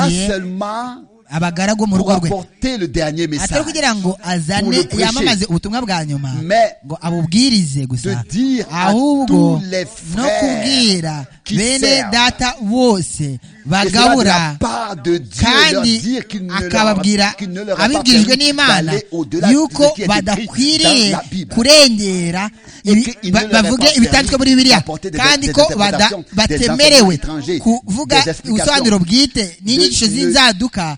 Speaker 2: yasigiye
Speaker 1: seulement
Speaker 2: abagaragu bo mu
Speaker 1: pour
Speaker 2: rugo rwe
Speaker 1: apporter le dernier
Speaker 2: atari
Speaker 1: message
Speaker 2: kugira ngo azane
Speaker 1: Pour le prêcher.
Speaker 2: yamamaze ubutumwa bwa nyuma
Speaker 1: Mais
Speaker 2: ngo abubwirize
Speaker 1: de
Speaker 2: gusa
Speaker 1: dire à
Speaker 2: ahubwo
Speaker 1: tous les
Speaker 2: no kubwira
Speaker 1: frères qui
Speaker 2: bene
Speaker 1: servent
Speaker 2: data bose
Speaker 1: et cela de la
Speaker 2: bagabura
Speaker 1: part de Dieu leur
Speaker 2: kandi
Speaker 1: dire qu'il ne leur,
Speaker 2: akababwira
Speaker 1: qu'il ne leur a pas
Speaker 2: abibwirijwe
Speaker 1: permis
Speaker 2: n'imana
Speaker 1: d'aller au-delà de
Speaker 2: yuko
Speaker 1: ce qui est écrit dans
Speaker 2: badakwiriye
Speaker 1: la Bible.
Speaker 2: kurengera
Speaker 1: Et
Speaker 2: ibi-
Speaker 1: qu'il ne
Speaker 2: ba-
Speaker 1: leur est
Speaker 2: bavuge
Speaker 1: pas
Speaker 2: ibitanditswe muri bibiliya
Speaker 1: d'apporter des-
Speaker 2: kandi
Speaker 1: des
Speaker 2: ko bada-
Speaker 1: interprétations, des
Speaker 2: batemerewe
Speaker 1: enseignements étrangers,
Speaker 2: kuvuga
Speaker 1: des explications.
Speaker 2: ubusobanuro bwite n'inyigisho
Speaker 1: De- de-
Speaker 2: z'inzaduka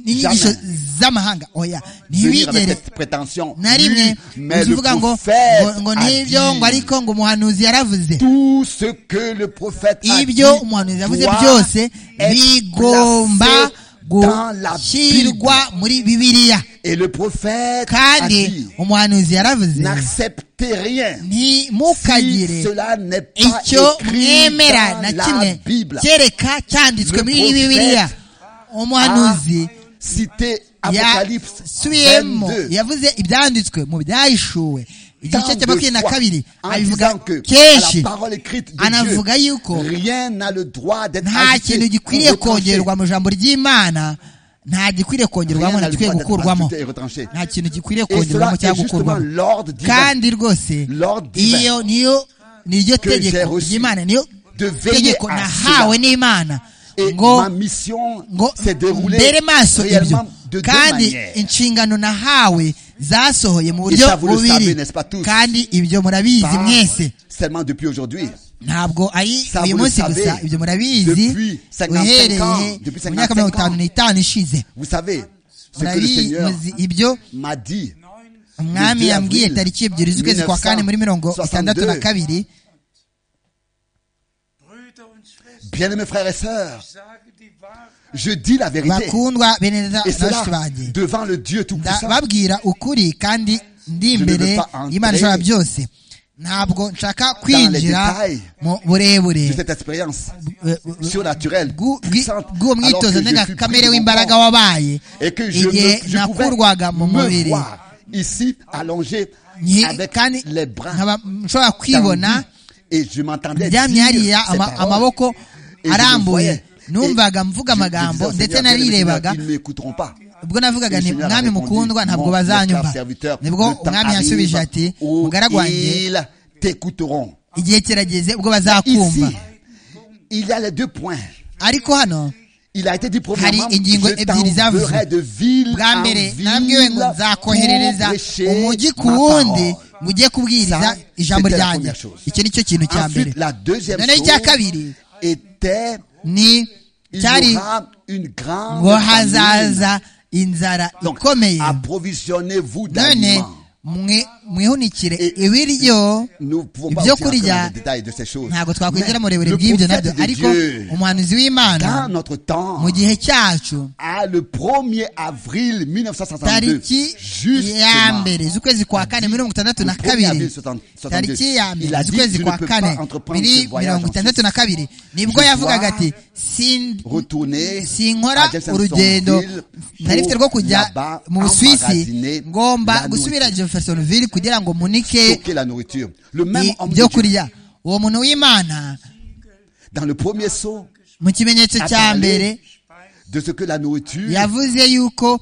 Speaker 2: n'inyigisho
Speaker 1: Jamais.
Speaker 2: z'amahanga oya
Speaker 1: venir avec
Speaker 2: ntibigere
Speaker 1: cette prétention.
Speaker 2: na rimwe
Speaker 1: Oui, mais le
Speaker 2: uvuga ngo
Speaker 1: prophète
Speaker 2: ngo- ngo
Speaker 1: a
Speaker 2: n'ibyo
Speaker 1: dit
Speaker 2: ngo ariko ngo umuhanuzi yaravuze
Speaker 1: tout ce que le prophète a dit
Speaker 2: ibyo umuhanuzi yavuze
Speaker 1: doit
Speaker 2: byose
Speaker 1: être
Speaker 2: bigomba
Speaker 1: placé dans la
Speaker 2: gushyirwa
Speaker 1: Bible.
Speaker 2: muri bibiliya
Speaker 1: Et le prophète a
Speaker 2: kandi
Speaker 1: dit,
Speaker 2: umuhanuzi yaravuze
Speaker 1: n'acceptez rien si
Speaker 2: ntimukagire
Speaker 1: cela n'est pas
Speaker 2: icyo
Speaker 1: écrit
Speaker 2: mwemera na
Speaker 1: dans la
Speaker 2: kimwe
Speaker 1: Bible.
Speaker 2: kereka cyanditswe
Speaker 1: Le
Speaker 2: muri
Speaker 1: prophète
Speaker 2: bibiliya umuhanuzi
Speaker 1: Cité Apocalypse
Speaker 2: yasubiyemo
Speaker 1: 22.
Speaker 2: yavuze ibyanditswe mu byahishuwe igice
Speaker 1: Tant
Speaker 2: cya
Speaker 1: de
Speaker 2: makumyabiri na
Speaker 1: fois,
Speaker 2: kabiri
Speaker 1: en
Speaker 2: abivuga
Speaker 1: disant que à
Speaker 2: kenshi
Speaker 1: la parole écrite de
Speaker 2: anavuga
Speaker 1: Dieu,
Speaker 2: yuko
Speaker 1: rien n'a le droit d'être
Speaker 2: nta
Speaker 1: ajouté
Speaker 2: kintu
Speaker 1: ou
Speaker 2: gikwiriye
Speaker 1: retranché.
Speaker 2: kongerwa mu ijambo ry'imana nta gikwiriye kongerwamo
Speaker 1: Rien
Speaker 2: nta
Speaker 1: n'a le
Speaker 2: gikwiye
Speaker 1: droit d'être
Speaker 2: gukurwamo
Speaker 1: ajouté et retranché.
Speaker 2: nta kintu gikwiriye
Speaker 1: Et cela
Speaker 2: kongerwamo
Speaker 1: est
Speaker 2: cyangwa
Speaker 1: justement
Speaker 2: gukurwamo
Speaker 1: l'ordre divin
Speaker 2: kandi rwose
Speaker 1: Lord divin.
Speaker 2: iyo niyo niryo
Speaker 1: Que j'ai
Speaker 2: tegeko
Speaker 1: reçu
Speaker 2: ry'imana niyo
Speaker 1: de veiller
Speaker 2: tegeko
Speaker 1: à
Speaker 2: nahawe
Speaker 1: cela.
Speaker 2: n'imana
Speaker 1: Et
Speaker 2: ngo
Speaker 1: ma mission
Speaker 2: ngo
Speaker 1: s'est déroulée
Speaker 2: mbere maso ibyo
Speaker 1: réellement de deux
Speaker 2: kandi
Speaker 1: manières.
Speaker 2: inshingano nahawe zasohoye mu buryo
Speaker 1: Et ça, vous le
Speaker 2: bubiri
Speaker 1: savez, n'est-ce pas tous?
Speaker 2: kandi ibyo murabizi
Speaker 1: Pas
Speaker 2: mwese
Speaker 1: seulement depuis aujourd'hui.
Speaker 2: ntabwo ari
Speaker 1: Ça,
Speaker 2: uyu
Speaker 1: vous le
Speaker 2: munsi
Speaker 1: savez.
Speaker 2: gusa ibyo murabizi
Speaker 1: Depuis 55 ans,
Speaker 2: uhereye
Speaker 1: depuis
Speaker 2: mu myaka
Speaker 1: 55
Speaker 2: mirongo itanu
Speaker 1: ans.
Speaker 2: n'itanu ishize
Speaker 1: Vous savez ce que le
Speaker 2: murabizi
Speaker 1: Seigneur
Speaker 2: muzi ibyo
Speaker 1: m'a dit.
Speaker 2: umwami
Speaker 1: Le 2
Speaker 2: yambwiye
Speaker 1: avril
Speaker 2: tariki ebyiri z'ukwezi kwa kane muri mirongo itandatu na
Speaker 1: 1962.
Speaker 2: kabiri
Speaker 4: Brüder und Schwestern,
Speaker 1: Bien-aimés frères et sœurs,
Speaker 4: ich sage die Wahrheit.
Speaker 1: je dis la vérité.
Speaker 2: bakundwa bene na
Speaker 1: Et
Speaker 2: bashiki
Speaker 1: cela
Speaker 2: banjye
Speaker 1: devant le Dieu
Speaker 2: Nda-
Speaker 1: Tout-Puissant.
Speaker 2: babwira ukuri kandi ndi
Speaker 1: Je ne veux
Speaker 2: imbere
Speaker 1: pas entrer
Speaker 2: y'imana ishobora byose ntabwo nshaka kwinjira
Speaker 1: détails
Speaker 2: mu burebure
Speaker 1: De cette expérience
Speaker 2: eh, eh,
Speaker 1: surnaturelle,
Speaker 2: bw'u-
Speaker 1: puissante,
Speaker 2: bwi- bw'uwo
Speaker 1: alors que je
Speaker 2: mwitozo
Speaker 1: suis pris
Speaker 2: ndengakamere
Speaker 1: de mon
Speaker 2: w'imbaraga
Speaker 1: corps.
Speaker 2: wabaye
Speaker 1: et que je,
Speaker 2: igihe
Speaker 1: me- je
Speaker 2: nakurwaga mu
Speaker 1: pouvais me
Speaker 2: mubiri
Speaker 1: voir ici allongé
Speaker 2: Nyi-
Speaker 1: avec
Speaker 2: kandi
Speaker 1: les bras
Speaker 2: nkaba nshobora kwibona
Speaker 1: tendus et je m'entendais dire
Speaker 2: ndyamye hariya
Speaker 1: ces
Speaker 2: ama-
Speaker 1: paroles.
Speaker 2: amaboko
Speaker 1: Et je me
Speaker 2: arambuye
Speaker 1: voyais.
Speaker 2: numvaga mvuga
Speaker 1: Je- je
Speaker 2: amagambo
Speaker 1: disais au
Speaker 2: ndetse
Speaker 1: Seigneur, bien-aimé
Speaker 2: narirebaga
Speaker 1: Seigneur, Ils ne m'écouteront pas.
Speaker 2: ubwo navugaga
Speaker 1: Le
Speaker 2: nti
Speaker 1: Seigneur a
Speaker 2: mwami
Speaker 1: répondu,
Speaker 2: mukundwa ntabwo
Speaker 1: mon
Speaker 2: bazanyumva
Speaker 1: frère serviteur,
Speaker 2: nibwo
Speaker 1: le temps
Speaker 2: umwami
Speaker 1: arrive
Speaker 2: yansubije ati
Speaker 1: où
Speaker 2: mugaragu wanjye
Speaker 1: Ils t'écouteront.
Speaker 2: igihe kirageze ubwo
Speaker 1: Ici,
Speaker 2: bazakumva
Speaker 1: il y a les deux points.
Speaker 2: ariko hano
Speaker 1: Il a été dit premièrement,
Speaker 2: Hari ingingo
Speaker 1: je
Speaker 2: ebyiri
Speaker 1: t'enverrai
Speaker 2: zavuzwe.
Speaker 1: de ville
Speaker 2: bwa
Speaker 1: en
Speaker 2: mbere
Speaker 1: ville
Speaker 2: nabwiwe ngo
Speaker 1: pour
Speaker 2: nzakoherereza
Speaker 1: prêcher
Speaker 2: umujyi
Speaker 1: ma
Speaker 2: ku wundi
Speaker 1: parole.
Speaker 2: ngo ujye kubwiriza
Speaker 1: Ça,
Speaker 2: ijambo
Speaker 1: c'était la
Speaker 2: ryanjye
Speaker 1: première chose.
Speaker 2: icyo ni cyo kintu cya mbere
Speaker 1: Ensuite, la deuxième
Speaker 2: noneho icya
Speaker 1: chose
Speaker 2: kabiri
Speaker 1: était,
Speaker 2: ni
Speaker 1: il
Speaker 2: cyari
Speaker 1: y aura une grande
Speaker 2: ngo
Speaker 1: famine.
Speaker 2: hazaza inzara
Speaker 1: Donc,
Speaker 2: ikomeye
Speaker 1: approvisionnez-vous
Speaker 2: none
Speaker 1: d'aliments.
Speaker 2: mwe- mwihunikire
Speaker 1: Et-
Speaker 2: ibiryo
Speaker 1: Nous ne pouvons pas
Speaker 2: ibyo
Speaker 1: aussi entrer dans
Speaker 2: kurya
Speaker 1: les détails de ces choses.
Speaker 2: ntabwo
Speaker 1: Mais
Speaker 2: twakwinjira mu burebure
Speaker 1: le
Speaker 2: bw'ibyo nabyo
Speaker 1: prophète de
Speaker 2: ariko
Speaker 1: Dieu,
Speaker 2: umuhanuzi
Speaker 1: dans
Speaker 2: w'imana
Speaker 1: notre temps,
Speaker 2: mu gihe cyacu
Speaker 1: à le 1er avril 1962,
Speaker 2: tariki ya
Speaker 1: justement,
Speaker 2: mbere z'ukwezi kwa kane mirongo itandatu na
Speaker 1: Le premier avril
Speaker 2: kabiri
Speaker 1: 60 62.
Speaker 2: tariki ya
Speaker 1: Il a
Speaker 2: mbere
Speaker 1: dit,
Speaker 2: z'ukwezi
Speaker 1: tu ne
Speaker 2: kwa
Speaker 1: peux
Speaker 2: kane
Speaker 1: pas entreprendre ce
Speaker 2: biri
Speaker 1: voyage
Speaker 2: mirongo
Speaker 1: en
Speaker 2: itandatu na kabiri nibwo
Speaker 1: Je
Speaker 2: yavugaga
Speaker 1: dois
Speaker 2: ati "Sin-
Speaker 1: retourner à
Speaker 2: sinkora
Speaker 1: Jeffersonville
Speaker 2: urugendo
Speaker 1: pour
Speaker 2: nari mfite rwo kujya
Speaker 1: là-bas
Speaker 2: mu busuwisi
Speaker 1: emmagasiner
Speaker 2: ngomba
Speaker 1: la
Speaker 2: gusubira
Speaker 1: nourriture.
Speaker 2: jeffersonville kugira ngo munike
Speaker 1: stocker la nourriture. Le même
Speaker 2: i-
Speaker 1: homme de Dieu,
Speaker 2: ibyo kurya uwo muntu w'imana
Speaker 1: dans le premier saut
Speaker 2: mu kimenyetso
Speaker 1: a
Speaker 2: cya
Speaker 1: parlé
Speaker 2: mbere
Speaker 1: de ce que la nourriture
Speaker 2: yavuze yuko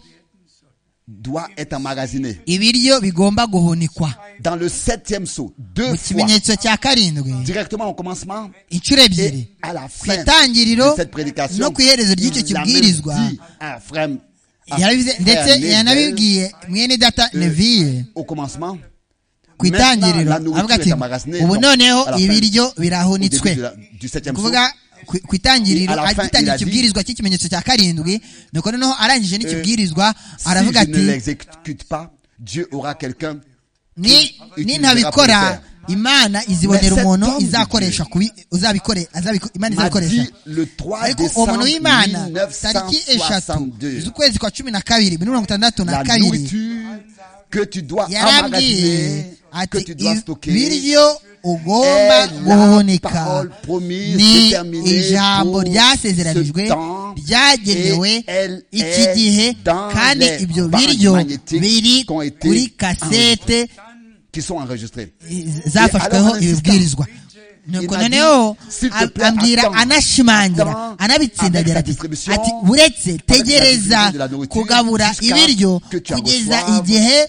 Speaker 1: doit être emmagasinée.
Speaker 2: ibiryo bigomba guhunikwa
Speaker 1: Dans le septième saut, deux
Speaker 2: mu
Speaker 1: fois,
Speaker 2: kimenyetso cya karindwi
Speaker 1: directement au commencement
Speaker 2: inshuro ebyiri
Speaker 1: et à la
Speaker 2: ku
Speaker 1: fin
Speaker 2: itangiriro
Speaker 1: de cette prédication,
Speaker 2: no ku iherezo ry'icyo
Speaker 1: il a même
Speaker 2: kibwirizwa
Speaker 1: dit à frère, à
Speaker 2: yarabivuze
Speaker 1: frère
Speaker 2: ndetse
Speaker 1: Nebel,
Speaker 2: yanabibwiye mwene data neviye
Speaker 1: au commencement,
Speaker 2: ku itangiriro
Speaker 1: Maintenant, la
Speaker 2: avuga ati
Speaker 1: nourriture est emmagasinée,
Speaker 2: ubu
Speaker 1: donc,
Speaker 2: noneho
Speaker 1: à la fin,
Speaker 2: ibiryo
Speaker 1: au début
Speaker 2: birahunitswe
Speaker 1: de la- du septième saut,
Speaker 2: kuvuga ku- ku itangiriro
Speaker 1: Et à la fin, il
Speaker 2: agitangira
Speaker 1: a dit,
Speaker 2: ikibwirizwa cy'ikimenyetso cya karindwi nuko noneho arangije n'ikibwirizwa
Speaker 1: si
Speaker 2: aravuga
Speaker 1: je ne
Speaker 2: ati
Speaker 1: l'exécute pas, Dieu aura quelqu'un
Speaker 2: ni
Speaker 1: il- il- il-
Speaker 2: nintabikora imana izibonera
Speaker 1: Mais
Speaker 2: umuntu
Speaker 1: cet homme
Speaker 2: izakoresha kubi uzabikore azabiko- imana
Speaker 1: m'a
Speaker 2: izabikoresha
Speaker 1: dit le 3
Speaker 2: ariko uwo muntu
Speaker 1: décembre
Speaker 2: w'imana tariki eshatu
Speaker 1: 1962.
Speaker 2: z'ukwezi kwa cumi na kabiri mirongo itandatu na
Speaker 1: La
Speaker 2: kabiri
Speaker 1: nourriture que tu dois
Speaker 2: yarambwiye
Speaker 1: emmagasiner, que
Speaker 2: ati
Speaker 1: tu dois
Speaker 2: "Ibi-
Speaker 1: stocker,
Speaker 2: biryo ugomba
Speaker 1: est la
Speaker 2: guhunika
Speaker 1: parole promise,
Speaker 2: ni
Speaker 1: déterminée
Speaker 2: ijambo
Speaker 1: pour
Speaker 2: ryasezeranijwe
Speaker 1: ce temps,
Speaker 2: ryagenewe
Speaker 1: et elle
Speaker 2: iki
Speaker 1: est
Speaker 2: gihe
Speaker 1: dans
Speaker 2: kandi
Speaker 1: les
Speaker 2: ibyo
Speaker 1: bandes
Speaker 2: biryo
Speaker 1: magnétiques
Speaker 2: biri
Speaker 1: qui ont été
Speaker 2: kuri kasete
Speaker 1: qui sont enregistrés.
Speaker 2: zafashweho
Speaker 1: Et alors,
Speaker 2: ibibwirizwa nuko
Speaker 1: Il m'a
Speaker 2: noneho
Speaker 1: dit, s'il te
Speaker 2: ab-
Speaker 1: plaît,
Speaker 2: ambwira
Speaker 1: attends.
Speaker 2: anashimangira
Speaker 1: Attends
Speaker 2: anabitsindagira
Speaker 1: avec la
Speaker 2: ati
Speaker 1: distribution,
Speaker 2: ati uretse
Speaker 1: distribution
Speaker 2: tegereza
Speaker 1: de la nourriture
Speaker 2: kugabura
Speaker 1: jusqu'à
Speaker 2: ibiryo
Speaker 1: que tu en
Speaker 2: kugeza
Speaker 1: reçoives
Speaker 2: igihe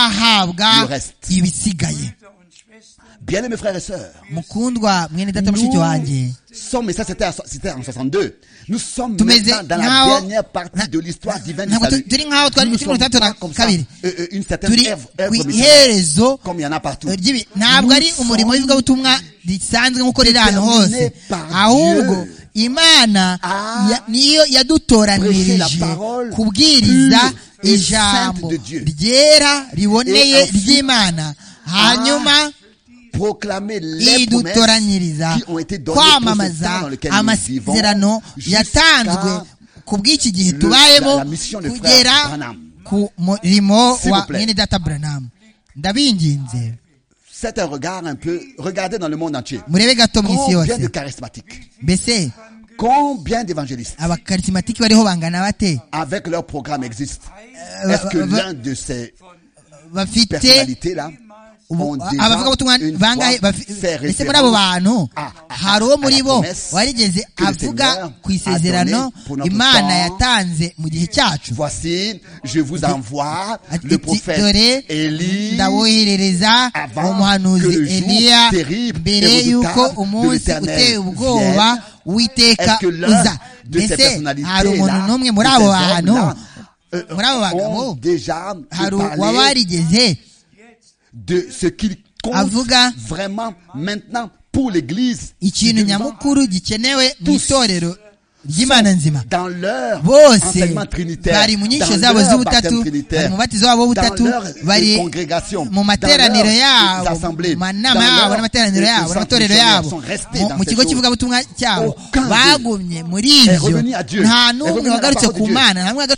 Speaker 2: uzahabwa
Speaker 1: le reste.
Speaker 2: ibisigaye
Speaker 4: Brüder und Schwestern,
Speaker 1: Bien aimés frères et sœurs,
Speaker 2: mukundwa mwene data mushiki wanjye
Speaker 1: sommes, et ça c'était à- c'était en 62, nous sommes
Speaker 2: tumeze
Speaker 1: maintenant dans la
Speaker 2: nkaho
Speaker 1: dernière partie de l'histoire divine du
Speaker 2: ntabwo tu-
Speaker 1: salut.
Speaker 2: turi nkaho twari
Speaker 1: Nous ne
Speaker 2: gukina
Speaker 1: sommes
Speaker 2: urutandatu
Speaker 1: pas
Speaker 2: na
Speaker 1: comme ça,
Speaker 2: kabiri
Speaker 1: euh, euh, une certaine
Speaker 2: turi
Speaker 1: œuvre,
Speaker 2: ku
Speaker 1: œuvre missionnaire,
Speaker 2: iherezo
Speaker 1: comme il y en a partout.
Speaker 2: ry'ibi- ntabwo ari umurimo w'ivugabutumwa risanzwe nk'uko riri ahantu hose
Speaker 1: Déterminé par
Speaker 2: ahubwo
Speaker 1: Dieu
Speaker 2: imana
Speaker 1: à
Speaker 2: ya- niyo
Speaker 1: prêcher la
Speaker 2: yadutoranirije
Speaker 1: parole
Speaker 2: kubwiriza
Speaker 1: pure et
Speaker 2: ijambo
Speaker 1: sainte de Dieu.
Speaker 2: ryera
Speaker 1: Et
Speaker 2: riboneye
Speaker 1: ensuite,
Speaker 2: ry'imana hanyuma
Speaker 1: proclamer les promesses
Speaker 2: idutoranyiriza
Speaker 1: qui ont été données pour ce temps dans
Speaker 2: kwamamaza
Speaker 1: lequel nous
Speaker 2: amasezerano
Speaker 1: vivons
Speaker 2: yatanzwe
Speaker 1: jusqu'à
Speaker 2: ku bw'iki gihe
Speaker 1: le-
Speaker 2: tubayemo
Speaker 1: la- la mission de frère
Speaker 2: kugera
Speaker 1: Branham.
Speaker 2: ku murimo
Speaker 1: S'il
Speaker 2: wa
Speaker 1: vous plaît.
Speaker 2: mwene data branamu ndabinginze
Speaker 1: C'est un regard un peu, regardez dans le monde entier.
Speaker 2: murebe gato mu isi
Speaker 1: Combien de
Speaker 2: yose
Speaker 1: charismatiques,
Speaker 2: mbese
Speaker 1: combien d'évangélistes
Speaker 2: abakaritsimatiki bariho bangana bate
Speaker 1: avec leur programme existent
Speaker 2: Euh,
Speaker 1: Est-ce que
Speaker 2: euh,
Speaker 1: l'un de ces
Speaker 2: bafite
Speaker 1: personnalités-là ont
Speaker 2: ubu-
Speaker 1: déjà
Speaker 2: abavugabutumwa
Speaker 1: une
Speaker 2: bangahe
Speaker 1: fois
Speaker 2: bafi-
Speaker 1: fait
Speaker 2: ese muri abo
Speaker 1: référence
Speaker 2: bantu
Speaker 1: à- à-
Speaker 2: hari uwo
Speaker 1: à
Speaker 2: muri
Speaker 1: la
Speaker 2: bo
Speaker 1: promesse
Speaker 2: warigeze
Speaker 1: que le
Speaker 2: avuga
Speaker 1: Seigneur
Speaker 2: ku isezerano
Speaker 1: a donné pour notre
Speaker 2: imana
Speaker 1: temps.
Speaker 2: yatanze mu gihe cyacu
Speaker 1: Voici, je vous envoie
Speaker 2: Ati,
Speaker 1: le prophète
Speaker 2: dore
Speaker 1: Élie
Speaker 2: ndawoherereza
Speaker 1: avant
Speaker 2: umuhanuzi
Speaker 1: que le jour
Speaker 2: Eliya
Speaker 1: terrible
Speaker 2: mbere
Speaker 1: et
Speaker 2: y'uko
Speaker 1: redoutable
Speaker 2: umunsi
Speaker 1: de l'Éternel
Speaker 2: uteye ubwoba
Speaker 1: vienne.
Speaker 2: uwiteka
Speaker 1: Est-ce que l'un
Speaker 2: uza
Speaker 1: de ces
Speaker 2: mbese
Speaker 1: personnalités-là,
Speaker 2: hari umuntu n'umwe muri
Speaker 1: de
Speaker 2: abo
Speaker 1: ces
Speaker 2: bantu
Speaker 1: hommes-là, euh,
Speaker 2: muri abo bagabo
Speaker 1: ont déjà
Speaker 2: hari
Speaker 1: parlé
Speaker 2: uwabarigeze
Speaker 1: de ce qu'il compte
Speaker 2: avuga
Speaker 1: vraiment maintenant pour l'Église
Speaker 2: ikintu
Speaker 1: Dieu
Speaker 2: nyamukuru gikenewe mu itorero ry'imana nzima
Speaker 1: dans leur
Speaker 2: bose
Speaker 1: enseignement trinitaire,
Speaker 2: bari mu nyigisho
Speaker 1: dans
Speaker 2: zabo
Speaker 1: leur
Speaker 2: z'ubutatu
Speaker 1: baptême
Speaker 2: bari
Speaker 1: trinitaire,
Speaker 2: mu mubatizo wabo w'ubutatu
Speaker 1: dans leur
Speaker 2: bari
Speaker 1: congrégation,
Speaker 2: mu
Speaker 1: dans
Speaker 2: materaniro
Speaker 1: leurs
Speaker 2: yabo
Speaker 1: assemblées,
Speaker 2: mu manama
Speaker 1: dans
Speaker 2: yabo
Speaker 1: leurs
Speaker 2: n'amateraniro yabo
Speaker 1: centres
Speaker 2: n'amatorero
Speaker 1: missionnaires
Speaker 2: yabo
Speaker 1: sont restés
Speaker 2: mu-
Speaker 1: dans
Speaker 2: mu
Speaker 1: ces
Speaker 2: kigo
Speaker 1: choses.
Speaker 2: cy'ivugabutumwa cyabo
Speaker 1: Aucun d'eux
Speaker 2: bagumye muri
Speaker 1: est
Speaker 2: ibyo
Speaker 1: revenu à Dieu,
Speaker 2: nta
Speaker 1: est
Speaker 2: n'umwe
Speaker 1: revenu à la
Speaker 2: wagarutse
Speaker 1: parole de
Speaker 2: ku
Speaker 1: Dieu,
Speaker 2: mana nta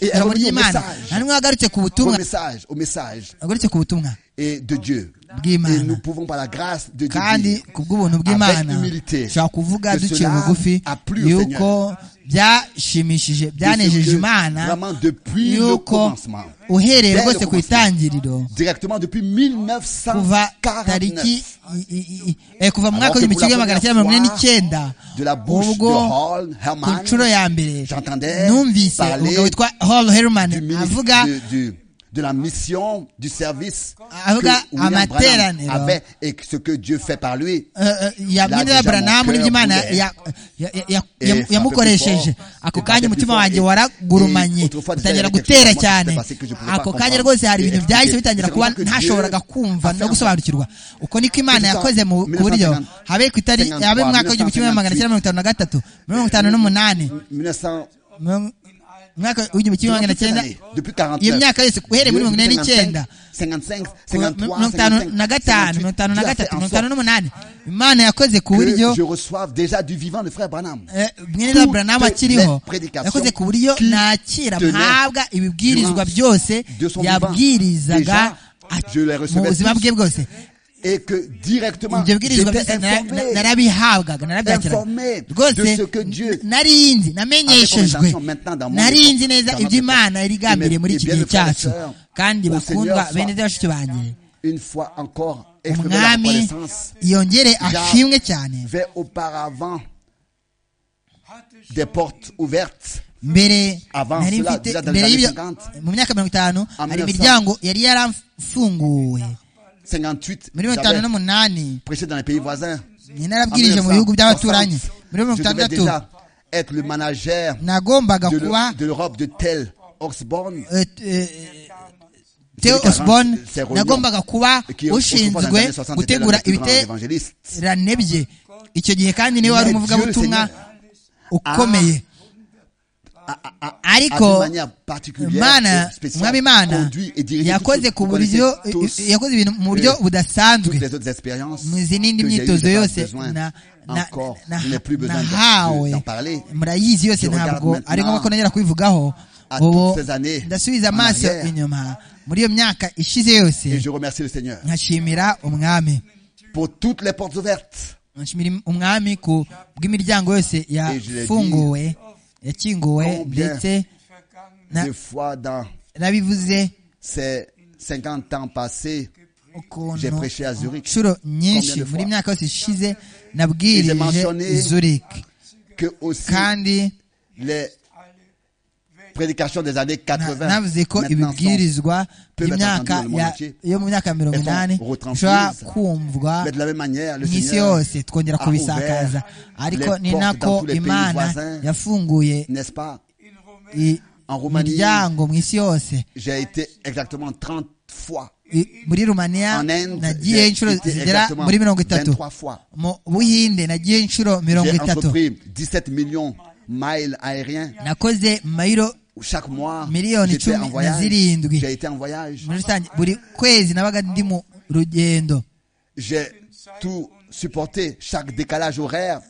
Speaker 2: n'umwe wagarutse
Speaker 1: et
Speaker 2: ku ijambo
Speaker 1: est revenu au message. au message,
Speaker 2: ry'imana nta n'umwe wagarutse ku butumwa
Speaker 1: au message
Speaker 2: wagarutse ku butumwa
Speaker 1: et de Dieu.
Speaker 2: bw'imana
Speaker 1: Et nous pouvons par la grâce de Dieu
Speaker 2: kandi
Speaker 1: dire,
Speaker 2: ku bw'ubuntu
Speaker 1: avec
Speaker 2: bw'imana
Speaker 1: humilité,
Speaker 2: dushobora kuvuga
Speaker 1: que
Speaker 2: duciye
Speaker 1: cela
Speaker 2: bugufi
Speaker 1: a plu au
Speaker 2: yuko byashimishije
Speaker 1: de
Speaker 2: byanejeje
Speaker 1: ce que,
Speaker 2: imana
Speaker 1: vraiment depuis le
Speaker 2: yuko
Speaker 1: commencement,
Speaker 2: uhereye
Speaker 1: dès le
Speaker 2: rwose ku
Speaker 1: commencement,
Speaker 2: itangiriro
Speaker 1: directement depuis
Speaker 2: kuva tariki
Speaker 1: 1949,
Speaker 2: i- i- i- eh, kuva mu mwaka
Speaker 1: Alors que
Speaker 2: w'igihumbi
Speaker 1: pour la
Speaker 2: kimwe magana cyenda
Speaker 1: première
Speaker 2: mirongo ine
Speaker 1: fois,
Speaker 2: n'icyenda
Speaker 1: de la bouche
Speaker 2: ubwo
Speaker 1: de Hall
Speaker 2: ku
Speaker 1: Herman,
Speaker 2: nshuro ya mbere
Speaker 1: j'entendais
Speaker 2: numvise
Speaker 1: parler
Speaker 2: umugabo witwa hall herman
Speaker 1: du ministre
Speaker 2: avuga
Speaker 1: de, du- de la mission, du service
Speaker 2: Avuga
Speaker 1: que William
Speaker 2: amateraniro.
Speaker 1: Branham avait et que ce que Dieu fait par lui.
Speaker 2: eh, eh, ya
Speaker 1: La déjà
Speaker 2: minira branamu
Speaker 1: mon cœur
Speaker 2: n'ibyo imana
Speaker 1: voulait.
Speaker 2: ya- ya- ya- ya-
Speaker 1: Eh,
Speaker 2: yamu-
Speaker 1: frappé plus
Speaker 2: yamukoresheje
Speaker 1: fort,
Speaker 2: ako
Speaker 1: eh,
Speaker 2: kanya
Speaker 1: frappé
Speaker 2: umutima
Speaker 1: plus
Speaker 2: wanjye
Speaker 1: fort,
Speaker 2: waragurumanye
Speaker 1: eh, autrefois,
Speaker 2: utangira
Speaker 1: déjà,
Speaker 2: gutera
Speaker 1: quelque chose moi
Speaker 2: cyane
Speaker 1: qui s'est passé que je pouvais
Speaker 2: ako
Speaker 1: pas
Speaker 2: kanya
Speaker 1: comprendre.
Speaker 2: rwose hari
Speaker 1: Eh,
Speaker 2: ibintu
Speaker 1: expliquer.
Speaker 2: byahise bitangira
Speaker 1: C'est
Speaker 2: kuba
Speaker 1: vraiment que Dieu
Speaker 2: ntashoboraga kumva
Speaker 1: a fait
Speaker 2: no gusobanukirwa uko niko imana
Speaker 1: Kuva
Speaker 2: yakoze mu
Speaker 1: 1953,
Speaker 2: buryo habe ku itariki habe mu mwaka w'igihumbi kimwe magana cyenda mirongo itanu na gatatu mirongo itanu n'umunani
Speaker 1: 1900
Speaker 2: mirongo- mwaka w'igihumbi kimwe magana cyenda
Speaker 1: depuis 49.
Speaker 2: iyo myaka yose uhereye muri mirongo inani n'icyenda
Speaker 1: 55, 53,
Speaker 2: mirongo itanu na
Speaker 1: 55,
Speaker 2: gatanu mirongo itanu na
Speaker 1: 58,
Speaker 2: gatatu mirongo
Speaker 1: Dieu a
Speaker 2: itanu
Speaker 1: fait en sorte
Speaker 2: n'umunani imana yakoze ku buryo
Speaker 1: que je reçoive déjà du vivant le frère Branham.
Speaker 2: Eh, mwene Branham akiriho
Speaker 1: les prédications
Speaker 2: yakoze ku buryo
Speaker 1: qui
Speaker 2: nakira
Speaker 1: tenaient
Speaker 2: mpabwa ibibwirizwa
Speaker 1: durant
Speaker 2: byose
Speaker 1: de son
Speaker 2: yabwirizaga
Speaker 1: vivant.
Speaker 2: a-
Speaker 1: Je les
Speaker 2: mu
Speaker 1: recevais
Speaker 2: buzima bwe bwose
Speaker 1: et que directement
Speaker 2: ibyo bibwirizwa
Speaker 1: j'étais
Speaker 2: byose nara- na-
Speaker 1: informé
Speaker 2: narabihabwaga narabyakiraga
Speaker 1: Informé de
Speaker 2: rwose
Speaker 1: ce que Dieu-
Speaker 2: n- nari nzi namenyeshejwe
Speaker 1: Avec mon intention maintenant dans mon
Speaker 2: nari
Speaker 1: époque,
Speaker 2: nzi neza
Speaker 1: dans notre
Speaker 2: ibyo imana
Speaker 1: époque.
Speaker 2: irigambiriye
Speaker 1: Et mes-
Speaker 2: muri
Speaker 1: et
Speaker 2: iki
Speaker 1: bien
Speaker 2: gihe
Speaker 1: mes frères et
Speaker 2: cyacu
Speaker 1: sœurs,
Speaker 2: kandi
Speaker 1: mon
Speaker 2: bakundwa
Speaker 1: Seigneur
Speaker 2: bene
Speaker 1: soit-
Speaker 2: bashiki banjye
Speaker 1: une fois encore exprimer la
Speaker 2: umwami
Speaker 1: reconnaissance.
Speaker 2: yongere ashimwe cyane
Speaker 1: J'avais auparavant des portes ouvertes
Speaker 2: mbere
Speaker 1: Avant
Speaker 2: nari
Speaker 1: cela,
Speaker 2: mfite
Speaker 1: déjà dans
Speaker 2: mbere
Speaker 1: les
Speaker 2: y'ibyo
Speaker 1: années 50,
Speaker 2: mu myaka mirongo itanu
Speaker 1: en 1900,
Speaker 2: hari imiryango yari yaramfunguwe
Speaker 1: 58
Speaker 2: muri mirongo itanu
Speaker 1: j'avais
Speaker 2: n'umunani
Speaker 1: prêché dans les pays voisins
Speaker 2: ni narabwirije mu bihugu by'abaturanyi muri mirongo
Speaker 1: je devais
Speaker 2: itandatu
Speaker 1: déjà être le manager
Speaker 2: nagombaga
Speaker 1: de
Speaker 2: kuba
Speaker 1: l'E- de l'Europe de tel Oxborn
Speaker 2: eh, eh, Theo
Speaker 1: Celui qui
Speaker 2: Osborne
Speaker 1: arrange ces réunions,
Speaker 2: nagombaga kuba
Speaker 1: et qui autrefois, dans les
Speaker 2: ushinzwe
Speaker 1: années 60, était l'un
Speaker 2: gutegura
Speaker 1: des plus grands évangélistes.
Speaker 2: ibiterane bye icyo gihe kandi niwe wari
Speaker 1: Mais
Speaker 2: umuvugabutumwa
Speaker 1: Dieu,
Speaker 2: ukomeye
Speaker 1: Ah, d'une
Speaker 2: ariko
Speaker 1: manière particulière
Speaker 2: imana
Speaker 1: et spéciale,
Speaker 2: umwami imana
Speaker 1: conduit et dirigé
Speaker 2: yakoze
Speaker 1: tous-
Speaker 2: ku
Speaker 1: vous
Speaker 2: buryo
Speaker 1: connaissez tous
Speaker 2: yakoze ibintu mu buryo
Speaker 1: les-
Speaker 2: budasanzwe
Speaker 1: toutes les autres expériences
Speaker 2: mu izi n'indi
Speaker 1: que j'ai eues,
Speaker 2: myitozo
Speaker 1: j'ai pas
Speaker 2: yose
Speaker 1: besoin
Speaker 2: na- na-
Speaker 1: encore,
Speaker 2: na-
Speaker 1: je n'ai plus besoin d'en-
Speaker 2: nahawe
Speaker 1: d'en parler.
Speaker 2: murayizi yose
Speaker 1: Je regarde
Speaker 2: ntabwo
Speaker 1: maintenant
Speaker 2: ari ngombwa ko nongera kubivugaho
Speaker 1: à
Speaker 2: ubu
Speaker 1: toutes ces années
Speaker 2: ndasubiza
Speaker 1: en
Speaker 2: amaso
Speaker 1: arrière.
Speaker 2: inyuma muri iyo myaka ishize yose
Speaker 1: et je remercie le Seigneur
Speaker 2: nkashimira umwami
Speaker 1: pour toutes les portes ouvertes
Speaker 2: nkashimira umwami ku bw'imiryango yose yafunguwe yakinguwe
Speaker 1: Combien
Speaker 2: ndetse na-
Speaker 1: des fois dans
Speaker 2: nabivuze
Speaker 1: ces 50 ans passés
Speaker 2: ukuntu
Speaker 1: J'ai prêché à Zurich.
Speaker 2: inshuro nyinshi
Speaker 1: Combien de
Speaker 2: muri
Speaker 1: fois?
Speaker 2: myaka yose ishize
Speaker 1: Et j'ai
Speaker 2: nabwirije
Speaker 1: mentionné-
Speaker 2: zurich
Speaker 1: que aussi
Speaker 2: kandi
Speaker 1: les prédications des années
Speaker 2: na-
Speaker 1: 80
Speaker 2: navuze ko
Speaker 1: maintenant sont-
Speaker 2: ibibwirizwa
Speaker 1: peuvent être
Speaker 2: by'imyaka
Speaker 1: entendus dans le monde
Speaker 2: ya-
Speaker 1: entier.
Speaker 2: yo mu myaka mirongo
Speaker 1: Elles sont
Speaker 2: inani
Speaker 1: retransmises.
Speaker 2: bishobora kumvwa
Speaker 1: mais de la même manière le
Speaker 2: mu isi
Speaker 1: Seigneur
Speaker 2: yose twongera
Speaker 1: a
Speaker 2: kubisakaza
Speaker 1: ouvert
Speaker 2: ariko
Speaker 1: les
Speaker 2: ni
Speaker 1: portes dans
Speaker 2: nako
Speaker 1: tous les pays
Speaker 2: imana
Speaker 1: voisins.
Speaker 2: yafunguye
Speaker 1: n'est-ce pas
Speaker 2: i-
Speaker 1: en Roumanie
Speaker 2: imiryango mu isi yose
Speaker 1: j'ai été exactement 30 fois
Speaker 2: I- muri rumaniya
Speaker 1: en Inde
Speaker 2: nagiye
Speaker 1: j'ai
Speaker 2: inshuro
Speaker 1: été
Speaker 2: zigera
Speaker 1: exactement
Speaker 2: muri mirongo itatu
Speaker 1: 23 fois
Speaker 2: mu buhinde nagiye inshuro mirongo
Speaker 1: J'ai
Speaker 2: itatu
Speaker 1: entrepris 17 millions de miles aériens.
Speaker 2: nakoze mayiro
Speaker 1: Chaque mois,
Speaker 2: Million
Speaker 1: j'étais
Speaker 2: icumi
Speaker 1: en
Speaker 2: na
Speaker 1: voyage.
Speaker 2: zirindwi.
Speaker 1: J'ai été en voyage.
Speaker 2: muri rusange buri kwezi nabaga ndi mu rugendo
Speaker 1: J'ai tout supporté. Chaque décalage horaire,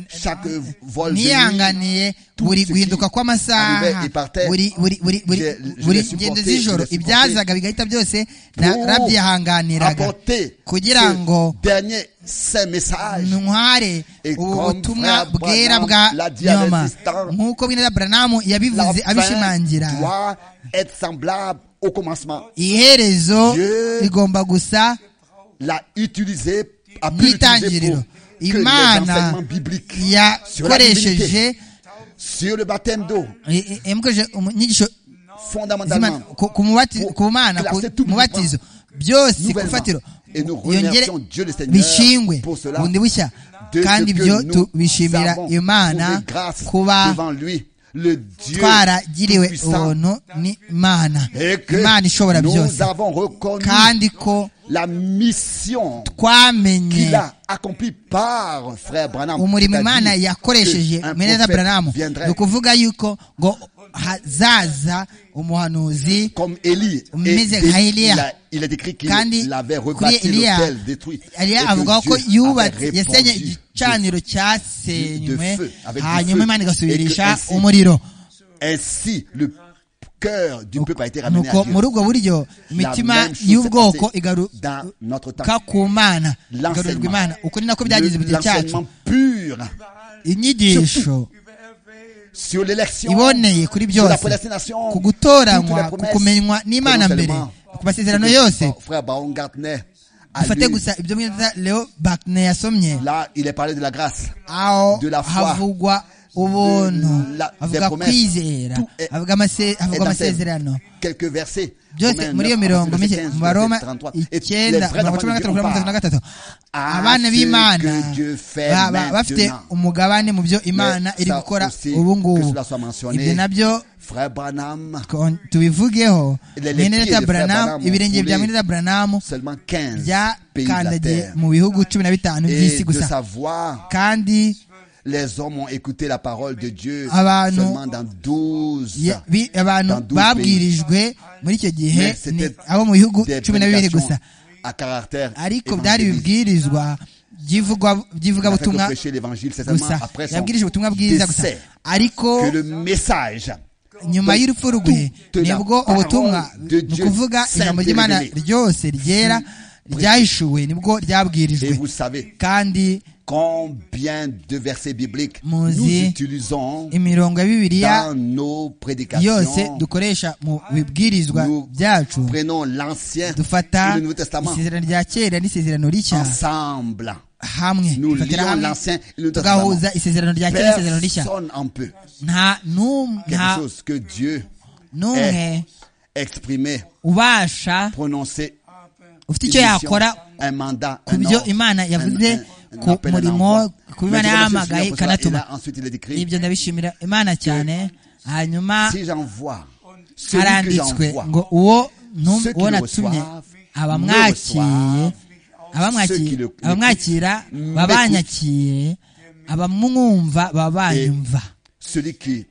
Speaker 1: chaque euh, vol de nuit.
Speaker 2: niyanganiye buri
Speaker 1: tout ce
Speaker 2: guhinduka
Speaker 1: qui
Speaker 2: kw'amasaha
Speaker 1: arrivait et partait,
Speaker 2: buri buri buri buri
Speaker 1: je- je
Speaker 2: buri
Speaker 1: les
Speaker 2: ngendo
Speaker 1: supportais,
Speaker 2: z'ijoro
Speaker 1: je les
Speaker 2: ibyazaga bigahita byose narabyihanganiraga
Speaker 1: apporter
Speaker 2: kugira
Speaker 1: ce
Speaker 2: ngo
Speaker 1: dernier saint message
Speaker 2: ntware
Speaker 1: Et
Speaker 2: ubu
Speaker 1: comme
Speaker 2: butumwa
Speaker 1: Frère
Speaker 2: bwera
Speaker 1: Branham
Speaker 2: bwa
Speaker 1: l'a dit à
Speaker 2: nyoma
Speaker 1: Résistant,
Speaker 2: nk'uko bwira buranamu
Speaker 1: la
Speaker 2: yabivuze
Speaker 1: fin
Speaker 2: abishimangira
Speaker 1: doit être semblable au commencement.
Speaker 2: iherezo
Speaker 1: Dieu
Speaker 2: rigomba gusa
Speaker 1: L'a utilisé, a pu l'utiliser
Speaker 2: n'itangiriro
Speaker 1: pour que les
Speaker 2: imana
Speaker 1: enseignements bibliques sur la divinité,
Speaker 2: yakoresheje
Speaker 1: sur le baptême d'eau,
Speaker 2: i- i- yamukoresheje umu- inyigisho
Speaker 1: fondamentalement,
Speaker 2: z'imana ku- ku mubati-
Speaker 1: Pour
Speaker 2: ku mana ku
Speaker 1: classer tout
Speaker 2: mubatizo byose ku
Speaker 1: nouvellement.
Speaker 2: fatiro
Speaker 1: Et nous
Speaker 2: yongere
Speaker 1: remercions Dieu le Seigneur
Speaker 2: bishingwe
Speaker 1: pour cela,
Speaker 2: bundi bushya
Speaker 1: de
Speaker 2: kandi
Speaker 1: ce que
Speaker 2: ibyo
Speaker 1: nous
Speaker 2: tubishimira
Speaker 1: avons trouvé
Speaker 2: imana
Speaker 1: grâce
Speaker 2: kuba
Speaker 1: devant lui le Dieu
Speaker 2: twaragiriwe
Speaker 1: puissant
Speaker 2: ubuntu n'imana
Speaker 1: et
Speaker 2: imana ishobora
Speaker 1: que nous
Speaker 2: byose
Speaker 1: avons reconnu
Speaker 2: kandi ko
Speaker 1: la mission
Speaker 2: twamenye
Speaker 1: qu'il a accomplie par frère Branham.
Speaker 2: umurimo
Speaker 1: C'est-à-dire
Speaker 2: imana yakoresheje
Speaker 1: que un
Speaker 2: meneza
Speaker 1: prophète
Speaker 2: branamu
Speaker 1: viendrait
Speaker 2: ni ukuvuga yuko ngo hazaza umuhanuzi
Speaker 1: comme Élie. Et
Speaker 2: Umeze
Speaker 1: Élie,
Speaker 2: nka Eliya.
Speaker 1: il, a, il est écrit qu'il
Speaker 2: Kandi
Speaker 1: avait
Speaker 2: kuri
Speaker 1: rebâti
Speaker 2: Eliya
Speaker 1: l'hôtel détruit.
Speaker 2: Eliya
Speaker 1: Et que
Speaker 2: avuga ko
Speaker 1: Dieu
Speaker 2: yubatse
Speaker 1: avait
Speaker 2: yasenye
Speaker 1: répandu
Speaker 2: igicaniro cyasenywe
Speaker 1: de feu, avec du
Speaker 2: hanyuma
Speaker 1: feu.
Speaker 2: imana igasubirisha
Speaker 1: Et que ainsi-
Speaker 2: umuriro
Speaker 1: Ainsi, le cœur du peuple a été ramené
Speaker 2: nuko
Speaker 1: à
Speaker 2: muri
Speaker 1: Dieu.
Speaker 2: ubwo buryo imitima
Speaker 1: même chose
Speaker 2: y'ubwoko
Speaker 1: s'est passée dans notre temps.
Speaker 2: igaruka ku mana igarurwa imana uko ni nako byagize mu gihe cyacu
Speaker 1: L'enseignement pur
Speaker 2: inyigisho
Speaker 1: sur l'élection,
Speaker 2: iboneye kuri
Speaker 1: sur la
Speaker 2: byose
Speaker 1: prédestination,
Speaker 2: ku
Speaker 1: toutes les
Speaker 2: gutoranywa ku
Speaker 1: promesses
Speaker 2: kumenywa n'imana
Speaker 1: que non
Speaker 2: mbere
Speaker 1: seulement-
Speaker 2: ku masezerano
Speaker 1: que
Speaker 2: yose
Speaker 1: Frère Baron Gartner a
Speaker 2: dufate
Speaker 1: lu,
Speaker 2: gusa ibyo mwiza leo bakne yasomye
Speaker 1: là, il est parlé de la grâce.
Speaker 2: aho
Speaker 1: de la foi,
Speaker 2: havugwa ubuntu
Speaker 1: de la-
Speaker 2: havuga
Speaker 1: des promesses.
Speaker 2: kwizera
Speaker 1: Tout est-
Speaker 2: havuga amase-
Speaker 1: Et
Speaker 2: havuga
Speaker 1: dans ces
Speaker 2: amasezerano
Speaker 1: Quelques versets.
Speaker 2: byose muri iyo mirongo mike mu baroma icyenda mirongo cumi na gatatu mirongo itatu na gatatu abana b'imana ba- ba- bafite umugabane mu byo imana iri
Speaker 1: ça
Speaker 2: gukora
Speaker 1: aussi,
Speaker 2: ubu
Speaker 1: que
Speaker 2: ngubu
Speaker 1: cela soit mentionné.
Speaker 2: ibyo nabyo
Speaker 1: Frère Branham,
Speaker 2: kon- tubivugeho
Speaker 1: Les- les pieds
Speaker 2: mweneza
Speaker 1: de
Speaker 2: branamu
Speaker 1: Branham
Speaker 2: ibirenge bya
Speaker 1: voulaient-
Speaker 2: mweneza branamu
Speaker 1: seulement 15 pays de la
Speaker 2: byakandagiye
Speaker 1: terre.
Speaker 2: mu bihugu cumi na bitanu
Speaker 1: Et
Speaker 2: by'isi
Speaker 1: de
Speaker 2: gusa
Speaker 1: sa voix,
Speaker 2: kandi
Speaker 1: les hommes ont écouté la parole de Dieu
Speaker 2: Abantu-
Speaker 1: seulement dans 12
Speaker 2: ye- bi- abantu
Speaker 1: dans douze
Speaker 2: babwirijwe muri icyo gihe
Speaker 1: Mais c'était
Speaker 2: ni abo mu bihugu
Speaker 1: des
Speaker 2: cumi na bibiri gusa
Speaker 1: prédications à caractère
Speaker 2: ariko byari
Speaker 1: évangéliste.
Speaker 2: ibibwirizwa by'ivugwa-
Speaker 1: Il n'a fait que
Speaker 2: by'ivugabutumwa
Speaker 1: prêcher l'évangile, c'est seulement
Speaker 2: gusa
Speaker 1: après son
Speaker 2: yabwirije ubutumwa bwiza gusa
Speaker 1: décès
Speaker 2: ariko
Speaker 1: que le message
Speaker 2: nyuma y'urupfu rwe
Speaker 1: toute la
Speaker 2: nibwo
Speaker 1: parole
Speaker 2: ubutumwa
Speaker 1: de
Speaker 2: ni
Speaker 1: Dieu
Speaker 2: ukuvuga
Speaker 1: s'est
Speaker 2: ijambo ry'imana
Speaker 1: révélée.
Speaker 2: ryose ryera ryahishuwe nibwo
Speaker 1: et
Speaker 2: ryabwirijwe
Speaker 1: vous savez
Speaker 2: kandi
Speaker 1: combien de versets bibliques nous
Speaker 2: Muzi
Speaker 1: utilisons
Speaker 2: imirongo ya bibiliya
Speaker 1: dans nos
Speaker 2: yose
Speaker 1: prédications.
Speaker 2: dukoresha mu bibwirizwa
Speaker 1: Nous
Speaker 2: byacu
Speaker 1: prenons l'Ancien et
Speaker 2: dufata
Speaker 1: le Nouveau Testament
Speaker 2: isezerano rya kera n'isezerano rishya
Speaker 1: ensemble.
Speaker 2: hamwe
Speaker 1: Nous
Speaker 2: Dufatira
Speaker 1: lions
Speaker 2: hamwe,
Speaker 1: l'Ancien et le Nouveau
Speaker 2: tugahuza
Speaker 1: Testament.
Speaker 2: isezerano rya kera n'isezerano rishya
Speaker 1: Personne en peut.
Speaker 2: nta n'um-
Speaker 1: Quelque
Speaker 2: nta
Speaker 1: chose que Dieu
Speaker 2: n'umwe
Speaker 1: exprimé,
Speaker 2: ubasha
Speaker 1: prononcé,
Speaker 2: ufite
Speaker 1: une
Speaker 2: icyo
Speaker 1: mission,
Speaker 2: yakora
Speaker 1: un mandat,
Speaker 2: ku
Speaker 1: un
Speaker 2: byo
Speaker 1: ordre,
Speaker 2: imana
Speaker 1: un-
Speaker 2: yavuze
Speaker 1: un- un
Speaker 2: ku
Speaker 1: appel, un
Speaker 2: murimo
Speaker 1: envoi.
Speaker 2: ku byo imana
Speaker 1: Mais je remercie le Seigneur
Speaker 2: yahamagaye
Speaker 1: pour cela.
Speaker 2: ikanatuma
Speaker 1: Et là, ensuite, il est écrit,
Speaker 2: ibyo ndabishimira imana cyane hanyuma
Speaker 1: si j'envoie celui que
Speaker 2: haranditswe
Speaker 1: j'envoie,
Speaker 2: ngo uwo ntum-
Speaker 1: Ceux qui
Speaker 2: uwo
Speaker 1: le
Speaker 2: natumye
Speaker 1: reçoivent,
Speaker 2: abamwakiye
Speaker 1: ne Ceux qui
Speaker 2: abamwakiye
Speaker 1: le- le-
Speaker 2: abamwakira
Speaker 1: m'écoutent.
Speaker 2: babanyakiye abamwumva babanyumva
Speaker 1: celui qui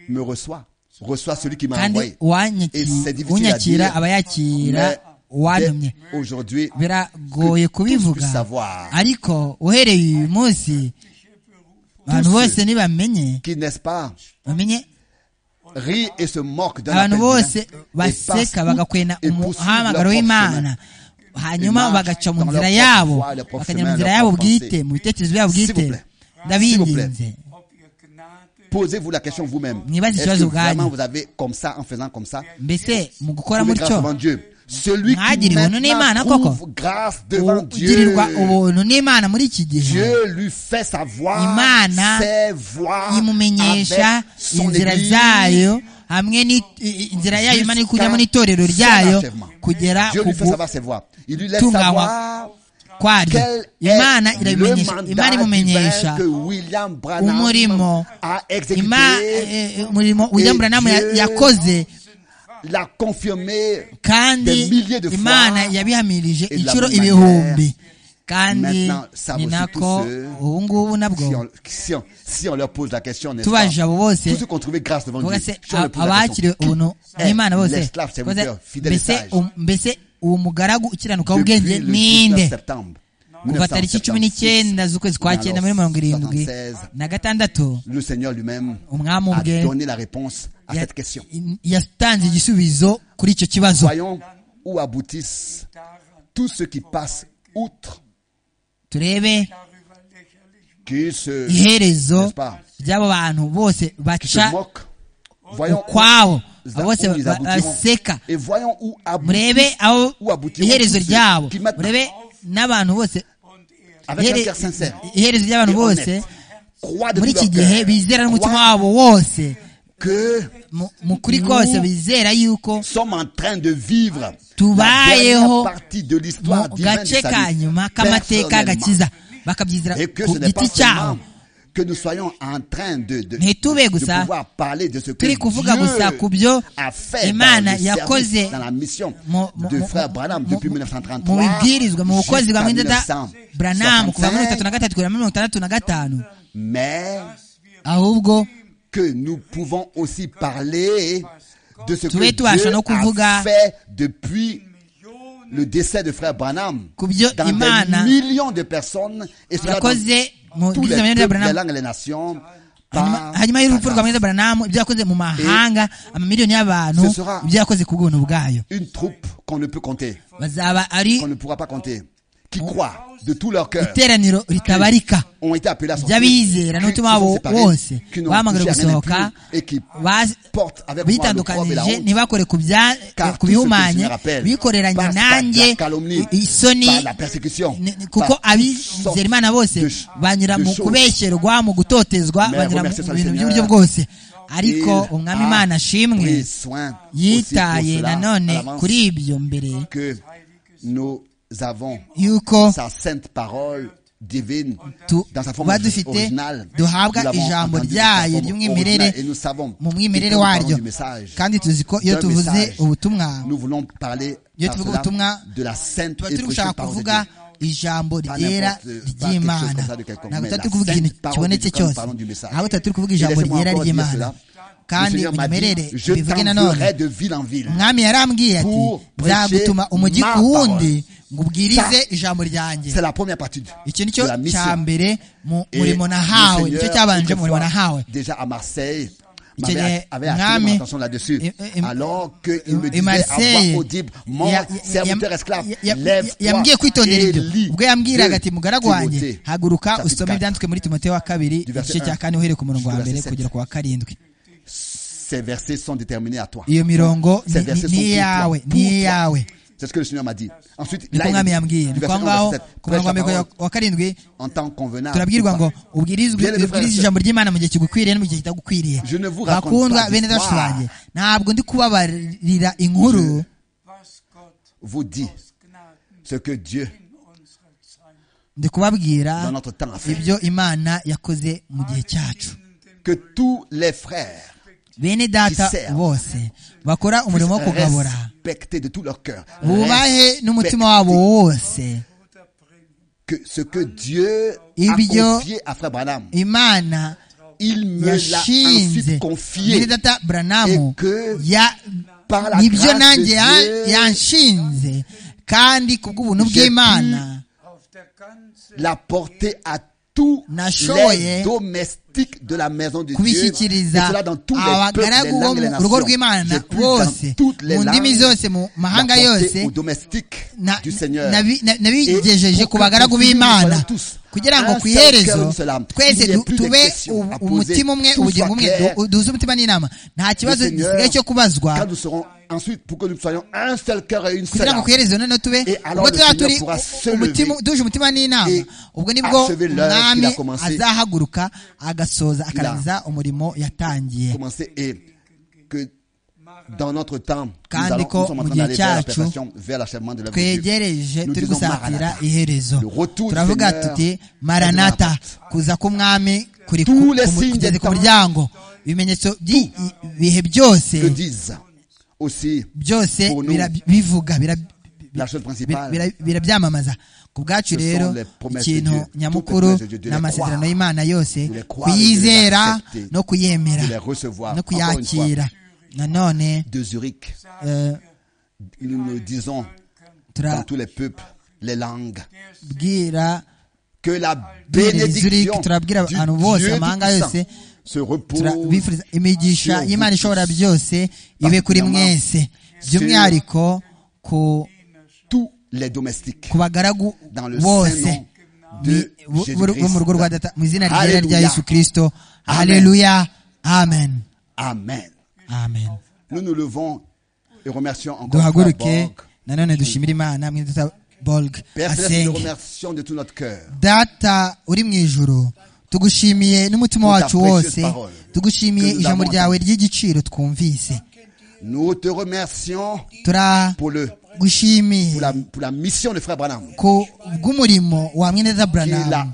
Speaker 1: me reçoit, reçoit celui qui m'a
Speaker 2: kandi
Speaker 1: envoyé. Et
Speaker 2: uwanyakiye
Speaker 1: c'est difficile à
Speaker 2: unyakira
Speaker 1: dire,
Speaker 2: abayakira
Speaker 1: mais
Speaker 2: uwantumye
Speaker 1: dès aujourd'hui,
Speaker 2: biragoye kubivuga
Speaker 1: puisse savoir.
Speaker 2: ariko uhereye uyu munsi abantu
Speaker 1: Tous
Speaker 2: bose nibamenye
Speaker 1: qui n'est-ce pas,
Speaker 2: bamenye
Speaker 1: rit et se moque d'un
Speaker 2: abantu
Speaker 1: appel
Speaker 2: bose
Speaker 1: divin, et
Speaker 2: baseka
Speaker 1: passent
Speaker 2: bagakwena
Speaker 1: et poursuivent leur
Speaker 2: umuhamagaro
Speaker 1: propre
Speaker 2: w'imana hanyuma
Speaker 1: Imana,
Speaker 2: bagaca mu
Speaker 1: dans
Speaker 2: nzira
Speaker 1: leur propre
Speaker 2: yabo
Speaker 1: voie, leur propre
Speaker 2: bakajya mu
Speaker 1: chemin, leur
Speaker 2: nzira yabo
Speaker 1: propre
Speaker 2: bwite
Speaker 1: pensée.
Speaker 2: mu bitekerezo byabo
Speaker 1: S'il
Speaker 2: bwite
Speaker 1: vous plaît.
Speaker 2: ndabinginze
Speaker 4: ob ihr Gnade
Speaker 1: Posez-vous la question vous-même.
Speaker 2: Nibaze
Speaker 1: Est-ce
Speaker 2: ikibazo
Speaker 1: que vraiment
Speaker 2: ubwanyu.
Speaker 1: vous avez comme ça, en faisant comme ça,
Speaker 2: mbese mu gukora
Speaker 1: trouvé grâce
Speaker 2: mutyo
Speaker 1: devant Dieu Celui qui
Speaker 2: Mwagiriwe ubuntu n'Imana
Speaker 1: maintenant
Speaker 2: koko.
Speaker 1: trouve grâce devant Dieu,
Speaker 2: ugirirwa ubuntu n'imana muri iki gihe
Speaker 1: Dieu lui fait savoir
Speaker 2: Imana
Speaker 1: ses voies
Speaker 2: imumenyesha
Speaker 1: avec son
Speaker 2: inzira
Speaker 1: Église.
Speaker 2: zayo hamwe ni- i- i- inzira yayo imana iri kujyamo n'itorero
Speaker 1: Jusqu'à
Speaker 2: ryayo
Speaker 1: son achèvement.
Speaker 2: kugera
Speaker 1: Dieu
Speaker 2: ku
Speaker 1: lui fait savoir ses voies. Il lui laisse
Speaker 2: Tungawa.
Speaker 1: savoir
Speaker 2: kwaryo
Speaker 1: quel est
Speaker 2: imana
Speaker 1: le
Speaker 2: irabimenyesha imana
Speaker 1: mandat divin
Speaker 2: imumenyesha
Speaker 1: que William Branham
Speaker 2: umurimo
Speaker 1: a
Speaker 2: Ima-
Speaker 1: exécuté,
Speaker 2: eh, eh, umurimo william branham ya-
Speaker 1: Dieu-
Speaker 2: yakoze
Speaker 1: l'a confirmé des
Speaker 2: kandi
Speaker 1: milliers de fois.
Speaker 2: imana yabihamirije
Speaker 1: et de la
Speaker 2: inshuro
Speaker 1: même
Speaker 2: ibihumbi kandi
Speaker 1: Maintenant, savent
Speaker 2: ni
Speaker 1: aussi
Speaker 2: nako
Speaker 1: tous ceux
Speaker 2: ubu ngubu
Speaker 1: si
Speaker 2: nabwo
Speaker 1: on, si on- si on leur pose la question, n'est-ce pas
Speaker 2: tubaje abo bose
Speaker 1: Tous ceux qui ont trouvé grâce devant
Speaker 2: Vuga
Speaker 1: Dieu,
Speaker 2: se
Speaker 1: si on leur pose la
Speaker 2: abakiriwe
Speaker 1: question,
Speaker 2: ubuntu
Speaker 1: qui
Speaker 2: n'imana
Speaker 1: est
Speaker 2: bose
Speaker 1: l'esclave
Speaker 2: Vuga se,
Speaker 1: serviteur, fidèle et
Speaker 2: mbese
Speaker 1: sage
Speaker 2: um- mbese uwo mugaragu ukiranuka w'ubwenge
Speaker 1: Depuis le
Speaker 2: ninde
Speaker 1: 19 septembre
Speaker 2: kuva tariki
Speaker 1: 1976,
Speaker 2: cumi n'icyenda z'ukwezi kwa
Speaker 1: dans
Speaker 2: cyenda
Speaker 1: leur
Speaker 2: muri mirongo irindwi
Speaker 1: 76,
Speaker 2: na gatandatu
Speaker 1: le Seigneur lui-même
Speaker 2: Umwami
Speaker 1: a
Speaker 2: ubwe
Speaker 1: donné la réponse à
Speaker 2: ya-
Speaker 1: cette question.
Speaker 2: yatanze igisubizo kuri icyo kibazo
Speaker 1: Voyons où aboutissent tous ceux qui passent outre,
Speaker 2: turebe
Speaker 4: darüber lächerlich
Speaker 1: qui se,
Speaker 2: iherezo
Speaker 1: n'est-ce pas,
Speaker 2: ry'abo bantu bose
Speaker 1: qui
Speaker 2: baca
Speaker 1: se moquent. Voyons où,
Speaker 2: ukwabo abo
Speaker 1: où
Speaker 2: bose
Speaker 1: ils
Speaker 2: ba- baseka
Speaker 1: aboutiront. Et voyons où
Speaker 2: murebe
Speaker 1: aboutissent,
Speaker 2: abo
Speaker 1: où aboutiront
Speaker 2: iherezo
Speaker 1: tous ceux
Speaker 2: ryabo
Speaker 1: qui maintenant,
Speaker 2: murebe n'abantu bose
Speaker 4: und ehrlich.
Speaker 1: avec un
Speaker 2: ihere-
Speaker 1: cœur sincère,
Speaker 2: iherezo ry'abantu
Speaker 1: et
Speaker 2: bose
Speaker 1: honnête, croient de
Speaker 2: muri
Speaker 1: tout
Speaker 2: iki
Speaker 1: leur
Speaker 2: gihe
Speaker 1: cœur,
Speaker 2: bizera n'umutima
Speaker 1: croient
Speaker 2: wabo wose
Speaker 1: que
Speaker 2: Mu- mu kuri kose bizera yuko
Speaker 1: sommes en train de vivre la
Speaker 2: Tubayeho
Speaker 1: dernière partie de l'histoire
Speaker 2: mu
Speaker 1: divine du
Speaker 2: gace ka
Speaker 1: salut
Speaker 2: nyuma k'amateka
Speaker 1: personnellement.
Speaker 2: agakiza bakabyizera
Speaker 1: et que
Speaker 2: ku
Speaker 1: ce n'est pas
Speaker 2: giti cyabo
Speaker 1: seulement que nous soyons en train de, de,
Speaker 2: ntitube
Speaker 1: de
Speaker 2: gusa
Speaker 1: pouvoir parler de ce que
Speaker 2: turi kuvuga gusa ku
Speaker 1: Dieu
Speaker 2: byo
Speaker 1: a fait dans,
Speaker 2: imana
Speaker 1: le
Speaker 2: yakoze
Speaker 1: service, dans la mission
Speaker 2: mu- mu-
Speaker 1: de
Speaker 2: mu-
Speaker 1: frère Branham depuis
Speaker 2: mu-
Speaker 1: 1933
Speaker 2: mu bibwirizwa mu bukozi
Speaker 1: jusqu'à
Speaker 2: bwa mwenda da branamu kuva
Speaker 1: 1965,
Speaker 2: muri bitatu na gatatu kugera muri mirongo itandatu na gatanu
Speaker 1: mais
Speaker 2: ahubwo
Speaker 1: que nous pouvons aussi parler de ce que
Speaker 2: Tube
Speaker 1: Dieu
Speaker 2: tubasha no kuvuga
Speaker 1: a fait depuis le décès de frère Branham
Speaker 2: ku byo
Speaker 1: dans des
Speaker 2: imana
Speaker 1: millions de personnes et cela dans
Speaker 2: yakoze mu
Speaker 1: tous les
Speaker 2: bwiza
Speaker 1: peuples,
Speaker 2: mwenda
Speaker 1: les
Speaker 2: branamu
Speaker 1: langues, les nations. par
Speaker 2: hanyuma hanyuma y'urupfu rwa
Speaker 1: Branham.
Speaker 2: mwenda branamu ibyo yakoze mu mahanga amamiliyoni y'abantu
Speaker 1: Ce sera-
Speaker 2: ibyo yakoze ku bwuntu bwayo
Speaker 1: Une troupe qu'on ne peut compter,
Speaker 2: bazaba ari
Speaker 1: qu'on ne pourra pas compter, qui croient de tout leur cœur,
Speaker 2: iteraniro ritabarika
Speaker 1: ont été appelés à sortir,
Speaker 2: ry'abizera
Speaker 1: qui se
Speaker 2: n'umutima wabo
Speaker 1: sont séparés,
Speaker 2: wose
Speaker 1: qui n'ont
Speaker 2: bahamagawe
Speaker 1: touché à rien de plus,
Speaker 2: gusohoka
Speaker 1: et qui
Speaker 2: ba-
Speaker 1: portent avec moi le corps et la
Speaker 2: bitandukanyije
Speaker 1: honte.
Speaker 2: ntibakore ku bya-
Speaker 1: Car tout
Speaker 2: ku
Speaker 1: ce que je
Speaker 2: bihumanye
Speaker 1: me rappelle
Speaker 2: bikoreranye
Speaker 1: passe par
Speaker 2: nanjye
Speaker 1: la calomnie,
Speaker 2: isoni
Speaker 1: par la persécution,
Speaker 2: ni- ni-
Speaker 1: par
Speaker 2: kuko
Speaker 1: toutes sortes
Speaker 2: abizera imana bose
Speaker 1: de ch-
Speaker 2: banyura
Speaker 1: de
Speaker 2: mu
Speaker 1: choses.
Speaker 2: kubesherwa mu gutotezwa
Speaker 1: Mais
Speaker 2: banyura mu
Speaker 1: remerciez soit le
Speaker 2: bintu
Speaker 1: Seigneur.
Speaker 2: by'uburyo bwose ariko
Speaker 1: Il
Speaker 2: umwami
Speaker 1: a pris
Speaker 2: imana ashimwe
Speaker 1: soin aussi pour
Speaker 2: yitaye
Speaker 1: cela, à
Speaker 2: nanone
Speaker 1: l'avance,
Speaker 2: kuri ibyo mbere
Speaker 1: que nous avons
Speaker 2: yuko
Speaker 1: sa sainte parole divine
Speaker 2: tu-
Speaker 1: dans sa forme
Speaker 2: tuba dufite
Speaker 1: originale. Nous
Speaker 2: duhabwa
Speaker 1: l'avons
Speaker 2: ijambo
Speaker 1: entendu dans sa
Speaker 2: ryayo
Speaker 1: forme
Speaker 2: ry'umwimerere
Speaker 1: originale et nous savons
Speaker 2: mu mwimerere
Speaker 1: que quand nous
Speaker 2: waryo
Speaker 1: parlons du message,
Speaker 2: kandi tuzi ko iyo
Speaker 1: d'un
Speaker 2: tuvuze
Speaker 1: message,
Speaker 2: ubutumwa
Speaker 1: nous voulons parler
Speaker 2: Iyo
Speaker 1: par
Speaker 2: tuvuga
Speaker 1: cela
Speaker 2: ubutumwa,
Speaker 1: de la sainte
Speaker 2: tuba
Speaker 1: et
Speaker 2: turi gushaka
Speaker 1: précieuse parole de
Speaker 2: kuvuga
Speaker 1: Dieu.
Speaker 2: ijambo
Speaker 1: Pas
Speaker 2: ryera
Speaker 1: n'importe- pas quelque chose
Speaker 2: ry'imana
Speaker 1: comme ça de quelconque,
Speaker 2: ntabwo
Speaker 1: mais
Speaker 2: tutari
Speaker 1: la
Speaker 2: kuvuga ikintu
Speaker 1: sainte parole
Speaker 2: kibonetse
Speaker 1: de Dieu,
Speaker 2: cyose
Speaker 1: quand nous parlons du message.
Speaker 2: ahubwo tutari kuvuga
Speaker 1: Et
Speaker 2: ijambo
Speaker 1: laissez-moi
Speaker 2: ryera
Speaker 1: encore dire
Speaker 2: ry'imana
Speaker 1: cela. Le
Speaker 2: kandi
Speaker 1: Seigneur m'a dit,
Speaker 2: unimerere
Speaker 1: je
Speaker 2: bivuge nanone
Speaker 1: t'enverrai de ville en ville.
Speaker 2: umwami yarambwiye ati
Speaker 1: pour
Speaker 2: nzagutuma
Speaker 1: prêcher
Speaker 2: umujyi
Speaker 1: ma
Speaker 2: ku wundi
Speaker 1: parole."
Speaker 2: ngo ubwirize
Speaker 1: Ça,
Speaker 2: ijambo ryanjye
Speaker 1: C'est la première partie de
Speaker 2: iki ni cyo
Speaker 1: de la
Speaker 2: cya
Speaker 1: mission.
Speaker 2: mbere mu
Speaker 1: Et
Speaker 2: murimo
Speaker 1: le
Speaker 2: nahawe
Speaker 1: Seigneur,
Speaker 2: nicyo cyabanje mu murimo
Speaker 1: autrefois,
Speaker 2: nahawe
Speaker 1: Déjà à Marseille,
Speaker 2: Il
Speaker 1: m'avait-
Speaker 2: tenait
Speaker 1: avait
Speaker 2: une
Speaker 1: attiré mon
Speaker 2: âme.
Speaker 1: attention là-dessus.
Speaker 2: Et- et- et-
Speaker 1: Alors qu'il me
Speaker 2: et
Speaker 1: disait à
Speaker 2: Marseille,
Speaker 1: voix audible, mon
Speaker 2: Ya-
Speaker 1: serviteur
Speaker 2: ya-
Speaker 1: esclave,
Speaker 2: ya- ya-
Speaker 1: lève-toi
Speaker 2: yambwiye kwitondera
Speaker 1: et
Speaker 2: ibyo
Speaker 1: lis.
Speaker 2: ubwo yambwiraga ati
Speaker 1: de
Speaker 2: mugaragu wanjye
Speaker 1: Timothée,
Speaker 2: haguruka
Speaker 1: chapitre
Speaker 2: usome
Speaker 1: 4.
Speaker 2: ibyanditswe muri timoteyo wa kabiri
Speaker 1: Du verset
Speaker 2: igice cya
Speaker 1: un
Speaker 2: kane uhereye ku murongo wa
Speaker 1: jusqu'au
Speaker 2: mbere
Speaker 1: verset
Speaker 2: kugera ku wa karindwi
Speaker 1: Ces versets sont déterminés à toi.
Speaker 2: iyo mirongo
Speaker 1: Ces
Speaker 2: ni-
Speaker 1: versets
Speaker 2: ni
Speaker 1: sont pour
Speaker 2: iyawe
Speaker 1: toi,
Speaker 2: ni
Speaker 1: pour toi.
Speaker 2: iyawe
Speaker 1: C'est ce que le Seigneur m'a dit. Ensuite,
Speaker 2: niko
Speaker 1: il
Speaker 2: umwami
Speaker 1: dit,
Speaker 2: yambwiye
Speaker 1: du
Speaker 2: ni
Speaker 1: verset
Speaker 2: kwa
Speaker 1: un au
Speaker 2: ngaho
Speaker 1: verset sept,
Speaker 2: ku murongo wa
Speaker 1: prêche la
Speaker 2: mbere
Speaker 1: parole
Speaker 2: wa karindwi
Speaker 1: en temps convenable.
Speaker 2: turabwirwa ngo ubwirizwe
Speaker 1: Bien aimé
Speaker 2: ubwirize
Speaker 1: frère,
Speaker 2: ijambo ry'imana mu gihe kigukwiriye no mu gihe kitagukwiriye
Speaker 1: Je ne vous raconte
Speaker 2: bakundwa
Speaker 1: pas
Speaker 2: bene dacu
Speaker 1: d'histoire.
Speaker 2: banjye ntabwo ndi kubabarira inkuru
Speaker 4: was Gott
Speaker 1: vous dit
Speaker 4: aus Gnaden
Speaker 1: ce que Dieu,
Speaker 4: in unserer Zeit
Speaker 2: ndi kubabwira
Speaker 1: dans notre temps, a fait.
Speaker 2: ibyo imana yakoze mu gihe cyacu
Speaker 1: Que tous les frères
Speaker 2: bene data
Speaker 1: Giselle.
Speaker 2: bose bakora umurimo wo kugabura
Speaker 1: respectés de tout leur cœur.
Speaker 2: bubahe n'umutima wabo wose
Speaker 1: que ce que Dieu a
Speaker 2: Ibyo-
Speaker 1: confié à Frère Branham,
Speaker 2: imana
Speaker 1: il me l'a
Speaker 2: yashinze
Speaker 1: ensuite
Speaker 2: bene
Speaker 1: confié
Speaker 2: data buranamu
Speaker 1: et que
Speaker 2: ya-
Speaker 1: par la
Speaker 2: nibyo
Speaker 1: grâce
Speaker 2: nanjye
Speaker 1: de
Speaker 2: ya-
Speaker 1: Dieu,
Speaker 2: yanshinze kandi ku bw'ubuntu
Speaker 1: j'ai
Speaker 2: bw'imana
Speaker 4: auf der ganzen
Speaker 1: la porter à tous
Speaker 2: Nashoboye
Speaker 1: les domestiques de la maison de Dieu. Et
Speaker 2: kubishyikiriza
Speaker 1: cela dans tous les peuples, les
Speaker 2: abagaragu bo
Speaker 1: langues, les
Speaker 2: mu rugo
Speaker 1: nations.
Speaker 2: rw'imana
Speaker 1: J'ai pu dans
Speaker 2: bose
Speaker 1: toutes les
Speaker 2: mu ndimi
Speaker 1: langues
Speaker 2: zose mu mahanga
Speaker 1: la porter
Speaker 2: yose
Speaker 1: aux domestiques
Speaker 2: na-
Speaker 1: du Seigneur.
Speaker 2: nabi- na-
Speaker 1: Et
Speaker 2: nabigejeje
Speaker 1: pour
Speaker 2: ku
Speaker 1: que
Speaker 2: bagaragu
Speaker 1: nous
Speaker 2: b'imana
Speaker 1: soyons tous
Speaker 2: kugira ngo
Speaker 1: un
Speaker 2: ku
Speaker 1: seul cœur,
Speaker 2: iherezo
Speaker 1: une seule âme.
Speaker 2: twese
Speaker 1: Il n'y ait
Speaker 2: du-
Speaker 1: plus de
Speaker 2: tube
Speaker 1: questions à
Speaker 2: u-
Speaker 1: poser.
Speaker 2: umutima umwe
Speaker 1: Tout
Speaker 2: ubugingo
Speaker 1: soit
Speaker 2: bumwe
Speaker 1: clair.
Speaker 2: du- duhuze umutima n'inama nta
Speaker 1: Le
Speaker 2: kibazo
Speaker 1: Seigneur,
Speaker 2: gisigaye cyo kubazwa
Speaker 1: quand nous serons ensuite, pour que nous soyons un seul cœur et une seule
Speaker 2: kugira ngo
Speaker 1: âme,
Speaker 2: ku iherezo noneho tube
Speaker 1: Et alors
Speaker 2: ubwo
Speaker 1: le
Speaker 2: tuzaba
Speaker 1: Seigneur
Speaker 2: turi
Speaker 1: pourra se
Speaker 2: umutima
Speaker 1: lever
Speaker 2: duhuje umutima n'inama
Speaker 1: et
Speaker 2: ubwo nibwo
Speaker 1: achever l'œuvre qu'il a
Speaker 2: umwami
Speaker 1: commencé.
Speaker 2: azahaguruka agasoza akarangiza umurimo yatangiye
Speaker 1: commencer et que dans notre temps, nous,
Speaker 2: Kandi
Speaker 1: allons,
Speaker 2: ko
Speaker 1: nous sommes en
Speaker 2: mu
Speaker 1: train
Speaker 2: gihe
Speaker 1: d'aller vers la
Speaker 2: cyacu,
Speaker 1: perfection, vers l'achèvement de l'œuvre de Dieu.
Speaker 2: twegereje
Speaker 1: Nous
Speaker 2: turi
Speaker 1: disons
Speaker 2: gusatira
Speaker 1: Maranatha.
Speaker 2: iherezo
Speaker 1: Le retour du
Speaker 2: turavuga
Speaker 1: Seigneur
Speaker 2: tuti
Speaker 1: est
Speaker 2: maranata
Speaker 1: de la
Speaker 2: kuza k'umwami kuri
Speaker 1: Tous
Speaker 2: ku-
Speaker 1: les
Speaker 2: ku-
Speaker 1: signes
Speaker 2: kugeze
Speaker 1: des
Speaker 2: ku
Speaker 1: temps.
Speaker 2: muryango ibimenyetso by'ibihe byose
Speaker 1: Que disent aussi
Speaker 2: byose
Speaker 1: pour nous,
Speaker 2: bira- bivuga bira-
Speaker 1: la chose
Speaker 2: bira-
Speaker 1: principale,
Speaker 2: bira- birabyamamaza ku
Speaker 1: Ce
Speaker 2: bwacu
Speaker 1: sont
Speaker 2: rero
Speaker 1: les promesses de
Speaker 2: ikintu
Speaker 1: Dieu. Toutes les
Speaker 2: nyamukuru
Speaker 1: promesses de Dieu, de les
Speaker 2: n'amasezerano
Speaker 1: croire.
Speaker 2: y'imana yose
Speaker 1: De les croire et de les
Speaker 2: kuyizera
Speaker 1: accepter.
Speaker 2: no
Speaker 1: de
Speaker 2: kuyemera
Speaker 1: les recevoir.
Speaker 2: no
Speaker 1: Encore une fois,
Speaker 2: kuyakira nanone
Speaker 1: de Zurich,
Speaker 2: eh,
Speaker 1: nous nous disons dans tous les peuples, les langues,
Speaker 2: turabwira
Speaker 1: que la
Speaker 2: Zurich,
Speaker 1: bénédiction
Speaker 2: turabwira
Speaker 1: du
Speaker 2: abantu bose,
Speaker 1: Dieu
Speaker 2: amahanga
Speaker 1: Tout-Puissant
Speaker 2: yose,
Speaker 1: se repose
Speaker 2: Tura- bifuriza imigisha
Speaker 1: sur
Speaker 2: y'imana
Speaker 1: vous
Speaker 2: ishobora
Speaker 1: tous.
Speaker 2: byose ibe kuri mwese by'umwihariko ku
Speaker 1: tous les domestiques
Speaker 2: ku bagaragu
Speaker 1: dans le
Speaker 2: bose
Speaker 1: Saint-Nom
Speaker 2: ni-
Speaker 1: de
Speaker 2: bo- bo- bo mu rugo rwa
Speaker 1: Jésus-Christ.
Speaker 2: data mu izina ryera rya
Speaker 1: Alléluia.
Speaker 2: yesu kirisito
Speaker 1: Amen.
Speaker 2: haleluya amen
Speaker 1: Amen.
Speaker 2: amen
Speaker 1: Nous nous levons et remercions encore Frère
Speaker 2: duhaguruke
Speaker 1: Borg.
Speaker 2: nanone dushimire imana mwe data bolg
Speaker 1: Père Céleste, nous te
Speaker 2: asenge
Speaker 1: remercions de tout notre cœur.
Speaker 2: data uri mu ijuru tugushimiye n'umutima
Speaker 1: Pour ta
Speaker 2: wacu
Speaker 1: précieuse
Speaker 2: wose
Speaker 1: parole.
Speaker 2: tugushimiye
Speaker 1: Que nous
Speaker 2: ijambo
Speaker 1: avons
Speaker 2: ryawe ry'igiciro twumvise
Speaker 1: Nous te remercions pour, le,
Speaker 2: turagushimiye
Speaker 1: pour, la, pour la mission de Frère Branham
Speaker 2: ku bw'umurimo wa mwene data
Speaker 1: qu'il a,
Speaker 2: buranamu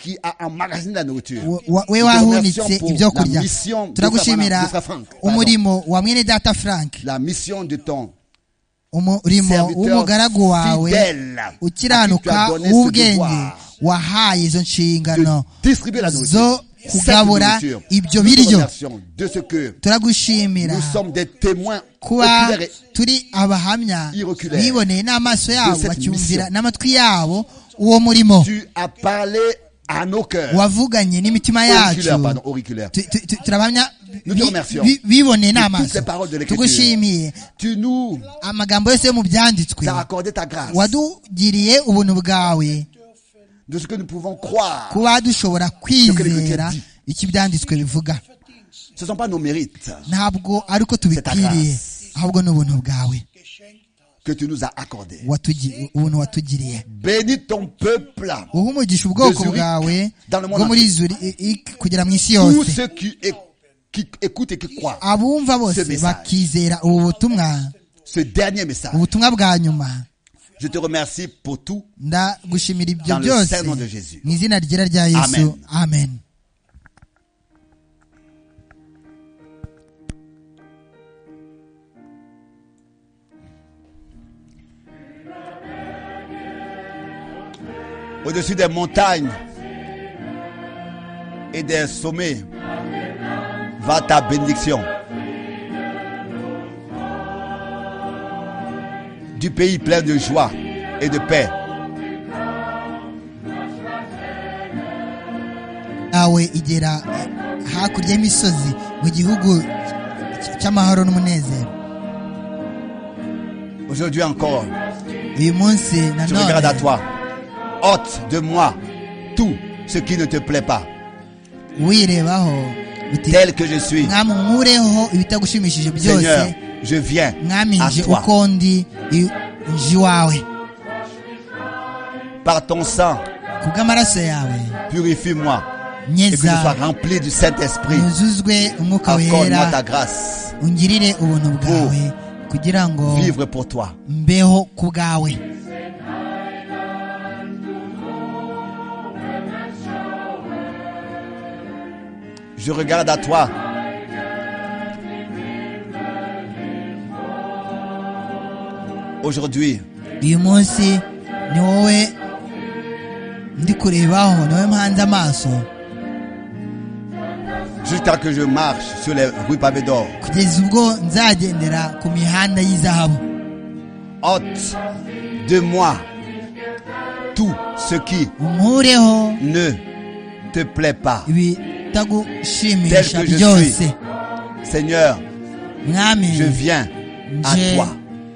Speaker 1: qui a emmagasiner la nourriture.
Speaker 2: Wo- wa- we
Speaker 1: Nous te remercions
Speaker 2: wahunitse
Speaker 1: pour
Speaker 2: ibyo
Speaker 1: la
Speaker 2: kurya
Speaker 1: mission de ta-
Speaker 2: turagushimira
Speaker 1: de ta Franck, pardon.
Speaker 2: umurimo wa mwene data frank
Speaker 1: La mission de ton
Speaker 2: umurimo
Speaker 1: serviteur
Speaker 2: w'umugaragu wawe
Speaker 1: fidèle à qui tu as
Speaker 2: ukiranuka
Speaker 1: donné ce
Speaker 2: w'ubwenge
Speaker 1: devoir
Speaker 2: wahaye izo
Speaker 1: de
Speaker 2: nshingano
Speaker 1: distribuer la nourriture.
Speaker 2: zo
Speaker 1: Cette
Speaker 2: kugabura
Speaker 1: nourriture,
Speaker 2: ibyo
Speaker 1: nous te
Speaker 2: biryo
Speaker 1: remercions de ce que
Speaker 2: turagushimira
Speaker 1: nous sommes des témoins
Speaker 2: kuba
Speaker 1: oculaires et
Speaker 2: turi abahamya
Speaker 1: Iroculaire.
Speaker 2: biboneye n'amaso yabo
Speaker 1: cette
Speaker 2: bacyumvira
Speaker 1: mission.
Speaker 2: n'amatwi yabo uwo murimo
Speaker 1: tu as parlé à nos cœurs.
Speaker 2: wavuganye n'imitima yacu
Speaker 1: Auriculaires, pardon, auriculaires.
Speaker 2: Tu- tu- tu- turabahamya
Speaker 1: Nous te
Speaker 2: bi-
Speaker 1: remercions.
Speaker 2: bi- biboneye
Speaker 1: toutes les paroles de
Speaker 2: n'amaso
Speaker 1: l'Écriture.
Speaker 2: tugushimiye
Speaker 1: Tu nous
Speaker 2: amagambo yose yo mu byanditswe
Speaker 1: as accordé ta grâce
Speaker 2: wadugiriye ubuntu bwawe
Speaker 1: de ce que nous pouvons croire.
Speaker 2: kuba dushobora kwizera icyo ibyanditswe bivuga
Speaker 1: Ce ne sont pas nos mérites
Speaker 2: ntabwo ari uko tubipfiriye ahubwo ni ubuntu bwawe
Speaker 1: que tu nous as accordés.
Speaker 2: watugi- ubuntu watugiriye
Speaker 1: Bénis ton peuple,
Speaker 2: uha umugisha ubwoko bwawe bwo muri zuriki kugera mu isi
Speaker 1: tous
Speaker 2: yose
Speaker 1: ceux qui, é- qui écoutent et qui croient
Speaker 2: abumva bose bakizera ubu butumwa
Speaker 1: ce dernier message.
Speaker 2: ubutumwa bwa nyuma
Speaker 1: Je te remercie pour tout.
Speaker 2: ndagushimira ibyo byose mu izina ryera rya yesu amen
Speaker 1: Au-dessus des montagnes et des sommets, va ta bénédiction. Du pays plein de joie et de paix.
Speaker 2: yawe igera hakurya y'imisozi mu gihugu cy- cy'amahoro n'umunezero
Speaker 1: Aujourd'hui encore,
Speaker 2: uyu munsi na
Speaker 1: je regarde à
Speaker 2: none
Speaker 1: toi. Ôte de moi tout ce qui ne te plaît pas.
Speaker 2: wirebaho uti
Speaker 1: Tel que je suis,
Speaker 2: mwami unkureho ibitagushimishije
Speaker 1: Seigneur,
Speaker 2: byose
Speaker 1: je viens
Speaker 2: mwami
Speaker 1: à
Speaker 2: nje
Speaker 1: toi.
Speaker 2: uko ndi i- nje iwawe
Speaker 1: Par ton sang,
Speaker 2: kubw'amaraso yawe
Speaker 1: purifie-moi et que je sois
Speaker 2: nyeza
Speaker 1: rempli du Saint-Esprit.
Speaker 2: nuzuzwe umwuka
Speaker 1: Accorde-moi ta
Speaker 2: wera
Speaker 1: grâce.
Speaker 2: ungirire ubuntu bwawe kugira ngo
Speaker 1: Vivre pour toi.
Speaker 2: mbeho ku bwawe
Speaker 1: Je regarde à toi. Aujourd'hui,
Speaker 2: uyu munsi ni wowe ndi kurebaho ni wowe mpanze amaso
Speaker 1: jusqu'à que je marche sur les rues pavées d'or,
Speaker 2: kugeza ubwo nzagendera ku mihanda y'izahabu
Speaker 1: ôte de moi tout ce qui
Speaker 2: unkureho
Speaker 1: ne te plaît pas.
Speaker 2: ibitagushimisha
Speaker 1: Tel que je
Speaker 2: byose
Speaker 1: suis. Seigneur,
Speaker 2: mwami
Speaker 1: je viens à
Speaker 2: nje
Speaker 1: toi.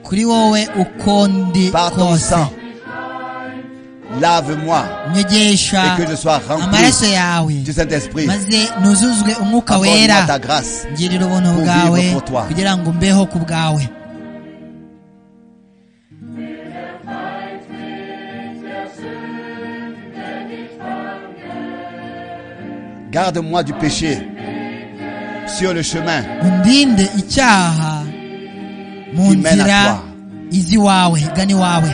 Speaker 2: kuri wowe uko ndi
Speaker 1: Par ton
Speaker 2: kose
Speaker 1: sang, lave-moi
Speaker 2: nyegesha
Speaker 1: et que je sois
Speaker 2: amaraso
Speaker 1: rempli
Speaker 2: yawe
Speaker 1: du Saint-Esprit.
Speaker 2: maze nuzuzwe umwuka
Speaker 1: Accorde-moi ta
Speaker 2: wera
Speaker 1: grâce.
Speaker 2: ngirira ubuntu
Speaker 1: pour
Speaker 2: bwawe
Speaker 1: vivre pour toi.
Speaker 2: kugira ngo mbeho ku bwawe
Speaker 1: Garde-moi du péché sur le chemin
Speaker 2: undinde icyaha mu
Speaker 1: Qui mène à
Speaker 2: nzira
Speaker 1: toi.
Speaker 2: izi wawe gani wawe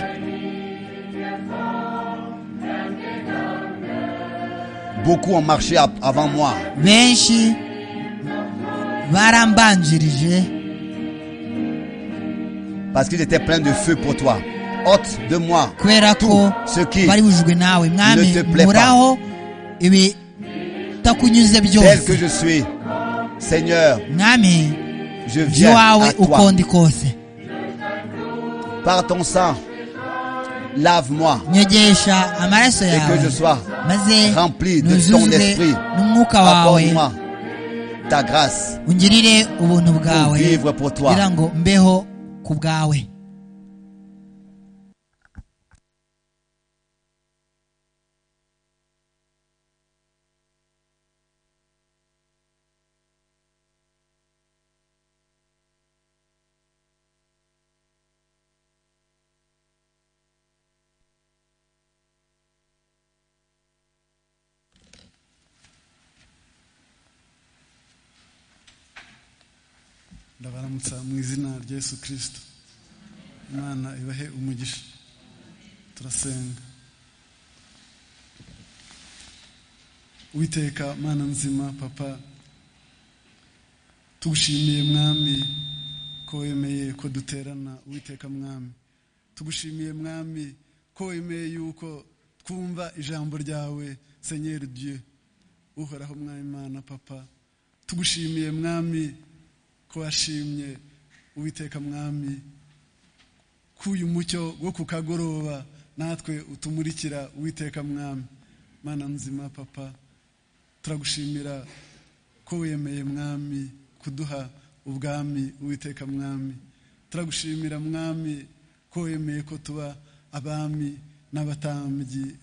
Speaker 1: Beaucoup ont marché av- avant moi.
Speaker 2: benshi barambanjirije
Speaker 1: Parce qu'ils étaient pleins de feu pour toi. Ôte de moi
Speaker 2: kubera
Speaker 1: tout
Speaker 2: ko
Speaker 1: ce qui,
Speaker 2: bari bujwe nawe mwami
Speaker 1: te plaît pas.
Speaker 2: muraho ibitakunyuze
Speaker 1: tel que
Speaker 2: byose
Speaker 1: je suis, Seigneur,
Speaker 2: mwami
Speaker 1: je
Speaker 2: nje
Speaker 1: viens à
Speaker 2: iwawe uko
Speaker 1: toi.
Speaker 2: ndi kose
Speaker 1: Par ton sang, lave-moi
Speaker 2: nyegesha amaraso
Speaker 1: et que je
Speaker 2: yawe
Speaker 1: sois
Speaker 2: maze
Speaker 1: rempli de ton
Speaker 2: nuzuzwe
Speaker 1: esprit.
Speaker 2: n'umwuka wawe
Speaker 1: Accorde-moi ta grâce
Speaker 2: ungirire ubuntu
Speaker 1: pour
Speaker 2: bwawe
Speaker 1: vivre pour toi.
Speaker 2: kugira ngo mbeho ku bwawe
Speaker 5: ndabaramutsa mu izina rya yesu kirisito imana ibahe umugisha turasenga witeka mana nzima papa tugushimiye mwami ko wemeye ko duterana witeka mwami tugushimiye mwami ko wemeye yuko twumva ijambo ryawe senyeri dieu uhoraho mwami mana papa tugushimiye mwami ko washimye uwiteka mwami k'uyu mucyo wo ku kagoroba natwe utumurikira uwiteka mwami mana nzima papa turagushimira ko wemeye mwami kuduha ubwami uwiteka mwami turagushimira mwami ko wemeye ko tuba abami n'abatambyi